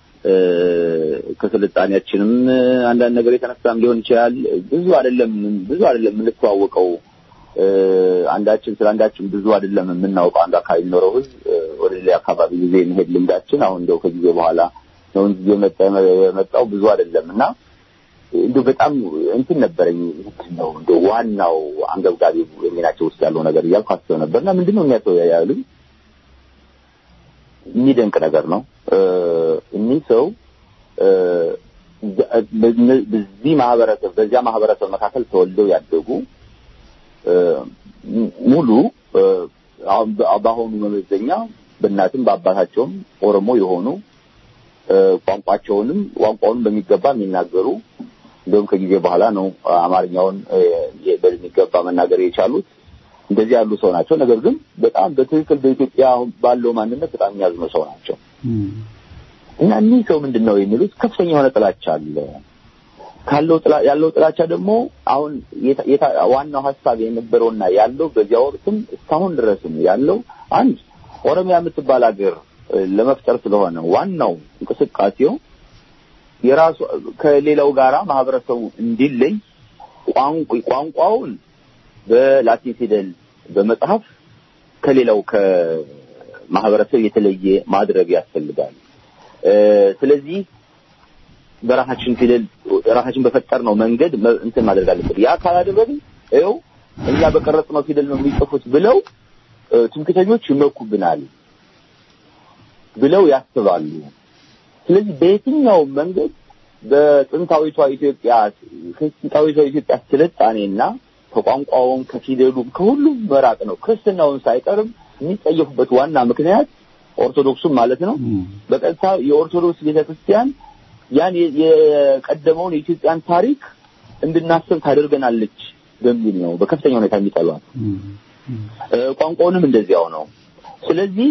ከስልጣኔያችንም አንዳንድ ነገር የተነሳም ሊሆን ይችላል ብዙ አይደለም ብዙ አይደለም የምንተዋወቀው አንዳችን ስለ አንዳችን ብዙ አይደለም የምናውቀው አንድ አካባቢ የሚኖረው ህዝብ ወደ ሌላ አካባቢ ጊዜ የመሄድ ልምዳችን አሁን እንደው ከጊዜ በኋላ ነው እንጂ የመጣው ብዙ አይደለም እና እንደው በጣም እንትን ነበረኝ ምንድን ነው እንደው ዋናው አንገብጋቢ የሚናቸው ውስጥ ያለው ነገር እያልኩ አስበው ነበር እና ምንድን ነው የሚያሰው ያሉኝ የሚደንቅ ነገር ነው እኒህ ሰው በዚህ ማህበረሰብ በዚያ ማህበረሰብ መካከል ተወልደው ያደጉ ሙሉ በአሁኑ መመዘኛ በእናትም በአባታቸውም ኦሮሞ የሆኑ ቋንቋቸውንም ቋንቋውንም በሚገባ የሚናገሩ እንደውም ከጊዜ በኋላ ነው አማርኛውን በሚገባ መናገር የቻሉት። እንደዚህ ያሉ ሰው ናቸው። ነገር ግን በጣም በትክክል በኢትዮጵያ ባለው ማንነት በጣም የሚያዝኑ ሰው ናቸው እና እኒህ ሰው ምንድን ነው የሚሉት ከፍተኛ የሆነ ጥላቻ አለ ካለው ያለው ጥላቻ ደግሞ አሁን ዋናው ሀሳብ የነበረውና ያለው በዚያ ወቅትም እስካሁን ድረስም ያለው አንድ ኦሮሚያ የምትባል ሀገር ለመፍጠር ስለሆነ ዋናው እንቅስቃሴው የራሱ ከሌላው ጋራ ማህበረሰቡ እንዲለይ ቋንቋውን በላቲን ፊደል በመጽሐፍ ከሌላው ከማህበረሰብ የተለየ ማድረግ ያስፈልጋል። ስለዚህ በራሳችን ፊደል ራሳችን በፈጠርነው መንገድ እንትን ማድረግ አለብን። ያ ካላደረግን ይኸው እኛ በቀረጽነው ፊደል ነው የሚጽፉት ብለው ትምክተኞች ይመኩብናል ብለው ያስባሉ። ስለዚህ በየትኛውም መንገድ በጥንታዊቷ ኢትዮጵያ ከጥንታዊቷ ኢትዮጵያ ስልጣኔና ከቋንቋውም ከፊደሉም ከሁሉም መራቅ ነው። ክርስትናውን ሳይቀርም የሚጠየፉበት ዋና ምክንያት ኦርቶዶክሱም ማለት ነው። በቀጥታ የኦርቶዶክስ ቤተክርስቲያን ያን የቀደመውን የኢትዮጵያን ታሪክ እንድናስብ ታደርገናለች በሚል ነው በከፍተኛ ሁኔታ የሚጠሏት ቋንቋውንም እንደዚያው ነው። ስለዚህ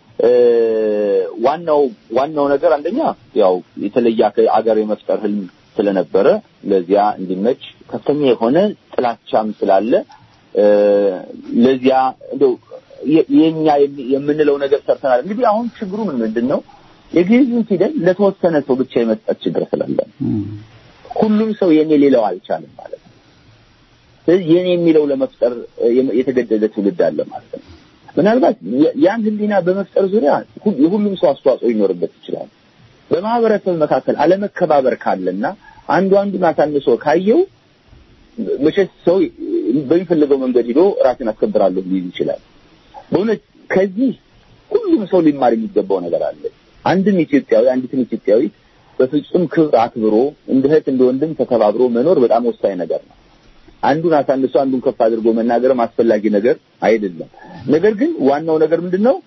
ዋናው ዋናው ነገር አንደኛ ያው የተለየ አገር የመፍጠር ህልም ስለነበረ ለዚያ እንዲመች ከፍተኛ የሆነ ጥላቻም ስላለ ለዚያ እንደው የኛ የምንለው ነገር ሰርተናል። እንግዲህ አሁን ችግሩ ምን ምንድን ነው? የግዕዝን ፊደል ለተወሰነ ሰው ብቻ የመስጠት ችግር ስላለ ሁሉም ሰው የኔ ሌላው አልቻለም ማለት ነው። ስለዚህ የኔ የሚለው ለመፍጠር የተገደደ ትውልድ አለ ማለት ነው። ምናልባት ያን ህሊና በመፍጠር ዙሪያ የሁሉም ሰው አስተዋጽኦ ሊኖርበት ይችላል። በማህበረሰብ መካከል አለመከባበር ካለና አንዱ አንዱን አሳንሶ ካየው መቼስ ሰው በሚፈልገው መንገድ ሂዶ ራሴን አስከብራለሁ ሊል ይችላል። በእውነት ከዚህ ሁሉም ሰው ሊማር የሚገባው ነገር አለ። አንድም ኢትዮጵያዊ አንዲትም ኢትዮጵያዊት በፍጹም ክብር አክብሮ እንደ እህት እንደ ወንድም ተከባብሮ መኖር በጣም ወሳኝ ነገር ነው። አንዱን አሳንሶ አንዱን ከፍ አድርጎ መናገርም አስፈላጊ ነገር አይደለም። ነገር ግን ዋናው ነገር ምንድን ነው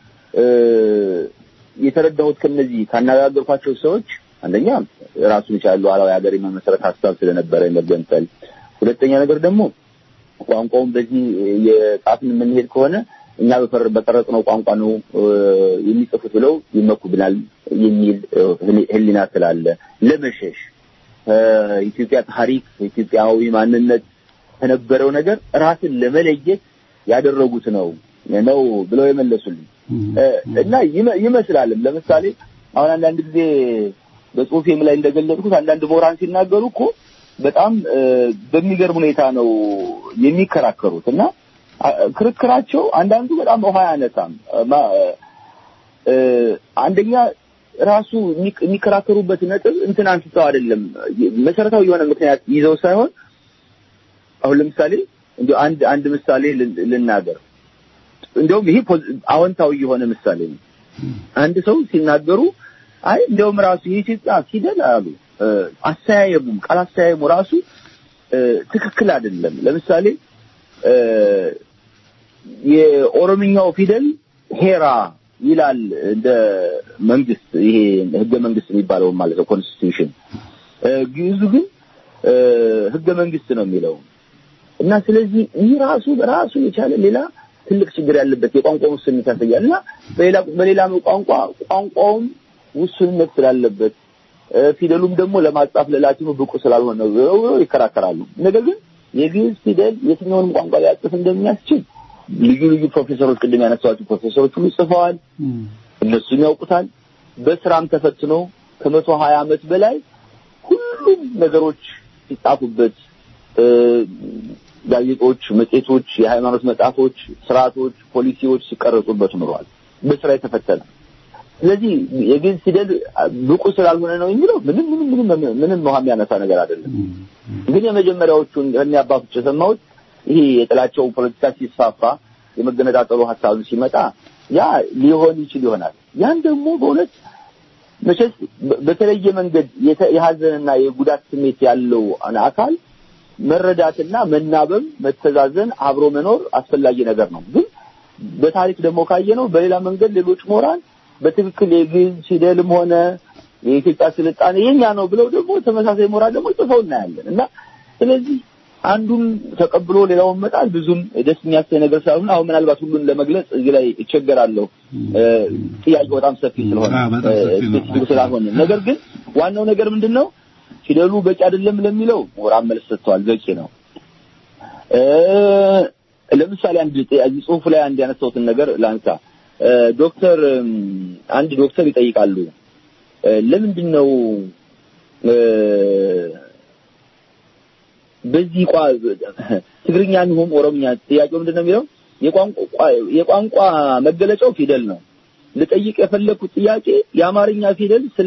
የተረዳሁት ከነዚህ ካነጋገርኳቸው ሰዎች አንደኛ ራሱን የቻለ ሉዓላዊ ሀገር የመመስረት ሀሳብ ስለነበረ የመገንጠል፣ ሁለተኛ ነገር ደግሞ ቋንቋውን በዚህ የጻፍን የምንሄድ ከሆነ እኛ በቀረጽነው ቋንቋ ነው የሚጽፉት ብለው ይመኩብናል የሚል ህሊና ስላለ ለመሸሽ ኢትዮጵያ ታሪክ ኢትዮጵያዊ ማንነት ከነበረው ነገር ራስን ለመለየት ያደረጉት ነው ነው ብለው የመለሱልኝ እና ይመስላልም። ለምሳሌ አሁን አንዳንድ ጊዜ በጽሁፌም ላይ እንደገለጽኩት አንዳንድ ምሁራን ሲናገሩ እኮ በጣም በሚገርም ሁኔታ ነው የሚከራከሩት እና ክርክራቸው አንዳንዱ በጣም ውሃ ያነሳም። አንደኛ ራሱ የሚከራከሩበት ነጥብ እንትን አንስተው አይደለም መሰረታዊ የሆነ ምክንያት ይዘው ሳይሆን አሁን ለምሳሌ እንዲሁ አንድ አንድ ምሳሌ ልናገር። እንዲያውም ይሄ አዎንታዊ የሆነ ምሳሌ ነው። አንድ ሰው ሲናገሩ አይ እንዲያውም ራሱ የኢትዮጵያ ፊደል አሉ አስተያየሙም ቃል አስተያየሙ ራሱ ትክክል አይደለም። ለምሳሌ የኦሮምኛው ፊደል ሄራ ይላል እንደ መንግስት ይሄ ህገ መንግስት የሚባለው ማለት ነው ኮንስቲቱሽን። ግዕዙ ግን ህገ መንግስት ነው የሚለው እና ስለዚህ ይህ ራሱ በራሱ የቻለ ሌላ ትልቅ ችግር ያለበት የቋንቋ ውስንነት ያሳያል እና በሌላ በሌላ ቋንቋ ቋንቋውም ውስንነት ስላለበት ፊደሉም ደግሞ ለማጻፍ ለላቲኑ ብቁ ስላልሆነ ነው ይከራከራሉ። ነገር ግን የግዕዝ ፊደል የትኛውንም ቋንቋ ሊያጽፍ እንደሚያስችል ልዩ ልዩ ፕሮፌሰሮች ቅድም ያነሳኋቸው ፕሮፌሰሮች ሁሉ ጽፈዋል። እነሱም ያውቁታል። በስራም ተፈትኖ ከመቶ ሀያ ዓመት በላይ ሁሉም ነገሮች ሲጻፉበት ጋዜጦች፣ መጽሔቶች፣ የሃይማኖት መጽሐፎች፣ ስርዓቶች፣ ፖሊሲዎች ሲቀረጹበት ኖረዋል። በስራ የተፈተነ ስለዚህ የግዕዝ ፊደል ብቁ ስላልሆነ ነው የሚለው ምንም ምንም ምንም ምንም ውሃ የሚያነሳ ነገር አይደለም። ግን የመጀመሪያዎቹን ከእኔ አባቶች የሰማሁት ይሄ የጥላቸው ፖለቲካ ሲስፋፋ የመገነጣጠሉ ሀሳብ ሲመጣ ያ ሊሆን ይችል ይሆናል። ያን ደግሞ በእውነት መቼስ በተለየ መንገድ የሀዘንና የጉዳት ስሜት ያለው አካል መረዳትና መናበብ፣ መተዛዘን፣ አብሮ መኖር አስፈላጊ ነገር ነው። ግን በታሪክ ደግሞ ካየነው በሌላ መንገድ ሌሎች ምሁራን በትክክል የግዕዝ ፊደልም ሆነ የኢትዮጵያ ስልጣኔ የኛ ነው ብለው ደግሞ ተመሳሳይ ምሁራን ደግሞ ጽፈው እናያለን እና ስለዚህ አንዱን ተቀብሎ ሌላውን መጣል ብዙም ደስ የሚያሳይ ነገር ስላልሆነ አሁን ምናልባት ሁሉን ለመግለጽ እዚህ ላይ እቸገራለሁ። ጥያቄው በጣም ሰፊ ስለሆነ ስፔሲፊክ ስላልሆነ፣ ነገር ግን ዋናው ነገር ምንድን ነው ፊደሉ በቂ አይደለም ለሚለው ምሁራን መልስ ሰጥተዋል። በቂ ነው። ለምሳሌ አንድ እዚህ ጽሁፉ ላይ አንድ ያነሳሁትን ነገር ላንሳ። ዶክተር አንድ ዶክተር ይጠይቃሉ ለምንድን ነው በዚህ ቋ ትግርኛ ይሁን ኦሮምኛ ጥያቄው ምንድን ነው የሚለው የቋንቋ መገለጫው ፊደል ነው። ልጠይቅ የፈለኩት ጥያቄ የአማርኛ ፊደል ስለ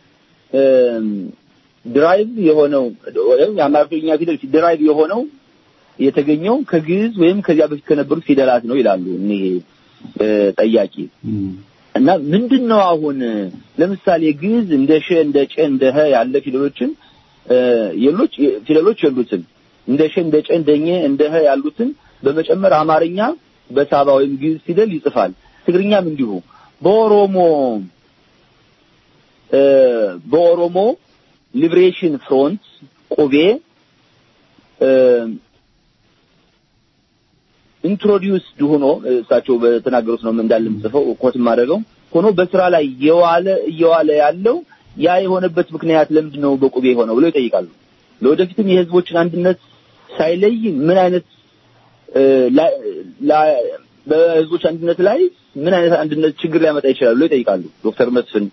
ድራይቭ የሆነው ወይም የአማርኛ ፊደል ድራይቭ የሆነው የተገኘው ከግዕዝ ወይም ከዚያ በፊት ከነበሩት ፊደላት ነው ይላሉ እኒህ ጠያቂ። እና ምንድን ነው አሁን ለምሳሌ ግዕዝ እንደ ሸ እንደ ጨ እንደ ሀ ያለ ፊደሎችን የሎች ፊደሎች የሉትም። እንደ ሸ እንደ ጨ እንደ ኘ እንደ ሀ ያሉትን በመጨመር አማርኛ በሳባ ወይም ግዕዝ ፊደል ይጽፋል። ትግርኛም እንዲሁ። በኦሮሞ በኦሮሞ ሊብሬሽን ፍሮንት ቁቤ ኢንትሮዲውስድ ሆኖ እሳቸው በተናገሩት ነው እንዳለ ጽፈው ኮት ማድረገው ሆኖ በስራ ላይ የዋለ እየዋለ ያለው ያ የሆነበት ምክንያት ለምንድን ነው በቁቤ የሆነው ብለው ይጠይቃሉ። ለወደፊትም የህዝቦችን አንድነት ሳይለይ ምን አይነት በህዝቦች አንድነት ላይ ምን አይነት አንድነት ችግር ሊያመጣ ይችላል ብለው ይጠይቃሉ። ዶክተር መስፍን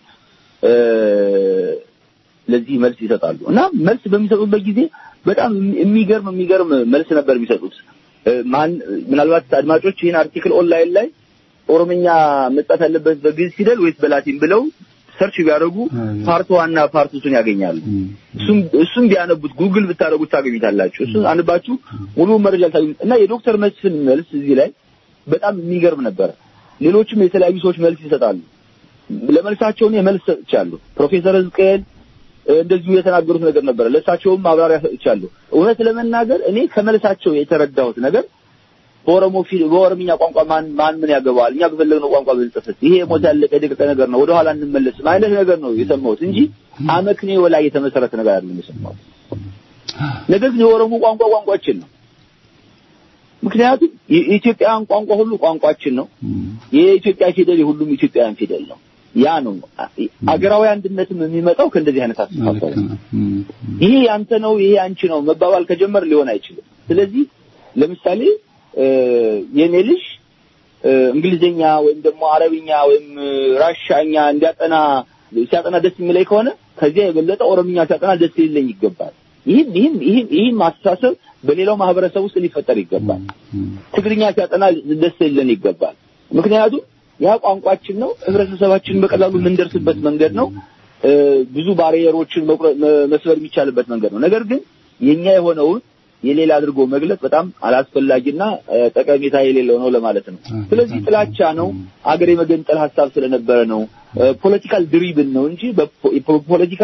ለዚህ መልስ ይሰጣሉ እና መልስ በሚሰጡበት ጊዜ በጣም የሚገርም የሚገርም መልስ ነበር የሚሰጡት። ማን ምናልባት አድማጮች ይህን አርቲክል ኦንላይን ላይ ኦሮምኛ መጻፍ ያለበት በግዕዝ ፊደል ወይስ በላቲን ብለው ሰርች ቢያደርጉ ፓርት ዋና ፓርት ቱን ያገኛሉ። እሱም እሱም ቢያነቡት ጉግል ብታደርጉት ታገኙታላችሁ። እሱን አንባችሁ ሙሉ መረጃ ታገኙት እና የዶክተር መስፍን መልስ እዚህ ላይ በጣም የሚገርም ነበር። ሌሎችም የተለያዩ ሰዎች መልስ ይሰጣሉ። ለመልሳቸው እኔ መልስ ሰጥቻለሁ። ፕሮፌሰር ሕዝቅኤል እንደዚሁ የተናገሩት ነገር ነበረ። ለእሳቸውም ማብራሪያ ሰጥቻለሁ። እውነት ለመናገር እኔ ከመልሳቸው የተረዳሁት ነገር በኦሮሞ ፊል በኦሮምኛ ቋንቋ ማን ማን ምን ያገባዋል? እኛ በፈለግነው ቋንቋ ብንጽፍስ ይሄ ሞት ያለቀ የደቀቀ ነገር ነው፣ ወደኋላ እንመለስም አይነት ነገር ነው የሰማሁት እንጂ አመክንዮ ላይ የተመሰረተ ነገር አይደለም የሰማሁት። ነገር ግን የኦሮሞ ቋንቋ ቋንቋችን ነው። ምክንያቱም የኢትዮጵያውያን ቋንቋ ሁሉ ቋንቋችን ነው። የኢትዮጵያ ፊደል የሁሉም ኢትዮጵያውያን ፊደል ነው። ያ ነው አገራዊ አንድነትም የሚመጣው ከእንደዚህ አይነት አስተሳሰብ ይሄ ያንተ ነው፣ ይሄ አንቺ ነው መባባል ከጀመር ሊሆን አይችልም። ስለዚህ ለምሳሌ የኔ ልጅ እንግሊዝኛ ወይም ደግሞ አረብኛ ወይም ራሻኛ እንዲያጠና ሲያጠና ደስ የሚለኝ ከሆነ ከዚያ የበለጠ ኦሮምኛ ሲያጠና ደስ ሊለኝ ይገባል። ይህም ይህም ይህም ይህም አስተሳሰብ በሌላው ማህበረሰብ ውስጥ ሊፈጠር ይገባል። ትግርኛ ሲያጠና ደስ ሊለን ይገባል። ምክንያቱም ያ ቋንቋችን ነው። ህብረተሰባችን በቀላሉ የምንደርስበት መንገድ ነው። ብዙ ባሪየሮችን መስበር የሚቻልበት መንገድ ነው። ነገር ግን የኛ የሆነውን የሌላ አድርጎ መግለጽ በጣም አላስፈላጊና ጠቀሜታ የሌለው ነው ለማለት ነው። ስለዚህ ጥላቻ ነው፣ አገር የመገንጠል ሀሳብ ስለነበረ ነው፣ ፖለቲካል ድሪብን ነው እንጂ ፖለቲካ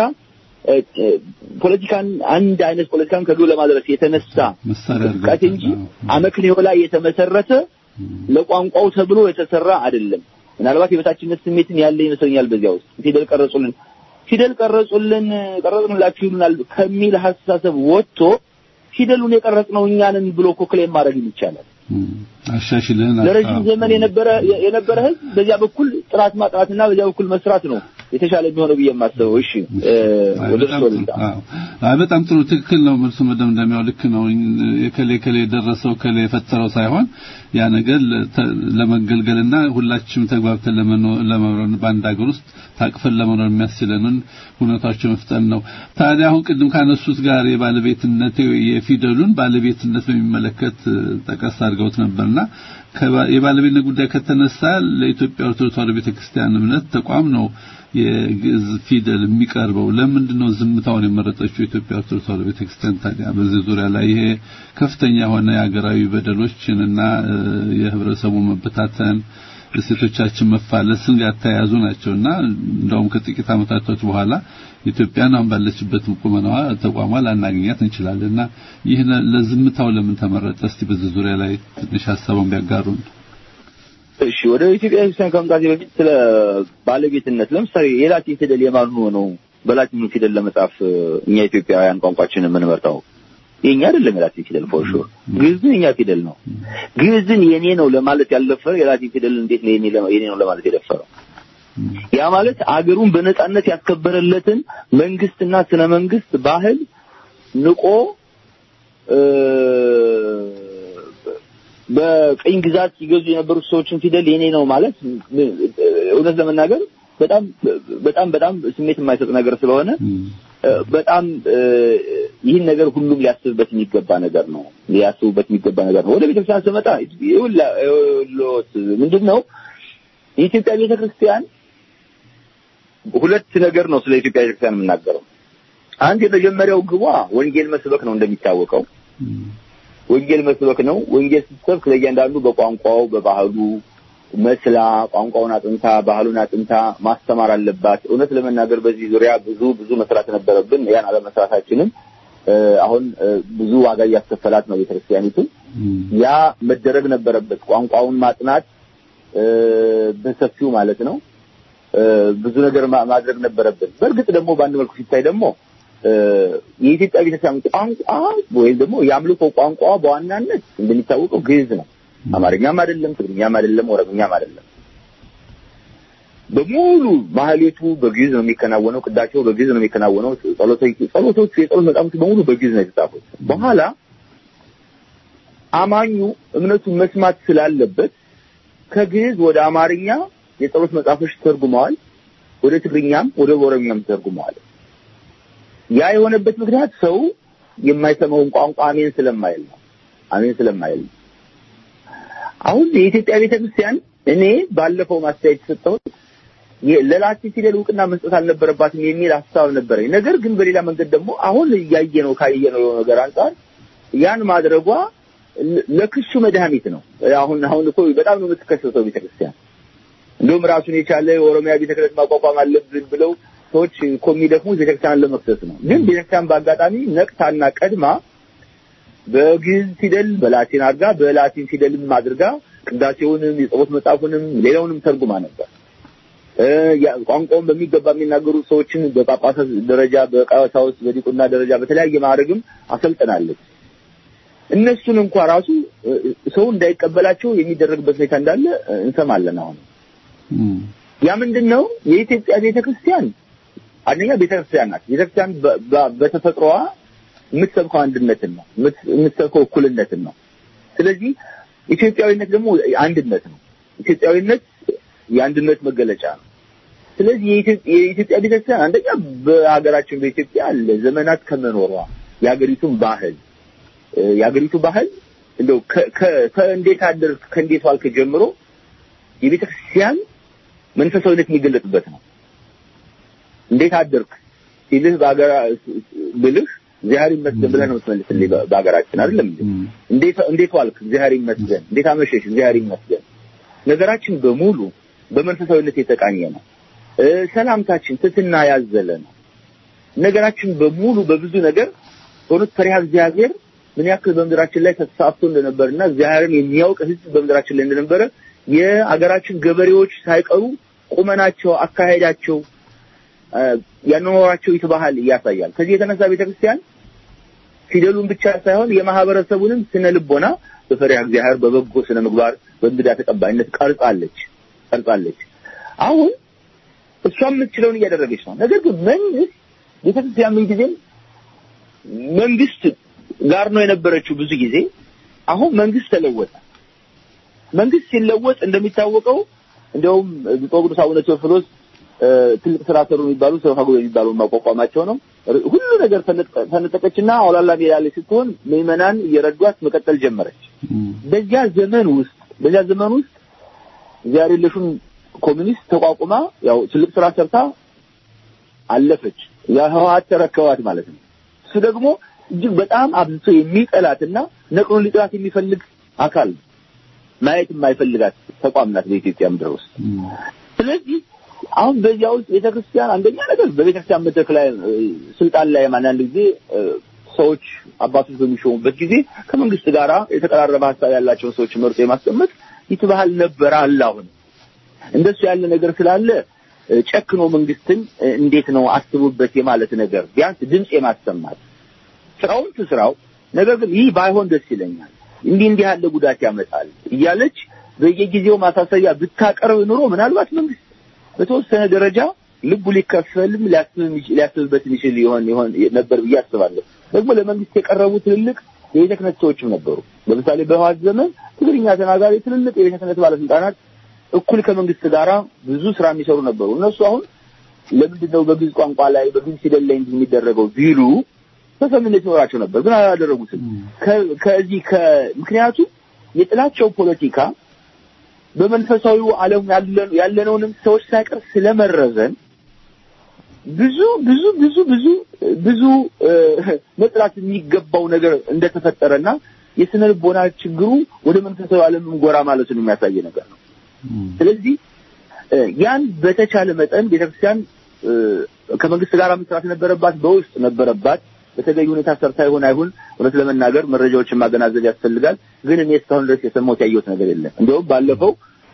ፖለቲካን አንድ አይነት ፖለቲካን ከግብ ለማድረስ የተነሳ እንቅስቃሴ እንጂ አመክንዮ ላይ የተመሰረተ ለቋንቋው ተብሎ የተሰራ አይደለም። ምናልባት የበታችነት ስሜትን ያለ ይመስለኛል። በዚያ ውስጥ ፊደል ቀረጹልን ፊደል ቀረጹልን ቀረጽንላችሁ ይሉናል ከሚል ሀሳብ ወጥቶ ፊደሉን የቀረጽነው እኛንን ብሎ እኮ ክሌም ማድረግ ይቻላል። አሻሽልን ለረጅም ዘመን የነበረ የነበረ ህዝብ በዚያ በኩል ጥራት ማጥራትና በዚያ በኩል መስራት ነው የተሻለ የሚሆነው ብዬ የማስበው። እሺ ወደ እርሶ ልምጣ። አይ በጣም ጥሩ ትክክል ነው። መልሱ መደምደሚያው ልክ ነው። የከሌ ከሌ የደረሰው ከሌ የፈጠረው ሳይሆን ያ ነገር ለመገልገልና ሁላችንም ተግባብተን ለመኖር በአንድ ሀገር ውስጥ ታቅፈን ለመኖር የሚያስችለንን ሁኔታዎች መፍጠር ነው። ታዲያ አሁን ቅድም ካነሱት ጋር የባለቤትነት የፊደሉን ባለቤትነት በሚመለከት ጠቀስ አድርገውት ነበርና የባለቤትነት ጉዳይ ከተነሳ ለኢትዮጵያ ኦርቶዶክስ ተዋሕዶ ቤተክርስቲያን እምነት ተቋም ነው የግዕዝ ፊደል የሚቀርበው። ለምንድን ነው ዝምታውን የመረጠችው የኢትዮጵያ ኦርቶዶክስ ተዋሕዶ ቤተክርስቲያን? ታዲያ በዚህ ዙሪያ ላይ ይሄ ከፍተኛ የሆነ የሀገራዊ በደሎችንና የህብረተሰቡ መበታተን እሴቶቻችን መፋለስን ጋር ተያያዙ ናቸውና እንደውም ከጥቂት ዓመታቶች በኋላ ኢትዮጵያን አሁን ባለችበት ቁመናዋ ተቋሟ ላናገኛት እንችላለንና ይህ ለዝምታው ለምን ተመረጠ? እስቲ በዚህ ዙሪያ ላይ ትንሽ ሀሳቡን ቢያጋሩን። እሺ፣ ወደ ኢትዮጵያ ክርስቲያን ከመምጣቴ በፊት ስለ ባለቤትነት ለምሳሌ የላቲን ፊደል የማን ሆኖ ነው በላቲን ፊደል ለመጻፍ እኛ ኢትዮጵያውያን ቋንቋችንን የምንመርጠው? የኛ አይደለም የላቲን ፊደል ፎር ሹር። ግዕዝን የኛ ፊደል ነው። ግዕዝን የኔ ነው ለማለት ያልደፈረ የላቲን ፊደል እንዴት ነው የኔ የኔ ነው ለማለት የደፈረው? ያ ማለት አገሩን በነጻነት ያስከበረለትን መንግስትና ስነ መንግስት ባህል ንቆ በቀኝ ግዛት ሲገዙ የነበሩት ሰዎችን ፊደል የኔ ነው ማለት እውነት ለመናገር በጣም በጣም በጣም ስሜት የማይሰጥ ነገር ስለሆነ በጣም ይህን ነገር ሁሉም ሊያስብበት የሚገባ ነገር ነው። ሊያስቡበት የሚገባ ነገር ነው። ወደ ቤተክርስቲያን ስመጣ ይኸውልዎት ምንድን ነው የኢትዮጵያ ቤተክርስቲያን ሁለት ነገር ነው ስለ ኢትዮጵያ ቤተክርስቲያን የምናገረው። አንድ የመጀመሪያው ግቧ ወንጌል መስበክ ነው። እንደሚታወቀው ወንጌል መስበክ ነው። ወንጌል ስትሰብክ ለእያንዳንዱ በቋንቋው በባህሉ መስላ ቋንቋውን አጥንታ ባህሉን አጥንታ ማስተማር አለባት። እውነት ለመናገር በዚህ ዙሪያ ብዙ ብዙ መስራት ነበረብን። ያን አለመስራታችንም አሁን ብዙ ዋጋ እያስከፈላት ነው ቤተክርስቲያኒቱ። ያ መደረግ ነበረበት። ቋንቋውን ማጥናት በሰፊው ማለት ነው። ብዙ ነገር ማድረግ ነበረብን። በእርግጥ ደግሞ በአንድ መልኩ ሲታይ ደግሞ የኢትዮጵያ ቤተክርስቲያን ቋንቋ ወይም ደግሞ የአምልኮ ቋንቋ በዋናነት እንደሚታወቀው ግዕዝ ነው። አማርኛም አይደለም፣ ትግርኛም አይደለም፣ ኦሮምኛም አይደለም። በሙሉ ማህሌቱ በግዕዝ ነው የሚከናወነው። ቅዳቸው በግዕዝ ነው የሚከናወነው። ጸሎቶች ጸሎቶቹ የጸሎት መጻሕፍት በሙሉ በግዕዝ ነው የተጻፉት። በኋላ አማኙ እምነቱን መስማት ስላለበት ከግዕዝ ወደ አማርኛ የጸሎት መጽሐፎች ተርጉመዋል። ወደ ትግርኛም ወደ ኦሮምኛም ተርጉመዋል። ያ የሆነበት ምክንያት ሰው የማይሰማውን ቋንቋ አሜን ስለማይል ነው። አሜን ስለማይል ነው። አሁን የኢትዮጵያ ቤተክርስቲያን እኔ ባለፈው ማስተያየት የሰጠሁት ለላቲን ፊደል እውቅና መስጠት አልነበረባትም የሚል ሀሳብ ነበረኝ። ነገር ግን በሌላ መንገድ ደግሞ አሁን እያየነው ካየነው ነገር አንጻር ያን ማድረጓ ለክሱ መድኃኒት ነው። አሁን አሁን እኮ በጣም ነው የምትከሰሰው ቤተክርስቲያን። እንደውም ራሱን የቻለ የኦሮሚያ ቤተ ክህነት ማቋቋም አለብን ብለው ሰዎች እኮ የሚደክሙት ቤተክርስቲያንን ለመክሰስ ነው። ግን ቤተክርስቲያን በአጋጣሚ ነቅታና ቀድማ በግዕዝ ፊደል በላቲን አድርጋ በላቲን ፊደልም አድርጋ ቅዳሴውንም የጸሎት መጽሐፉንም ሌላውንም ተርጉማ ነበር። ቋንቋውን በሚገባ የሚናገሩ ሰዎችን በጳጳሳት ደረጃ፣ በቀሳውስት፣ በዲቁና ደረጃ በተለያየ ማዕረግም አሰልጥናለች። እነሱን እንኳ ራሱ ሰው እንዳይቀበላቸው የሚደረግበት ሁኔታ እንዳለ እንሰማለን። አሁን ያ ምንድን ነው? የኢትዮጵያ ቤተክርስቲያን አንደኛ ቤተክርስቲያን ናት። ቤተክርስቲያን በተፈጥሮዋ የምትሰብከው አንድነትን ነው፣ የምትሰብከው እኩልነትን ነው። ስለዚህ ኢትዮጵያዊነት ደግሞ አንድነት ነው። ኢትዮጵያዊነት የአንድነት መገለጫ ነው። ስለዚህ የኢትዮጵያ ቤተክርስቲያን አንደኛ በሀገራችን በኢትዮጵያ ለዘመናት ከመኖሯ የሀገሪቱን ባህል የሀገሪቱ ባህል እንደው ከእንዴት አደርክ ከእንዴት ዋልክ ጀምሮ የቤተ ክርስቲያን መንፈሳዊነት የሚገለጥበት ነው። እንዴት አደርክ ሲልህ በሀገራ ብልህ እግዚአብሔር ይመስገን ብለህ ነው የምትመልስልኝ በሀገራችን አይደለም እንዴ? እንዴት እንዴት ዋልክ እግዚአብሔር ይመስገን፣ እንዴት አመሸሽ እግዚአብሔር ይመስገን። ነገራችን በሙሉ በመንፈሳዊነት የተቃኘ ነው። ሰላምታችን ትትና ያዘለ ነው። ነገራችን በሙሉ በብዙ ነገር በእውነት ፈሪሃ እግዚአብሔር ምን ያክል በምድራችን ላይ ተስፋፍቶ እንደነበርና እግዚአብሔርን የሚያውቅ ሕዝብ በምድራችን ላይ እንደነበረ የአገራችን ገበሬዎች ሳይቀሩ ቁመናቸው፣ አካሄዳቸው፣ ያኗኗራቸው ይትባህል ያሳያል። ከዚህ የተነሳ ቤተክርስቲያን ፊደሉን ብቻ ሳይሆን የማህበረሰቡንም ስነ ልቦና በፈሪሃ እግዚአብሔር በበጎ ስነ ምግባር በእንግዳ ተቀባይነት ቀርጻለች ቀርጻለች። አሁን እሷ የምትችለውን እያደረገች ነው። ነገር ግን መንግስት ቤተክርስቲያን ምን ጊዜም መንግስት ጋር ነው የነበረችው ብዙ ጊዜ። አሁን መንግስት ተለወጠ። መንግስት ሲለወጥ እንደሚታወቀው እንደውም ብፁዕ ቅዱስ አቡነ ቴዎፍሎስ ትልቅ ስራ ሰሩ የሚባሉ ሰፋ ጉባኤ የሚባሉ ማቋቋማቸው ነው። ሁሉ ነገር ተነጠቀችና አውላላ ሜዳ ላይ ስትሆን ምዕመናን እየረዷት መቀጠል ጀመረች። በዚያ ዘመን ውስጥ በዚያ ዘመን ውስጥ እግዚአብሔር የለሹን ኮሚኒስት ተቋቁማ ያው ትልቅ ስራ ሰርታ አለፈች። ያ ህወሓት ተረከባት ማለት ነው። እሱ ደግሞ እጅግ በጣም አብዝቶ የሚጠላትና ነቅሎን ሊጥላት የሚፈልግ አካል ማየት የማይፈልጋት ተቋም ናት በኢትዮጵያ ምድር ውስጥ። ስለዚህ አሁን በዚያ ውስጥ ቤተክርስቲያን አንደኛ ነገር በቤተክርስቲያን መድረክ ላይ ስልጣን ላይ አንዳንድ ጊዜ ሰዎች አባቶች በሚሾሙበት ጊዜ ከመንግስት ጋራ የተቀራረበ ሀሳብ ያላቸውን ሰዎች መርጦ የማስቀመጥ ይትባህል ነበር አለ። አሁን እንደሱ ያለ ነገር ስላለ ጨክኖ መንግስትን እንዴት ነው አስቡበት የማለት ነገር ቢያንስ ድምፅ የማሰማት ስራውን ትስራው፣ ነገር ግን ይህ ባይሆን ደስ ይለኛል፣ እንዲህ እንዲህ ያለ ጉዳት ያመጣል እያለች በየጊዜው ማሳሰቢያ ብታቀርብ ኑሮ ምናልባት መንግስት በተወሰነ ደረጃ ልቡ ሊከፈልም ሊያስብበት የሚችል ይሆን ይሆን ነበር ብዬ አስባለሁ። ደግሞ ለመንግስት የቀረቡ ትልልቅ የቤተ ክህነት ሰዎችም ነበሩ። ለምሳሌ በህወሓት ዘመን ትግርኛ ተናጋሪ ትልልቅ የቤተ ክህነት ባለስልጣናት እኩል ከመንግስት ጋራ ብዙ ስራ የሚሰሩ ነበሩ። እነሱ አሁን ለምንድን ነው በግዕዝ ቋንቋ ላይ በግዕዝ ፊደል ላይ እንዲህ የሚደረገው ቢሉ ተሰሚነት ይኖራቸው ነበር፣ ግን አላደረጉትም። ከዚህ ምክንያቱም የጥላቸው ፖለቲካ በመንፈሳዊው ዓለም ያለነውንም ሰዎች ሳይቀር ስለመረዘን ብዙ ብዙ ብዙ ብዙ ብዙ መጥላት የሚገባው ነገር እንደተፈጠረና የስነ ልቦና ችግሩ ወደ መንፈሳዊ ዓለምም ጎራ ማለቱን የሚያሳይ ነገር ነው። ስለዚህ ያን በተቻለ መጠን ቤተክርስቲያን ከመንግስት ጋር መስራት ነበረባት፣ በውስጥ ነበረባት። በተገቢ ሁኔታ ሰርታ ይሆን አይሁን እውነት ለመናገር መረጃዎችን ማገናዘብ ያስፈልጋል። ግን እኔ እስካሁን ድረስ የሰማሁት ያየሁት ነገር የለም። እንዲሁም ባለፈው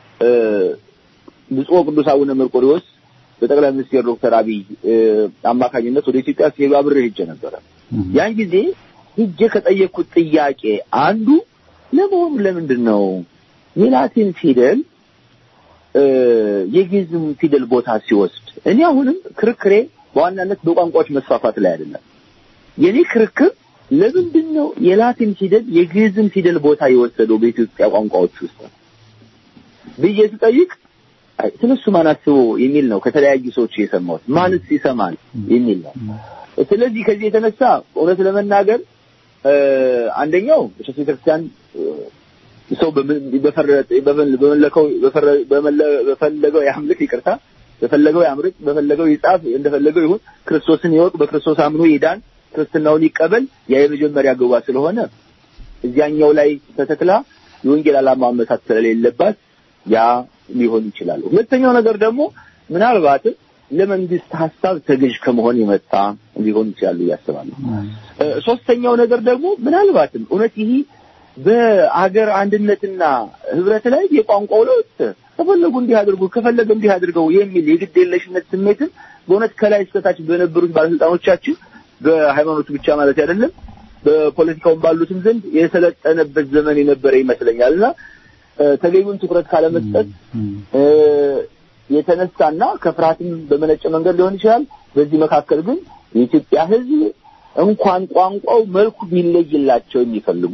ብፁዕ ቅዱስ አቡነ መርቆሪዎስ በጠቅላይ ሚኒስትር ዶክተር አብይ አማካኝነት ወደ ኢትዮጵያ ሲሄዱ አብሬ ሄጄ ነበረ። ያን ጊዜ ሄጄ ከጠየቅኩት ጥያቄ አንዱ ለመሆኑ ለምንድን ነው የላቲን ፊደል እ፣ የግዕዝም ፊደል ቦታ ሲወስድ እኔ አሁንም ክርክሬ በዋናነት በቋንቋዎች መስፋፋት ላይ አይደለም። የኔ ክርክር ለምንድን ነው የላቲን ፊደል የግዕዝን ፊደል ቦታ የወሰደው በኢትዮጵያ ቋንቋዎች ውስጥ ብዬ ስጠይቅ አይ፣ ስለሱ ማን አስቦ የሚል ነው ከተለያዩ ሰዎች የሰማሁት። ማንስ ይሰማል የሚል ነው። ስለዚህ ከዚህ የተነሳ እውነት ለመናገር እ፣ አንደኛው ቤተ ክርስቲያን እ፣ ሰው በምን- በፈረ- በመ- በመለከው በፈረ- በመለ- በፈለገው ያምልክ ይቅርታ በፈለገው ያምልክ በፈለገው ይጻፍ እንደፈለገው ይሁን ክርስቶስን ይወቅ በክርስቶስ አምኖ ይዳን ክርስትናውን ይቀበል ያ የመጀመሪያ ግባ ስለሆነ እዚያኛው ላይ ተተክላ የወንጌል ዓላማ መሳት ስለሌለባት ያ ሊሆን ይችላል። ሁለተኛው ነገር ደግሞ ምናልባትም ለመንግስት ሀሳብ ተገዥ ከመሆን የመጣ ሊሆን ይችላሉ እያስባለሁ። እ፣ ሶስተኛው ነገር ደግሞ ምናልባትም እውነት ይህ በአገር አንድነትና ህብረት ላይ የቋንቋው ለውጥ ከፈለጉ እንዲህ አድርጉ ከፈለገ እንዲህ አድርገው የሚል የግድ የለሽነት ስሜትን በእውነት ከላይ እስከታች በነበሩት ባለስልጣኖቻችን በሃይማኖቱ ብቻ ማለት አይደለም በፖለቲካውም ባሉትም ዘንድ የሰለጠነበት ዘመን የነበረ ይመስለኛል እና እ፣ ተገቢውን ትኩረት ካለመስጠት እ፣ የተነሳና ከፍርሃትም በመነጨ መንገድ ሊሆን ይችላል። በዚህ መካከል ግን የኢትዮጵያ ሕዝብ እንኳን ቋንቋው መልኩ ቢለይላቸው የሚፈልጉ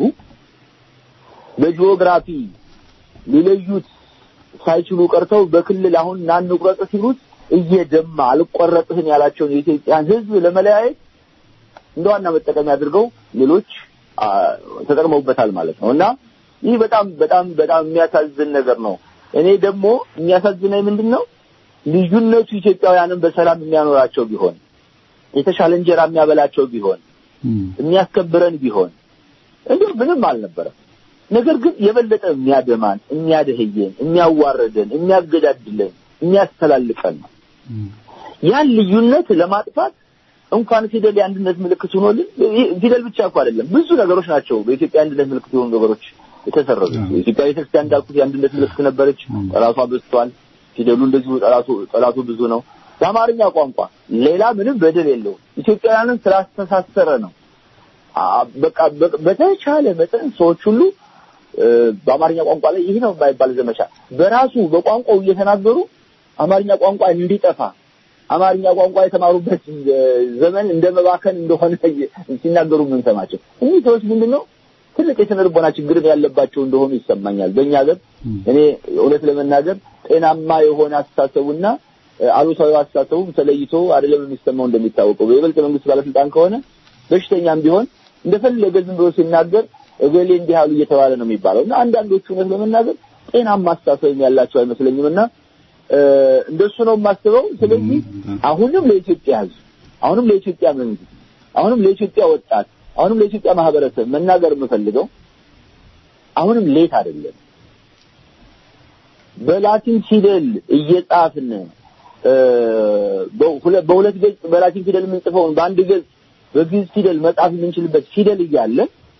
በጂኦግራፊ ሊለዩት ሳይችሉ ቀርተው በክልል አሁን ናን ቁረጥ ሲሉት እየደማ አልቆረጥህም ያላቸውን የኢትዮጵያን ሕዝብ ለመለያየት እንደ ዋና መጠቀሚያ አድርገው ሌሎች አ፣ ተጠቅመውበታል ማለት ነው እና ይህ በጣም በጣም በጣም የሚያሳዝን ነገር ነው። እኔ ደግሞ የሚያሳዝነኝ ምንድን ነው ልዩነቱ ኢትዮጵያውያንን በሰላም የሚያኖራቸው ቢሆን የተሻለ እንጀራ የሚያበላቸው ቢሆን የሚያስከብረን ቢሆን እንዲሁ ምንም አልነበረም። ነገር ግን የበለጠ የሚያደማን፣ የሚያደህየን፣ የሚያዋርደን፣ የሚያገዳድለን፣ የሚያስተላልቀን ነው። ያን ልዩነት ለማጥፋት እንኳን ፊደል የአንድነት ምልክት ሆኖልን ይህ ፊደል ብቻ እኮ አይደለም፣ ብዙ ነገሮች ናቸው በኢትዮጵያ የአንድነት ምልክት የሆኑ ነገሮች የተሰረዙ። የኢትዮጵያ ቤተክርስቲያን እንዳልኩት የአንድነት ምልክት ነበረች፣ ጠላቷ በዝቷል። ፊደሉ እንደዚሁ ጠላቱ ጠላቱ ብዙ ነው። በአማርኛ ቋንቋ ሌላ ምንም በደል የለውም። ኢትዮጵያውያንን ስላስተሳሰረ ነው። አ- በቃ በ- በተቻለ መጠን ሰዎች ሁሉ እ፣ በአማርኛ ቋንቋ ላይ ይህ ነው የማይባል ዘመቻ በራሱ በቋንቋው እየተናገሩ አማርኛ ቋንቋ እንዲጠፋ አማርኛ ቋንቋ የተማሩበት እ፣ ዘመን እንደ መባከን እንደሆነ ሲናገሩ የምንሰማቸው እኒህ ሰዎች ምንድን ነው ትልቅ የስነ ልቦና ችግር ያለባቸው እንደሆኑ ይሰማኛል። በእኛ ሀገር እኔ እውነት ለመናገር ጤናማ የሆነ አስተሳሰቡና እ፣ አሉታዊ አስተሳሰቡ ተለይቶ አይደለም የሚሰማው። እንደሚታወቀው በይበልጥ መንግስት ባለስልጣን ከሆነ በሽተኛም ቢሆን እንደፈለገ ዝም ብሎ ሲናገር እገሌ እንዲህ አሉ እየተባለ ነው የሚባለው እና አንዳንዶቹ እውነት ለመናገር ጤናማ አስተሳሰብ ያላቸው አይመስለኝም እና እ፣ እንደሱ ነው የማስበው። ስለዚህ አሁንም ለኢትዮጵያ ሕዝብ አሁንም ለኢትዮጵያ መንግስት አሁንም ለኢትዮጵያ ወጣት አሁንም ለኢትዮጵያ ማህበረሰብ መናገር የምፈልገው አሁንም ሌት አይደለም። በላቲን ፊደል እየጻፍን እ፣ በሁለ- በሁለት ገጽ በላቲን ፊደል የምንጽፈውን በአንድ ገጽ በግዕዝ ፊደል መጻፍ የምንችልበት ፊደል እያለ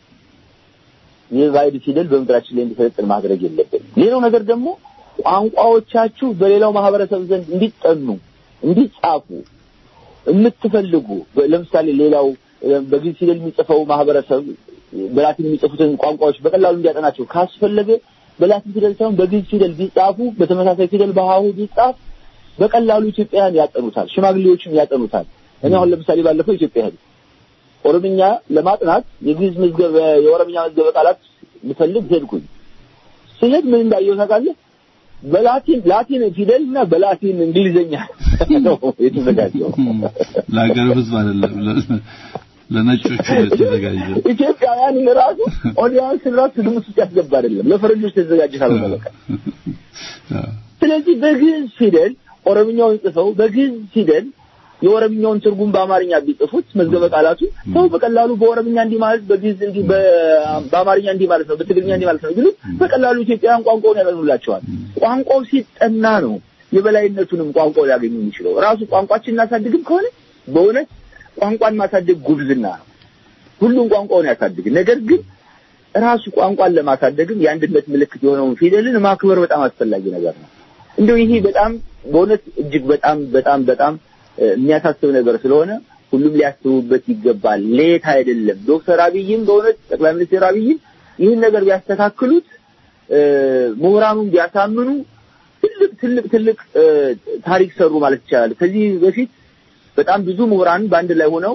የባዕድ ፊደል በምድራችን ላይ እንዲሰለጥን ማድረግ የለብንም። ሌላው ነገር ደግሞ ቋንቋዎቻችሁ በሌላው ማህበረሰብ ዘንድ እንዲጠኑ እንዲጻፉ የምትፈልጉ በ- ለምሳሌ ሌላው እ፣ በግዕዝ ፊደል የሚጽፈው ማህበረሰብ በላቲን የሚጽፉትን ቋንቋዎች በቀላሉ እንዲያጠናቸው ካስፈለገ በላቲን ፊደል ሳይሆን በግዕዝ ፊደል ቢጻፉ በተመሳሳይ ፊደል በሀሁ ቢጻፍ በቀላሉ ኢትዮጵያውያን ያጠኑታል፣ ሽማግሌዎችም ያጠኑታል። እኔ አሁን ለምሳሌ ባለፈው ኢትዮጵያ ሄድ ኦሮምኛ ለማጥናት የግዕዝ መዝገበ የኦሮምኛ መዝገበ ቃላት ልፈልግ ሄድኩኝ። ስሄድ ምን እንዳየሁ ታውቃለህ? በላቲን ላቲን ፊደል እና በላቲን እንግሊዘኛ ነው የተዘጋጀው። ለሀገር ህዝብ አይደለም ለ- ለነጮቹ ነው የተዘጋጀው። ኢትዮጵያውያን ራሱ ኦዲያንስ ራሱ ግምት ውስጥ ያስገባ አይደለም፣ ለፈረንጆች ተዘጋጀ ካልሆነ በቃ ስለዚህ በግዕዝ ፊደል ኦሮምኛውን ጽፈው በግዕዝ ፊደል የኦሮምኛውን ትርጉም በአማርኛ ቢጽፉት መዝገበ ቃላቱ ሰው በቀላሉ በኦሮምኛ እንዲህ ማለት በግዕዝ እንዲህ በ- በአማርኛ እንዲህ ማለት ነው በትግርኛ እንዲህ ማለት ነው ቢሉ በቀላሉ ኢትዮጵያውያን ቋንቋውን ያጠኑላቸዋል። ቋንቋው ሲጠና ነው የበላይነቱንም ቋንቋው ሊያገኙ የሚችለው። ራሱ ቋንቋችን እናሳድግም ከሆነ በእውነት ቋንቋን ማሳደግ ጉብዝና ነው። ሁሉም ቋንቋውን ያሳድግ። ነገር ግን ራሱ ቋንቋን ለማሳደግም የአንድነት ምልክት የሆነውን ፊደልን ማክበር በጣም አስፈላጊ ነገር ነው። እንደው ይሄ በጣም በእውነት እጅግ በጣም በጣም በጣም እ፣ የሚያሳስብ ነገር ስለሆነ ሁሉም ሊያስቡበት ይገባል። ሌት አይደለም። ዶክተር አብይም በእውነት ጠቅላይ ሚኒስትር አብይም ይህን ነገር ቢያስተካክሉት ምሁራኑን ቢያሳምኑ ትልቅ ትልቅ ትልቅ ታሪክ ሰሩ ማለት ይቻላል። ከዚህ በፊት በጣም ብዙ ምሁራን በአንድ ላይ ሆነው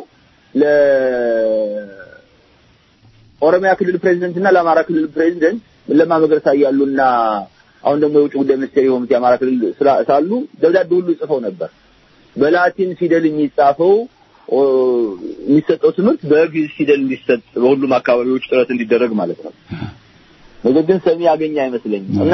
ለኦሮሚያ ክልል ፕሬዚደንት እና ለአማራ ክልል ፕሬዚደንት ለማ መገርሳ እያሉና አሁን ደግሞ የውጭ ጉዳይ ሚኒስቴር የሆኑት የአማራ ክልል ሳሉ ደብዳቤ ሁሉ ጽፈው ነበር። በላቲን ፊደል የሚጻፈው የሚሰጠው ትምህርት በግዕዝ ፊደል እንዲሰጥ በሁሉም አካባቢዎች ጥረት እንዲደረግ ማለት ነው። ነገር ግን ሰሚ ያገኘ አይመስለኝም እና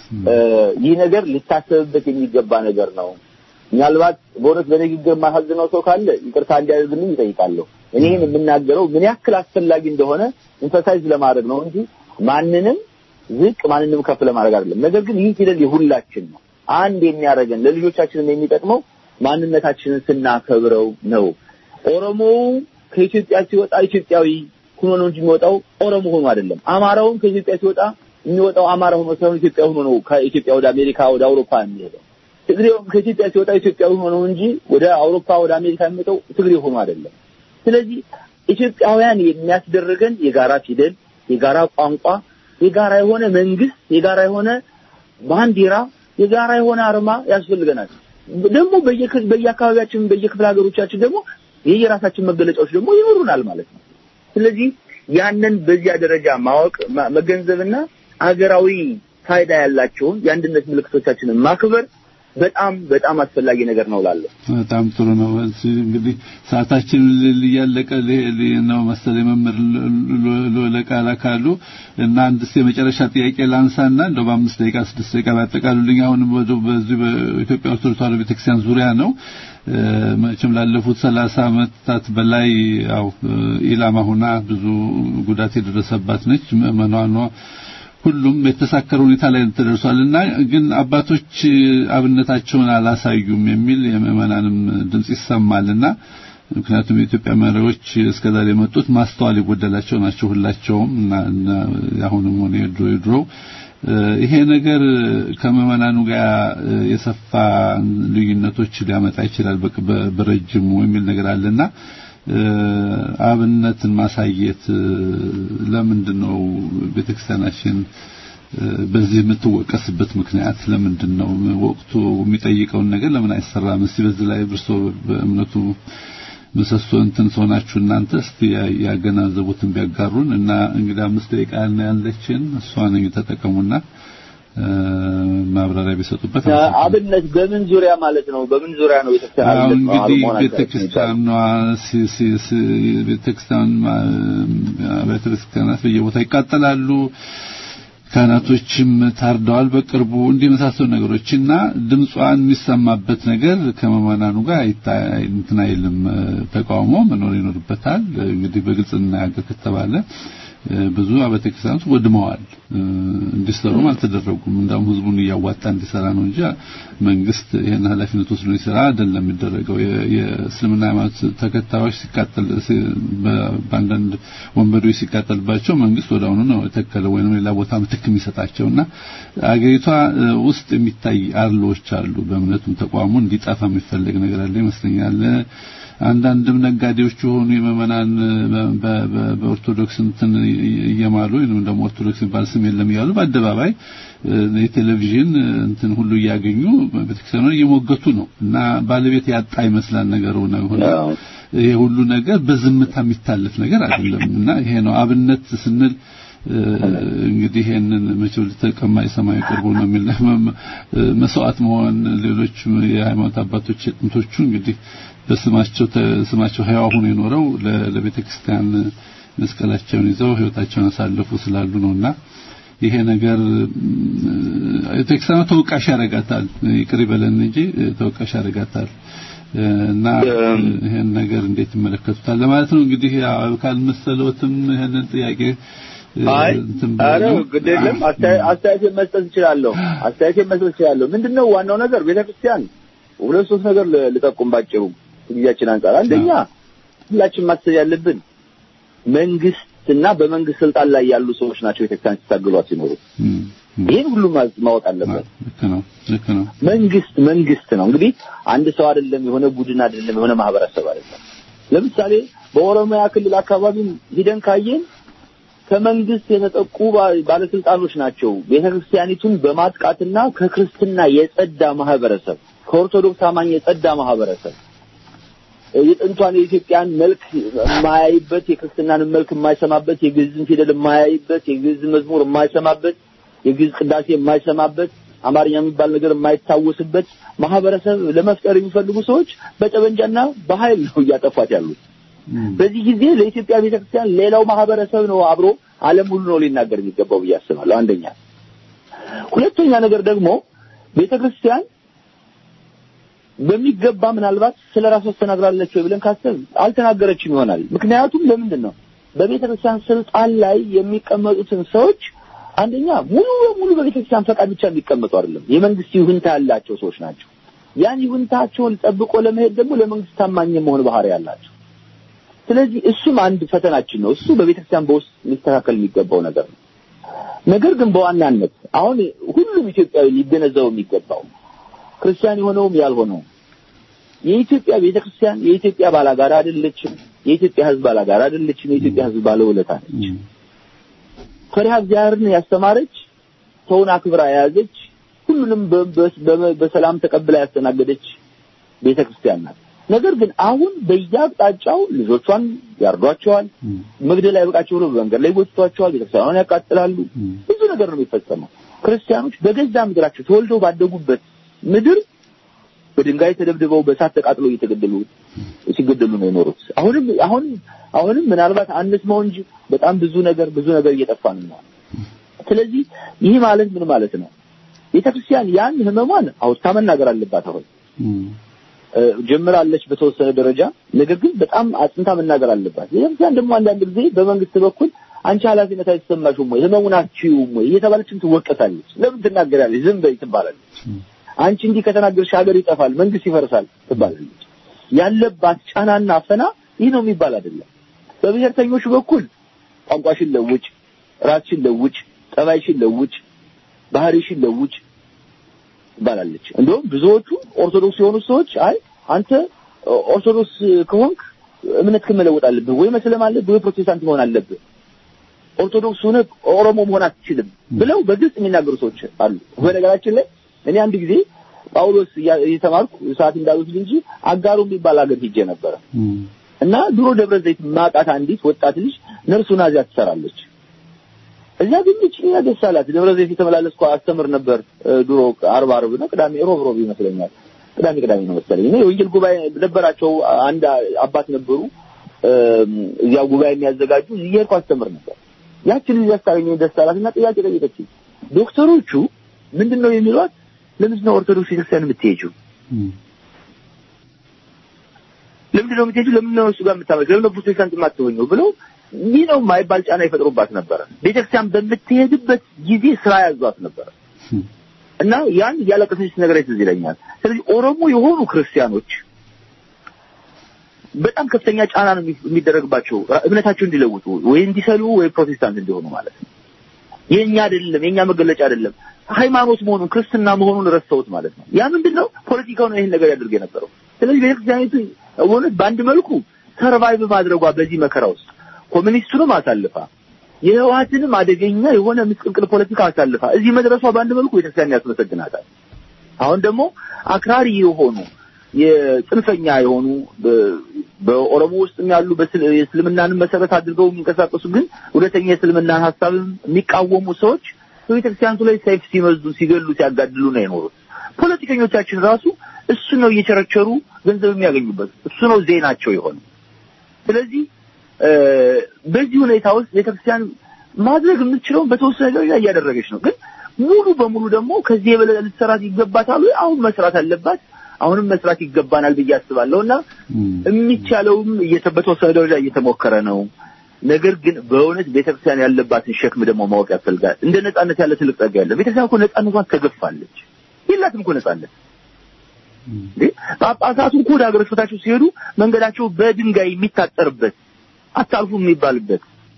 ይህ ነገር ሊታሰብበት የሚገባ ነገር ነው። ምናልባት በእውነት በንግግር የማሳዝነው ሰው ካለ ይቅርታ እንዲያደርግልኝ ይጠይቃለሁ። እኔ ይህን የምናገረው ምን ያክል አስፈላጊ እንደሆነ ኢንፈሳይዝ ለማድረግ ነው እንጂ ማንንም ዝቅ ማንንም ከፍ ለማድረግ አይደለም። ነገር ግን ይህ ፊደል የሁላችን ነው። አንድ የሚያደርገን ለልጆቻችንም የሚጠቅመው ማንነታችንን ስናከብረው ነው። ኦሮሞው ከኢትዮጵያ ሲወጣ ኢትዮጵያዊ ሆኖ ነው እንጂ የሚወጣው ኦሮሞ ሆኖ አይደለም። አማራውም ከኢትዮጵያ ሲወጣ የሚወጣው አማራ ሆኖ ሳይሆን ኢትዮጵያ ሆኖ ነው ከኢትዮጵያ ወደ አሜሪካ ወደ አውሮፓ የሚሄደው። ትግሬውም ከኢትዮጵያ ሲወጣ ኢትዮጵያዊ ሆኖ ነው እንጂ ወደ አውሮፓ ወደ አሜሪካ የሚወጣው ትግሬ ሆኖ አይደለም። ስለዚህ ኢትዮጵያውያን የሚያስደርገን የጋራ ፊደል፣ የጋራ ቋንቋ፣ የጋራ የሆነ መንግስት፣ የጋራ የሆነ ባንዲራ፣ የጋራ የሆነ አርማ ያስፈልገናል። ደግሞ በየአካባቢያችን በየክፍለ ሀገሮቻችን ደግሞ የየራሳችን መገለጫዎች ደግሞ ይኖሩናል ማለት ነው። ስለዚህ ያንን በዚያ ደረጃ ማወቅ መገንዘብና ሀገራዊ ፋይዳ ያላቸውን የአንድነት ምልክቶቻችንን ማክበር በጣም በጣም አስፈላጊ ነገር ነው እላለሁ። በጣም ጥሩ ነው። እንግዲህ ሰዓታችን እያለቀ ነው መሰለኝ መምህር ለቃላ ካሉ እና አንድስ የመጨረሻ ጥያቄ ላንሳና እንደው በአምስት ደቂቃ ስድስት ደቂቃ ባጠቃሉልኝ። አሁንም በዚህ በኢትዮጵያ ኦርቶዶክስ ተዋሕዶ ቤተክርስቲያን ዙሪያ ነው። መቼም ላለፉት ሰላሳ ዓመታት በላይ ያው ኢላማ ሆና ብዙ ጉዳት የደረሰባት ነች። ምዕመናኗ ሁሉም የተሳከረ ሁኔታ ላይ ተደርሷልና ግን አባቶች አብነታቸውን አላሳዩም የሚል የምዕመናንም ድምጽ ይሰማልና ምክንያቱም የኢትዮጵያ መሪዎች እስከዛሬ የመጡት ማስተዋል የጎደላቸው ናቸው ሁላቸውም እና አሁንም ሆነ የድሮ የድሮ ይሄ ነገር ከምዕመናኑ ጋር የሰፋ ልዩነቶች ሊያመጣ ይችላል በረጅሙ የሚል ነገር አለና አብነትን ማሳየት ለምንድን ነው ቤተክርስቲያናችን በዚህ የምትወቀስበት ምክንያት ለምንድን ነው? ወቅቱ የሚጠይቀውን ነገር ለምን አይሰራም? እስቲ በዚህ ላይ ብርሶ በእምነቱ ምሰሶ እንትን ሰሆናችሁ እናንተ እስቲ ያገናዘቡትን ቢያጋሩን እና እንግዲህ አምስት ደቂቃ ያለችን እሷን ተጠቀሙና ማብራሪያ ቢሰጡበት አብነት በምን ዙሪያ ማለት ነው? በምን ዙሪያ ነው ቤተክርስቲያን አሁን እንግዲህ ቤተክርስቲያኗ ቤተክርስቲያን ቤተክርስቲያናት በየቦታ ይቃጠላሉ። ካህናቶችም ታርደዋል በቅርቡ እንዲህ የመሳሰሉ ነገሮችና ድምጿን የሚሰማበት ነገር ከመማናኑ ጋር እንትን አይልም። ተቃውሞ መኖር ይኖርበታል። እንግዲህ በግልጽ እናያገር ከተባለ ብዙ አብያተ ክርስቲያናት ወድመዋል። እንዲሰሩም አልተደረጉም። እንዳውም ህዝቡን እያዋጣ እንዲሰራ ነው እንጂ መንግስት ይሄን ኃላፊነት ወስዶ እንዲሰራ አይደለም የሚደረገው። የእስልምና ሃይማኖት ተከታዮች ሲቃጠል በአንዳንድ ወንበዴዎች ሲቃጠልባቸው መንግስት ወደ አሁኑ ነው የተከለ ወይንም ሌላ ቦታ ምትክ የሚሰጣቸውና አገሪቷ ውስጥ የሚታይ አርሎዎች አሉ። በእምነቱም ተቋሙ እንዲጠፋ የሚፈለግ ነገር አለ ይመስለኛል። አንዳንድም ነጋዴዎች የሆኑ የመመናን በኦርቶዶክስ እንትን እየማሉ ወይንም ደግሞ ኦርቶዶክስ የሚባል ስም የለም እያሉ በአደባባይ የቴሌቪዥን እንትን ሁሉ እያገኙ ቤተክርስቲያኑን እየሞገቱ ነው እና ባለቤት ያጣ ይመስላል ነገሩ ነው ሆነ ይሄ ሁሉ ነገር በዝምታ የሚታለፍ ነገር አይደለም እና ይሄ ነው አብነት ስንል እንግዲህ ይሄንን መቼም ልተቀማ የሰማይ ቅርቡ ነው የሚል መስዋዕት መሆን ሌሎች የሃይማኖት አባቶች የጥንቶቹ እንግዲህ በስማቸው ስማቸው ሕያው ሆኖ የኖረው ለቤተ ክርስቲያን መስቀላቸውን ይዘው ህይወታቸውን አሳልፉ ስላሉ ነውና ይሄ ነገር ቤተክርስቲያኗ ተወቃሽ ያደርጋታል። ይቅር ይበለን እንጂ ተወቃሽ ያደርጋታል። እና ይሄን ነገር እንዴት ይመለከቱታል ለማለት ነው። እንግዲህ ካልመሰለዎትም ይሄንን ጥያቄ አይ አረ ግድ የለም አስተያየት መስጠት እችላለሁ። አስተያየት መስጠት እችላለሁ። ምንድነው ዋናው ነገር ቤተክርስቲያን ሁለት ሶስት ነገር ልጠቁም ባጭሩ ጊዜያችን አንጻር አንደኛ ሁላችን ማሰብ ያለብን መንግስትና በመንግስት ስልጣን ላይ ያሉ ሰዎች ናቸው ቤተክርስቲያን ሲታገሏት ሲኖሩ ይህን ሁሉ ማወቅ አለበት። ልክ ነው ልክ ነው። መንግስት መንግስት ነው እንግዲህ አንድ ሰው አይደለም፣ የሆነ ቡድን አይደለም፣ የሆነ ማህበረሰብ አይደለም። ለምሳሌ በኦሮሚያ ክልል አካባቢ ሂደን ካየን ከመንግስት የተጠቁ ባ- ባለስልጣኖች ናቸው ቤተክርስቲያኒቱን በማጥቃትና ከክርስትና የጸዳ ማህበረሰብ ከኦርቶዶክስ አማኝ የጸዳ ማህበረሰብ የጥንቷን የኢትዮጵያን መልክ የማያይበት የክርስትናን መልክ የማይሰማበት የግዕዝን ፊደል የማያይበት የግዕዝ መዝሙር የማይሰማበት የግዕዝ ቅዳሴ የማይሰማበት አማርኛ የሚባል ነገር የማይታወስበት ማህበረሰብ ለመፍጠር የሚፈልጉ ሰዎች በጠመንጃና በኃይል ነው እያጠፏት ያሉት። በዚህ ጊዜ ለኢትዮጵያ ቤተክርስቲያን ሌላው ማህበረሰብ ነው አብሮ ዓለም ሁሉ ነው ሊናገር የሚገባው ብዬ አስባለሁ። አንደኛ። ሁለተኛ ነገር ደግሞ ቤተክርስቲያን በሚገባ ምናልባት ስለ ራሷ ተናግራለች ወይ ብለን ካሰብ አልተናገረችም ይሆናል። ምክንያቱም ለምንድን ነው በቤተክርስቲያን ስልጣን ላይ የሚቀመጡትን ሰዎች አንደኛ ሙሉ በሙሉ በቤተክርስቲያን ፈቃድ ብቻ የሚቀመጡ አይደለም፣ የመንግስት ይሁንታ ያላቸው ሰዎች ናቸው። ያን ይሁንታቸውን ጠብቆ ለመሄድ ደግሞ ለመንግስት ታማኝ የመሆን ባህሪ ያላቸው። ስለዚህ እሱም አንድ ፈተናችን ነው። እሱ በቤተክርስቲያን በውስጥ ሊስተካከል የሚገባው ነገር ነው። ነገር ግን በዋናነት አሁን ሁሉም ኢትዮጵያዊ ሊገነዘበው የሚገባው ክርስቲያን የሆነውም ያልሆነውም የኢትዮጵያ ቤተክርስቲያን የኢትዮጵያ ባላጋራ አይደለችም። የኢትዮጵያ ሕዝብ ባላጋራ አይደለችም። የኢትዮጵያ ሕዝብ ባለውለታ ነች። ፈሪሃ እግዚአብሔርን ያስተማረች፣ ሰውን አክብራ የያዘች፣ ሁሉንም በ- በ- በሰላም ተቀብላ ያስተናገደች ቤተክርስቲያን ናት። ነገር ግን አሁን በየአቅጣጫው ልጆቿን ያርዷቸዋል፣ መግደል አይበቃቸው ብሎ በመንገድ ላይ ይጎትቷቸዋል፣ ቤተክርስቲያኗን ያቃጥላሉ። ብዙ ነገር ነው የሚፈጸመው። ክርስቲያኖች በገዛ ምድራቸው ተወልደው ባደጉበት ምድር በድንጋይ ተደብድበው በእሳት ተቃጥለው እየተገደሉ ሲገደሉ ነው የኖሩት። አሁንም አሁንም አሁንም ምናልባት አንስመው እንጂ በጣም ብዙ ነገር ብዙ ነገር እየጠፋ ነው። ስለዚህ ይህ ማለት ምን ማለት ነው? ቤተክርስቲያን ያን ህመሟን አውጥታ መናገር አለባት። አሁን እ፣ ጀምራለች በተወሰነ ደረጃ፣ ነገር ግን በጣም አጽንታ መናገር አለባት። ቤተክርስቲያን ደግሞ አንዳንድ ጊዜ በመንግስት በኩል አንቺ ኃላፊነት አይሰማሽም ወይ ህመሙን አትችይውም ወይ እየተባለችም ትወቀሳለች። ለምን ትናገራለች? ዝም በይ ትባላለች። አንቺ እንዲህ ከተናገርሽ ሀገር ይጠፋል፣ መንግስት ይፈርሳል ትባላለች። ያለባት ጫናና አፈና ይህ ነው የሚባል አይደለም። በብሔርተኞቹ በኩል ቋንቋሽን ለውጭ፣ ራስሽን ለውጭ፣ ጠባይሽን ለውጭ፣ ባህሪሽን ለውጭ ትባላለች። እንደውም ብዙዎቹ ኦርቶዶክስ የሆኑ ሰዎች አይ አንተ ኦርቶዶክስ ከሆንክ እምነት መለወጥ አለብህ ወይ መስለም አለብህ ወይ ፕሮቴስታንት መሆን አለብህ ኦርቶዶክስ ሆነ ኦሮሞ መሆን አትችልም ብለው በግልጽ የሚናገሩ ሰዎች አሉ። በነገራችን ላይ እኔ አንድ ጊዜ ጳውሎስ እያ- እየተማርኩ ሰዓት እንዳሉት እንጂ አጋሩ የሚባል ሀገር ሄጄ ነበረ እና ድሮ ደብረ ዘይት ማቃት አንዲት ወጣት ልጅ ነርሱን እዚያ ትሰራለች። እዚያ ግን እኛ ደስ አላት። ደብረ ዘይት የተመላለስኩ አስተምር ነበር እ፣ ድሮ አርብ አርብ ነው ቅዳሜ ሮብ ሮብ ይመስለኛል ቅዳሜ ቅዳሜ ነው መሰለኝ እና የወንጌል ጉባኤ ነበራቸው። አንድ አባት ነበሩ እም፣ እዚያ ጉባኤ የሚያዘጋጁ እየሄድኩ አስተምር ነበር። ያችን ልጅ ያስታገኘኝ ደስ አላት እና ጥያቄ ጠየቀችኝ። ዶክተሮቹ ምንድን ነው የሚሏት? ለምንድን ነው ኦርቶዶክስ ቤተክርስቲያን የምትሄጂው? ለምንድን ነው የምትሄጂው? ለምንድን ነው እሱ ጋር የምታመልክ? ለምንድን ነው ፕሮቴስታንት የማትሆኘው? ብለው ይህ ነው የማይባል ጫና ይፈጥሩባት ነበረ። ቤተክርስቲያን በምትሄድበት ጊዜ ስራ ያዟት ነበረ እና ያን እያለቀሰች ነገር ትዝ ይለኛል። ስለዚህ ኦሮሞ የሆኑ ክርስቲያኖች በጣም ከፍተኛ ጫና ነው የሚ- የሚደረግባቸው እምነታቸው እንዲለውጡ ወይ እንዲሰሉ ወይ ፕሮቴስታንት እንዲሆኑ ማለት ነው። የኛ አይደለም የኛ መገለጫ አይደለም ሃይማኖት መሆኑን ክርስትና መሆኑን ረስተውት ማለት ነው። ያ ምንድን ነው ፖለቲካው ነው ይህን ነገር ያደርግ የነበረው። ስለዚህ ቤተክርስቲያኒቱ እውነት በአንድ መልኩ ሰርቫይቭ ማድረጓ በዚህ መከራ ውስጥ ኮሚኒስቱንም አሳልፋ የህወሓትንም አደገኛ የሆነ ምስቅልቅል ፖለቲካ አሳልፋ እዚህ መድረሷ በአንድ መልኩ ቤተክርስቲያን ያስመሰግናታል። አሁን ደግሞ አክራሪ የሆኑ የጽንፈኛ የሆኑ በ- በኦሮሞ ውስጥም ያሉ በስል- የእስልምናንም መሰረት አድርገው የሚንቀሳቀሱ ግን እውነተኛ የእስልምናን ሀሳብም የሚቃወሙ ሰዎች በቤተክርስቲያኒቱ ላይ ሰይፍ ሲመዙ፣ ሲገሉ፣ ሲያጋድሉ ነው የኖሩት። ፖለቲከኞቻችን ራሱ እሱ ነው እየቸረቸሩ ገንዘብ የሚያገኙበት እሱ ነው ዜናቸው የሆነ። ስለዚህ እ፣ በዚህ ሁኔታ ውስጥ ቤተክርስቲያን ማድረግ የምትችለውን በተወሰነ ደረጃ እያደረገች ነው። ግን ሙሉ በሙሉ ደግሞ ከዚህ የበለጠ ልትሰራት ይገባታል ወይ? አሁን መስራት አለባት። አሁንም መስራት ይገባናል ብዬ አስባለሁ እና የሚቻለውም እየተ- በተወሰነ ደረጃ እየተሞከረ ነው። ነገር ግን በእውነት ቤተክርስቲያን ያለባትን ሸክም ደግሞ ማወቅ ያስፈልጋል። እንደ ነጻነት ያለ ትልቅ ጸጋ ያለ ቤተክርስቲያን እኮ ነጻነቷን ተገፋለች። የላትም እኮ ነጻነት እንዴ! ጳጳሳቱ እኮ ወደ ሀገረ ስብከታቸው ሲሄዱ መንገዳቸው በድንጋይ የሚታጠርበት አታልፉ የሚባልበት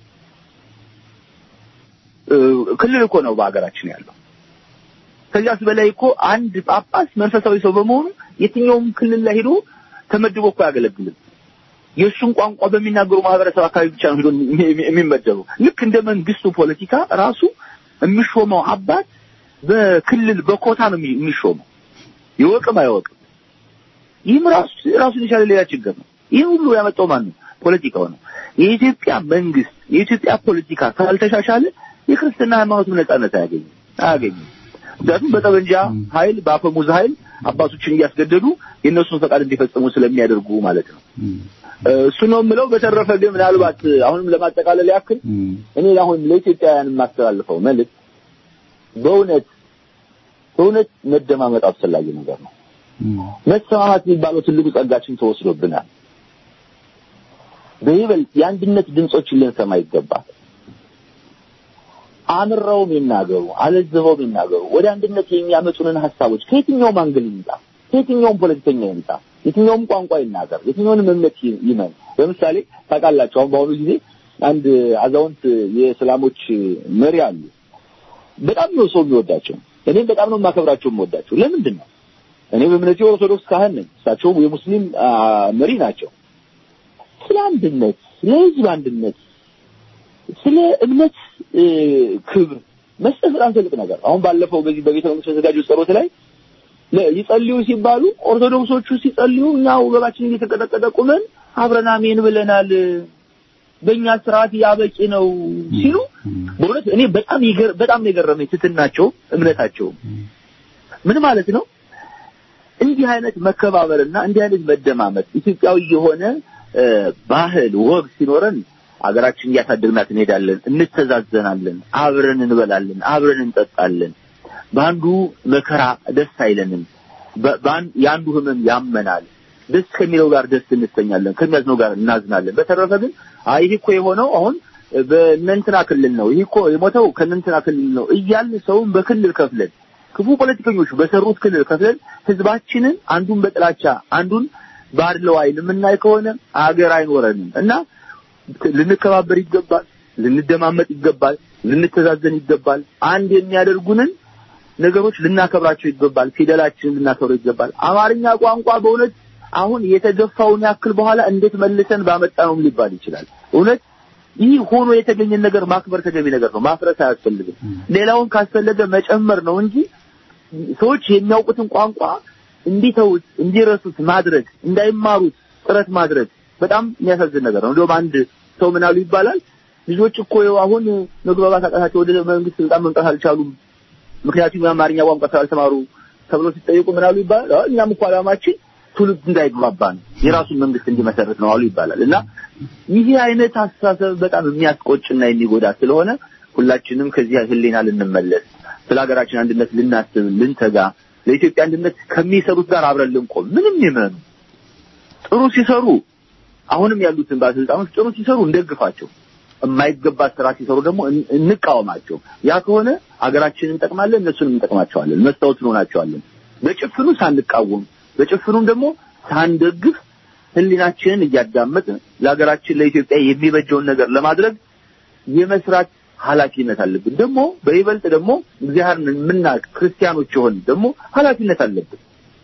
እ፣ ክልል እኮ ነው በሀገራችን ያለው። ከዚያስ በላይ እኮ አንድ ጳጳስ መንፈሳዊ ሰው በመሆኑ የትኛውም ክልል ላይ ሄዶ ተመድቦ እኮ አያገለግልም። የእሱን ቋንቋ በሚናገሩ ማህበረሰብ አካባቢ ብቻ ነው ሄዶ የሚመደበው። ልክ እንደ መንግስቱ ፖለቲካ ራሱ የሚሾመው አባት በክልል በኮታ ነው የሚሾመው፣ ይወቅም አይወቅም። ይህም ራሱ ራሱን የቻለ ሌላ ችግር ነው። ይህ ሁሉ ያመጣው ማን ነው? ፖለቲካው ነው። የኢትዮጵያ መንግስት የኢትዮጵያ ፖለቲካ ካልተሻሻለ የክርስትና ሃይማኖትም ነጻነት አያገኝም አያገኝም። ምክንያቱም በጠመንጃ ኃይል በአፈሙዝ ኃይል አባቶችን እያስገደዱ የእነሱን ፈቃድ እንዲፈጽሙ ስለሚያደርጉ ማለት ነው። እሱ ነው የምለው። በተረፈ ግን ምናልባት አሁንም ለማጠቃለል ያክል እኔ አሁን ለኢትዮጵያውያን የማስተላልፈው መልዕክት በእውነት በእውነት መደማመጥ አስፈላጊ ነገር ነው። መሰማማት የሚባለው ትልቁ ጸጋችን ተወስዶብናል። በይበልጥ የአንድነት ድምጾችን ልንሰማ ይገባል። አምረውም ይናገሩ፣ አለዝበውም ይናገሩ። ወደ አንድነት የሚያመጡንን ሀሳቦች ከየትኛውም አንግል ይምጣ፣ ከየትኛውም ፖለቲከኛ ይምጣ፣ የትኛውም ቋንቋ ይናገር፣ የትኛውንም እምነት ይመን። ለምሳሌ ታውቃላችሁ፣ አሁን በአሁኑ ጊዜ አንድ አዛውንት የእስላሞች መሪ አሉ። በጣም ነው ሰው የሚወዳቸው። እኔም በጣም ነው የማከብራቸው የምወዳቸው። ለምንድን ነው? እኔ በእምነቴ ኦርቶዶክስ ካህን ነኝ፣ እሳቸውም የሙስሊም መሪ ናቸው። ስለ አንድነት፣ ስለ ህዝብ አንድነት፣ ስለ እምነት ክብር መስጠት በጣም ትልቅ ነገር። አሁን ባለፈው በዚህ በቤተ መንግስት በተዘጋጀው ጸሎት ላይ ይጸልዩ ሲባሉ ኦርቶዶክሶቹ ሲጸልዩ እኛ ወገባችን እየተቀጠቀጠ ቁመን አብረን አሜን ብለናል፣ በእኛ ስርዓት ያበቂ ነው ሲሉ በእውነት እኔ በጣም ይገር በጣም ነው የገረመኝ ትትናቸው እምነታቸው ምን ማለት ነው? እንዲህ አይነት መከባበርና እንዲህ አይነት መደማመጥ ኢትዮጵያዊ የሆነ ባህል ወግ ሲኖረን አገራችን እያሳደግናት እንሄዳለን፣ እንተዛዘናለን፣ አብረን እንበላለን፣ አብረን እንጠጣለን። በአንዱ መከራ ደስ አይለንም፣ የአንዱ ህመም ያመናል። ደስ ከሚለው ጋር ደስ እንሰኛለን፣ ከሚያዝነው ጋር እናዝናለን። በተረፈ ግን አይ ይህ እኮ የሆነው አሁን በእነንትና ክልል ነው፣ ይህ እኮ የሞተው ከእነንትና ክልል ነው እያልን ሰውን በክልል ከፍለን ክፉ ፖለቲከኞች በሰሩት ክልል ከፍለን ህዝባችንን አንዱን በጥላቻ አንዱን ባድለው አይን የምናይ ከሆነ አገር አይኖረንም እና ልንከባበር ይገባል፣ ልንደማመጥ ይገባል፣ ልንተዛዘን ይገባል። አንድ የሚያደርጉንን ነገሮች ልናከብራቸው ይገባል። ፊደላችንን ልናከብረው ይገባል። አማርኛ ቋንቋ በእውነት አሁን የተገፋውን ያክል በኋላ እንዴት መልሰን ባመጣነውም ሊባል ይችላል። እውነት ይህ ሆኖ የተገኘን ነገር ማክበር ተገቢ ነገር ነው። ማፍረስ አያስፈልግም። ሌላውን ካስፈለገ መጨመር ነው እንጂ ሰዎች የሚያውቁትን ቋንቋ እንዲተውት እንዲረሱት ማድረግ እንዳይማሩት ጥረት ማድረግ በጣም የሚያሳዝን ነገር ነው። እንደውም አንድ ሰው ምን አሉ ይባላል ልጆች እኮ አሁን መግባባት አቃታቸው ወደ መንግስት ስልጣን መምጣት አልቻሉም፣ ምክንያቱም የአማርኛ ቋንቋ ስላልተማሩ ተብሎ ሲጠየቁ ምን አሉ ይባላል እኛም እኮ ዓላማችን ትውልድ እንዳይግባባ ነው፣ የራሱን መንግስት እንዲመሰረት ነው አሉ ይባላል። እና ይህ አይነት አስተሳሰብ በጣም የሚያስቆጭና የሚጎዳ ስለሆነ ሁላችንም ከዚህ ህሊና ልንመለስ፣ ስለ ሀገራችን አንድነት ልናስብ፣ ልንተጋ፣ ለኢትዮጵያ አንድነት ከሚሰሩት ጋር አብረን ልንቆም ምንም ይመኑ ጥሩ ሲሰሩ አሁንም ያሉትን ባለስልጣኖች ጥሩ ሲሰሩ እንደግፋቸው፣ የማይገባ ስራ ሲሰሩ ደግሞ እንቃወማቸው። ያ ከሆነ አገራችንን እንጠቅማለን፣ እነሱንም እንጠቅማቸዋለን፣ መስታወት እንሆናቸዋለን። በጭፍኑ ሳንቃወም በጭፍኑም ደግሞ ሳንደግፍ ህሊናችንን እያዳመጥን ለሀገራችን ለኢትዮጵያ የሚበጀውን ነገር ለማድረግ የመስራት ኃላፊነት አለብን። ደግሞ በይበልጥ ደግሞ እግዚአብሔርን የምናውቅ ክርስቲያኖች የሆን ደግሞ ኃላፊነት አለብን።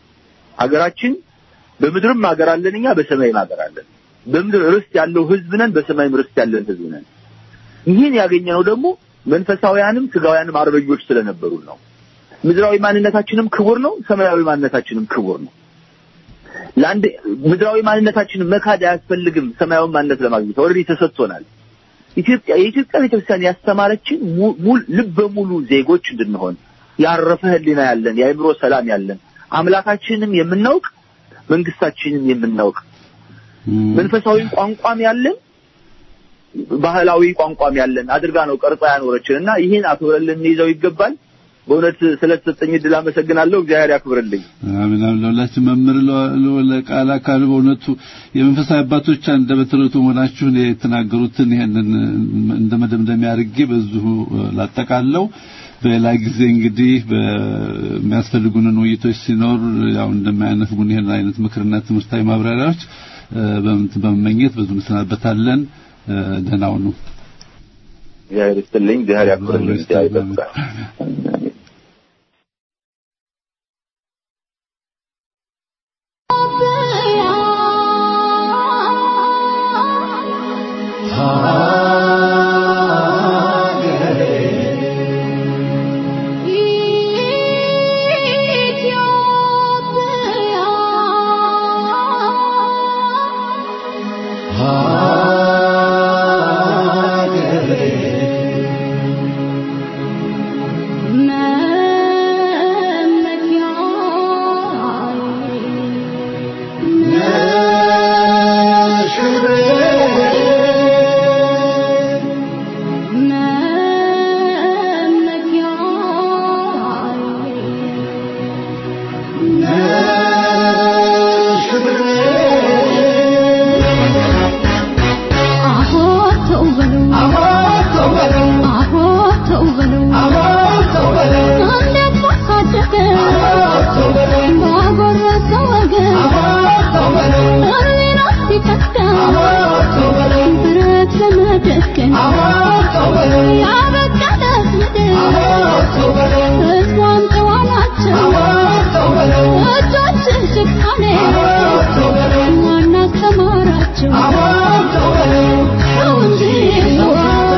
ሀገራችን በምድርም ሀገር አለን እኛ በሰማይም ሀገር አለን። በምድር ርስት ያለው ህዝብ ነን፣ በሰማይም ርስት ያለን ህዝብ ነን። ይህን ያገኘነው ደግሞ መንፈሳውያንም ስጋውያንም አርበኞች ስለነበሩ ነው። ምድራዊ ማንነታችንም ክቡር ነው፣ ሰማያዊ ማንነታችንም ክቡር ነው። ለአንድ ምድራዊ ማንነታችንን መካድ አያስፈልግም። ሰማያዊ ማንነት ለማግኘት ኦልሬዲ ተሰጥቶናል። ኢትዮጵያ የኢትዮጵያ ቤተክርስቲያን ያስተማረችን ሙሉ ልበ ሙሉ ዜጎች እንድንሆን ያረፈ ህሊና ያለን የአእምሮ ሰላም ያለን አምላካችንም የምናውቅ መንግስታችንም የምናውቅ መንፈሳዊ ቋንቋም ያለን ባህላዊ ቋንቋም ያለን አድርጋ ነው ቀርጻ ያኖረችን እና ይህን አክብረን ልንይዘው ይገባል። በእውነት ስለተሰጠኝ እድል አመሰግናለሁ። እግዚአብሔር ያክብርልኝ። አሜን። ለሁላችን መምህር ለቃል አካል በእውነቱ የመንፈሳዊ አባቶች አንደበተ ርቱዕ መሆናችሁን የተናገሩትን ይሄንን እንደ መደምደሚያ አድርጌ በዚሁ ላጠቃለው። በሌላ ጊዜ እንግዲህ በሚያስፈልጉንን ውይይቶች ሲኖር ያው እንደማያነፍጉን ይሄን አይነት ምክርና ትምህርታዊ ማብራሪያዎች በመመኘት በዙ እንሰናበታለን። ደህና ሁኑ። እግዚአብሔር ይስጥልኝ። እግዚአብሔር ያክብርልኝ። እግዚአብሔር ይጠብቃል። ሀገራችን ያበቃለት ምድር ሕዝቧም ጨዋ ናቸው እጆችህ ጭካኔ ማን አስተማራቸው ሰው እንጂ ሰው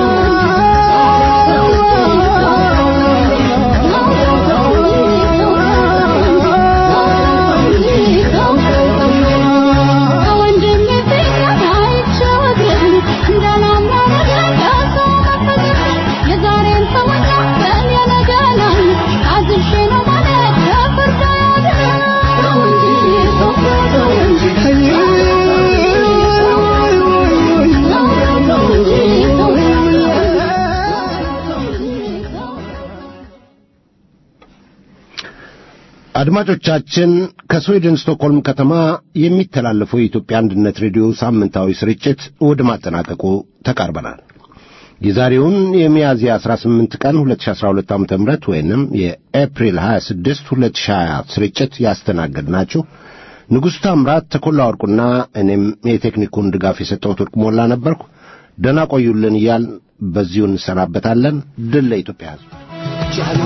አድማጮቻችን ከስዊድን ስቶክሆልም ከተማ የሚተላለፈው የኢትዮጵያ አንድነት ሬዲዮ ሳምንታዊ ስርጭት ወደ ማጠናቀቁ ተቃርበናል። የዛሬውን የሚያዝያ 18 ቀን 2012 ዓ.ም ወይንም የኤፕሪል 26 2020 ስርጭት ያስተናገድናችሁ ንጉሡ ታምራት፣ ተኮላ ወርቁና እኔም የቴክኒኩን ድጋፍ የሰጠሁት ወርቅ ሞላ ነበርኩ። ደህና ቆዩልን እያል በዚሁ እንሰናበታለን። ድል ለኢትዮጵያ ሕዝብ።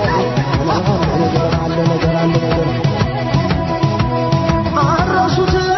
አረሱት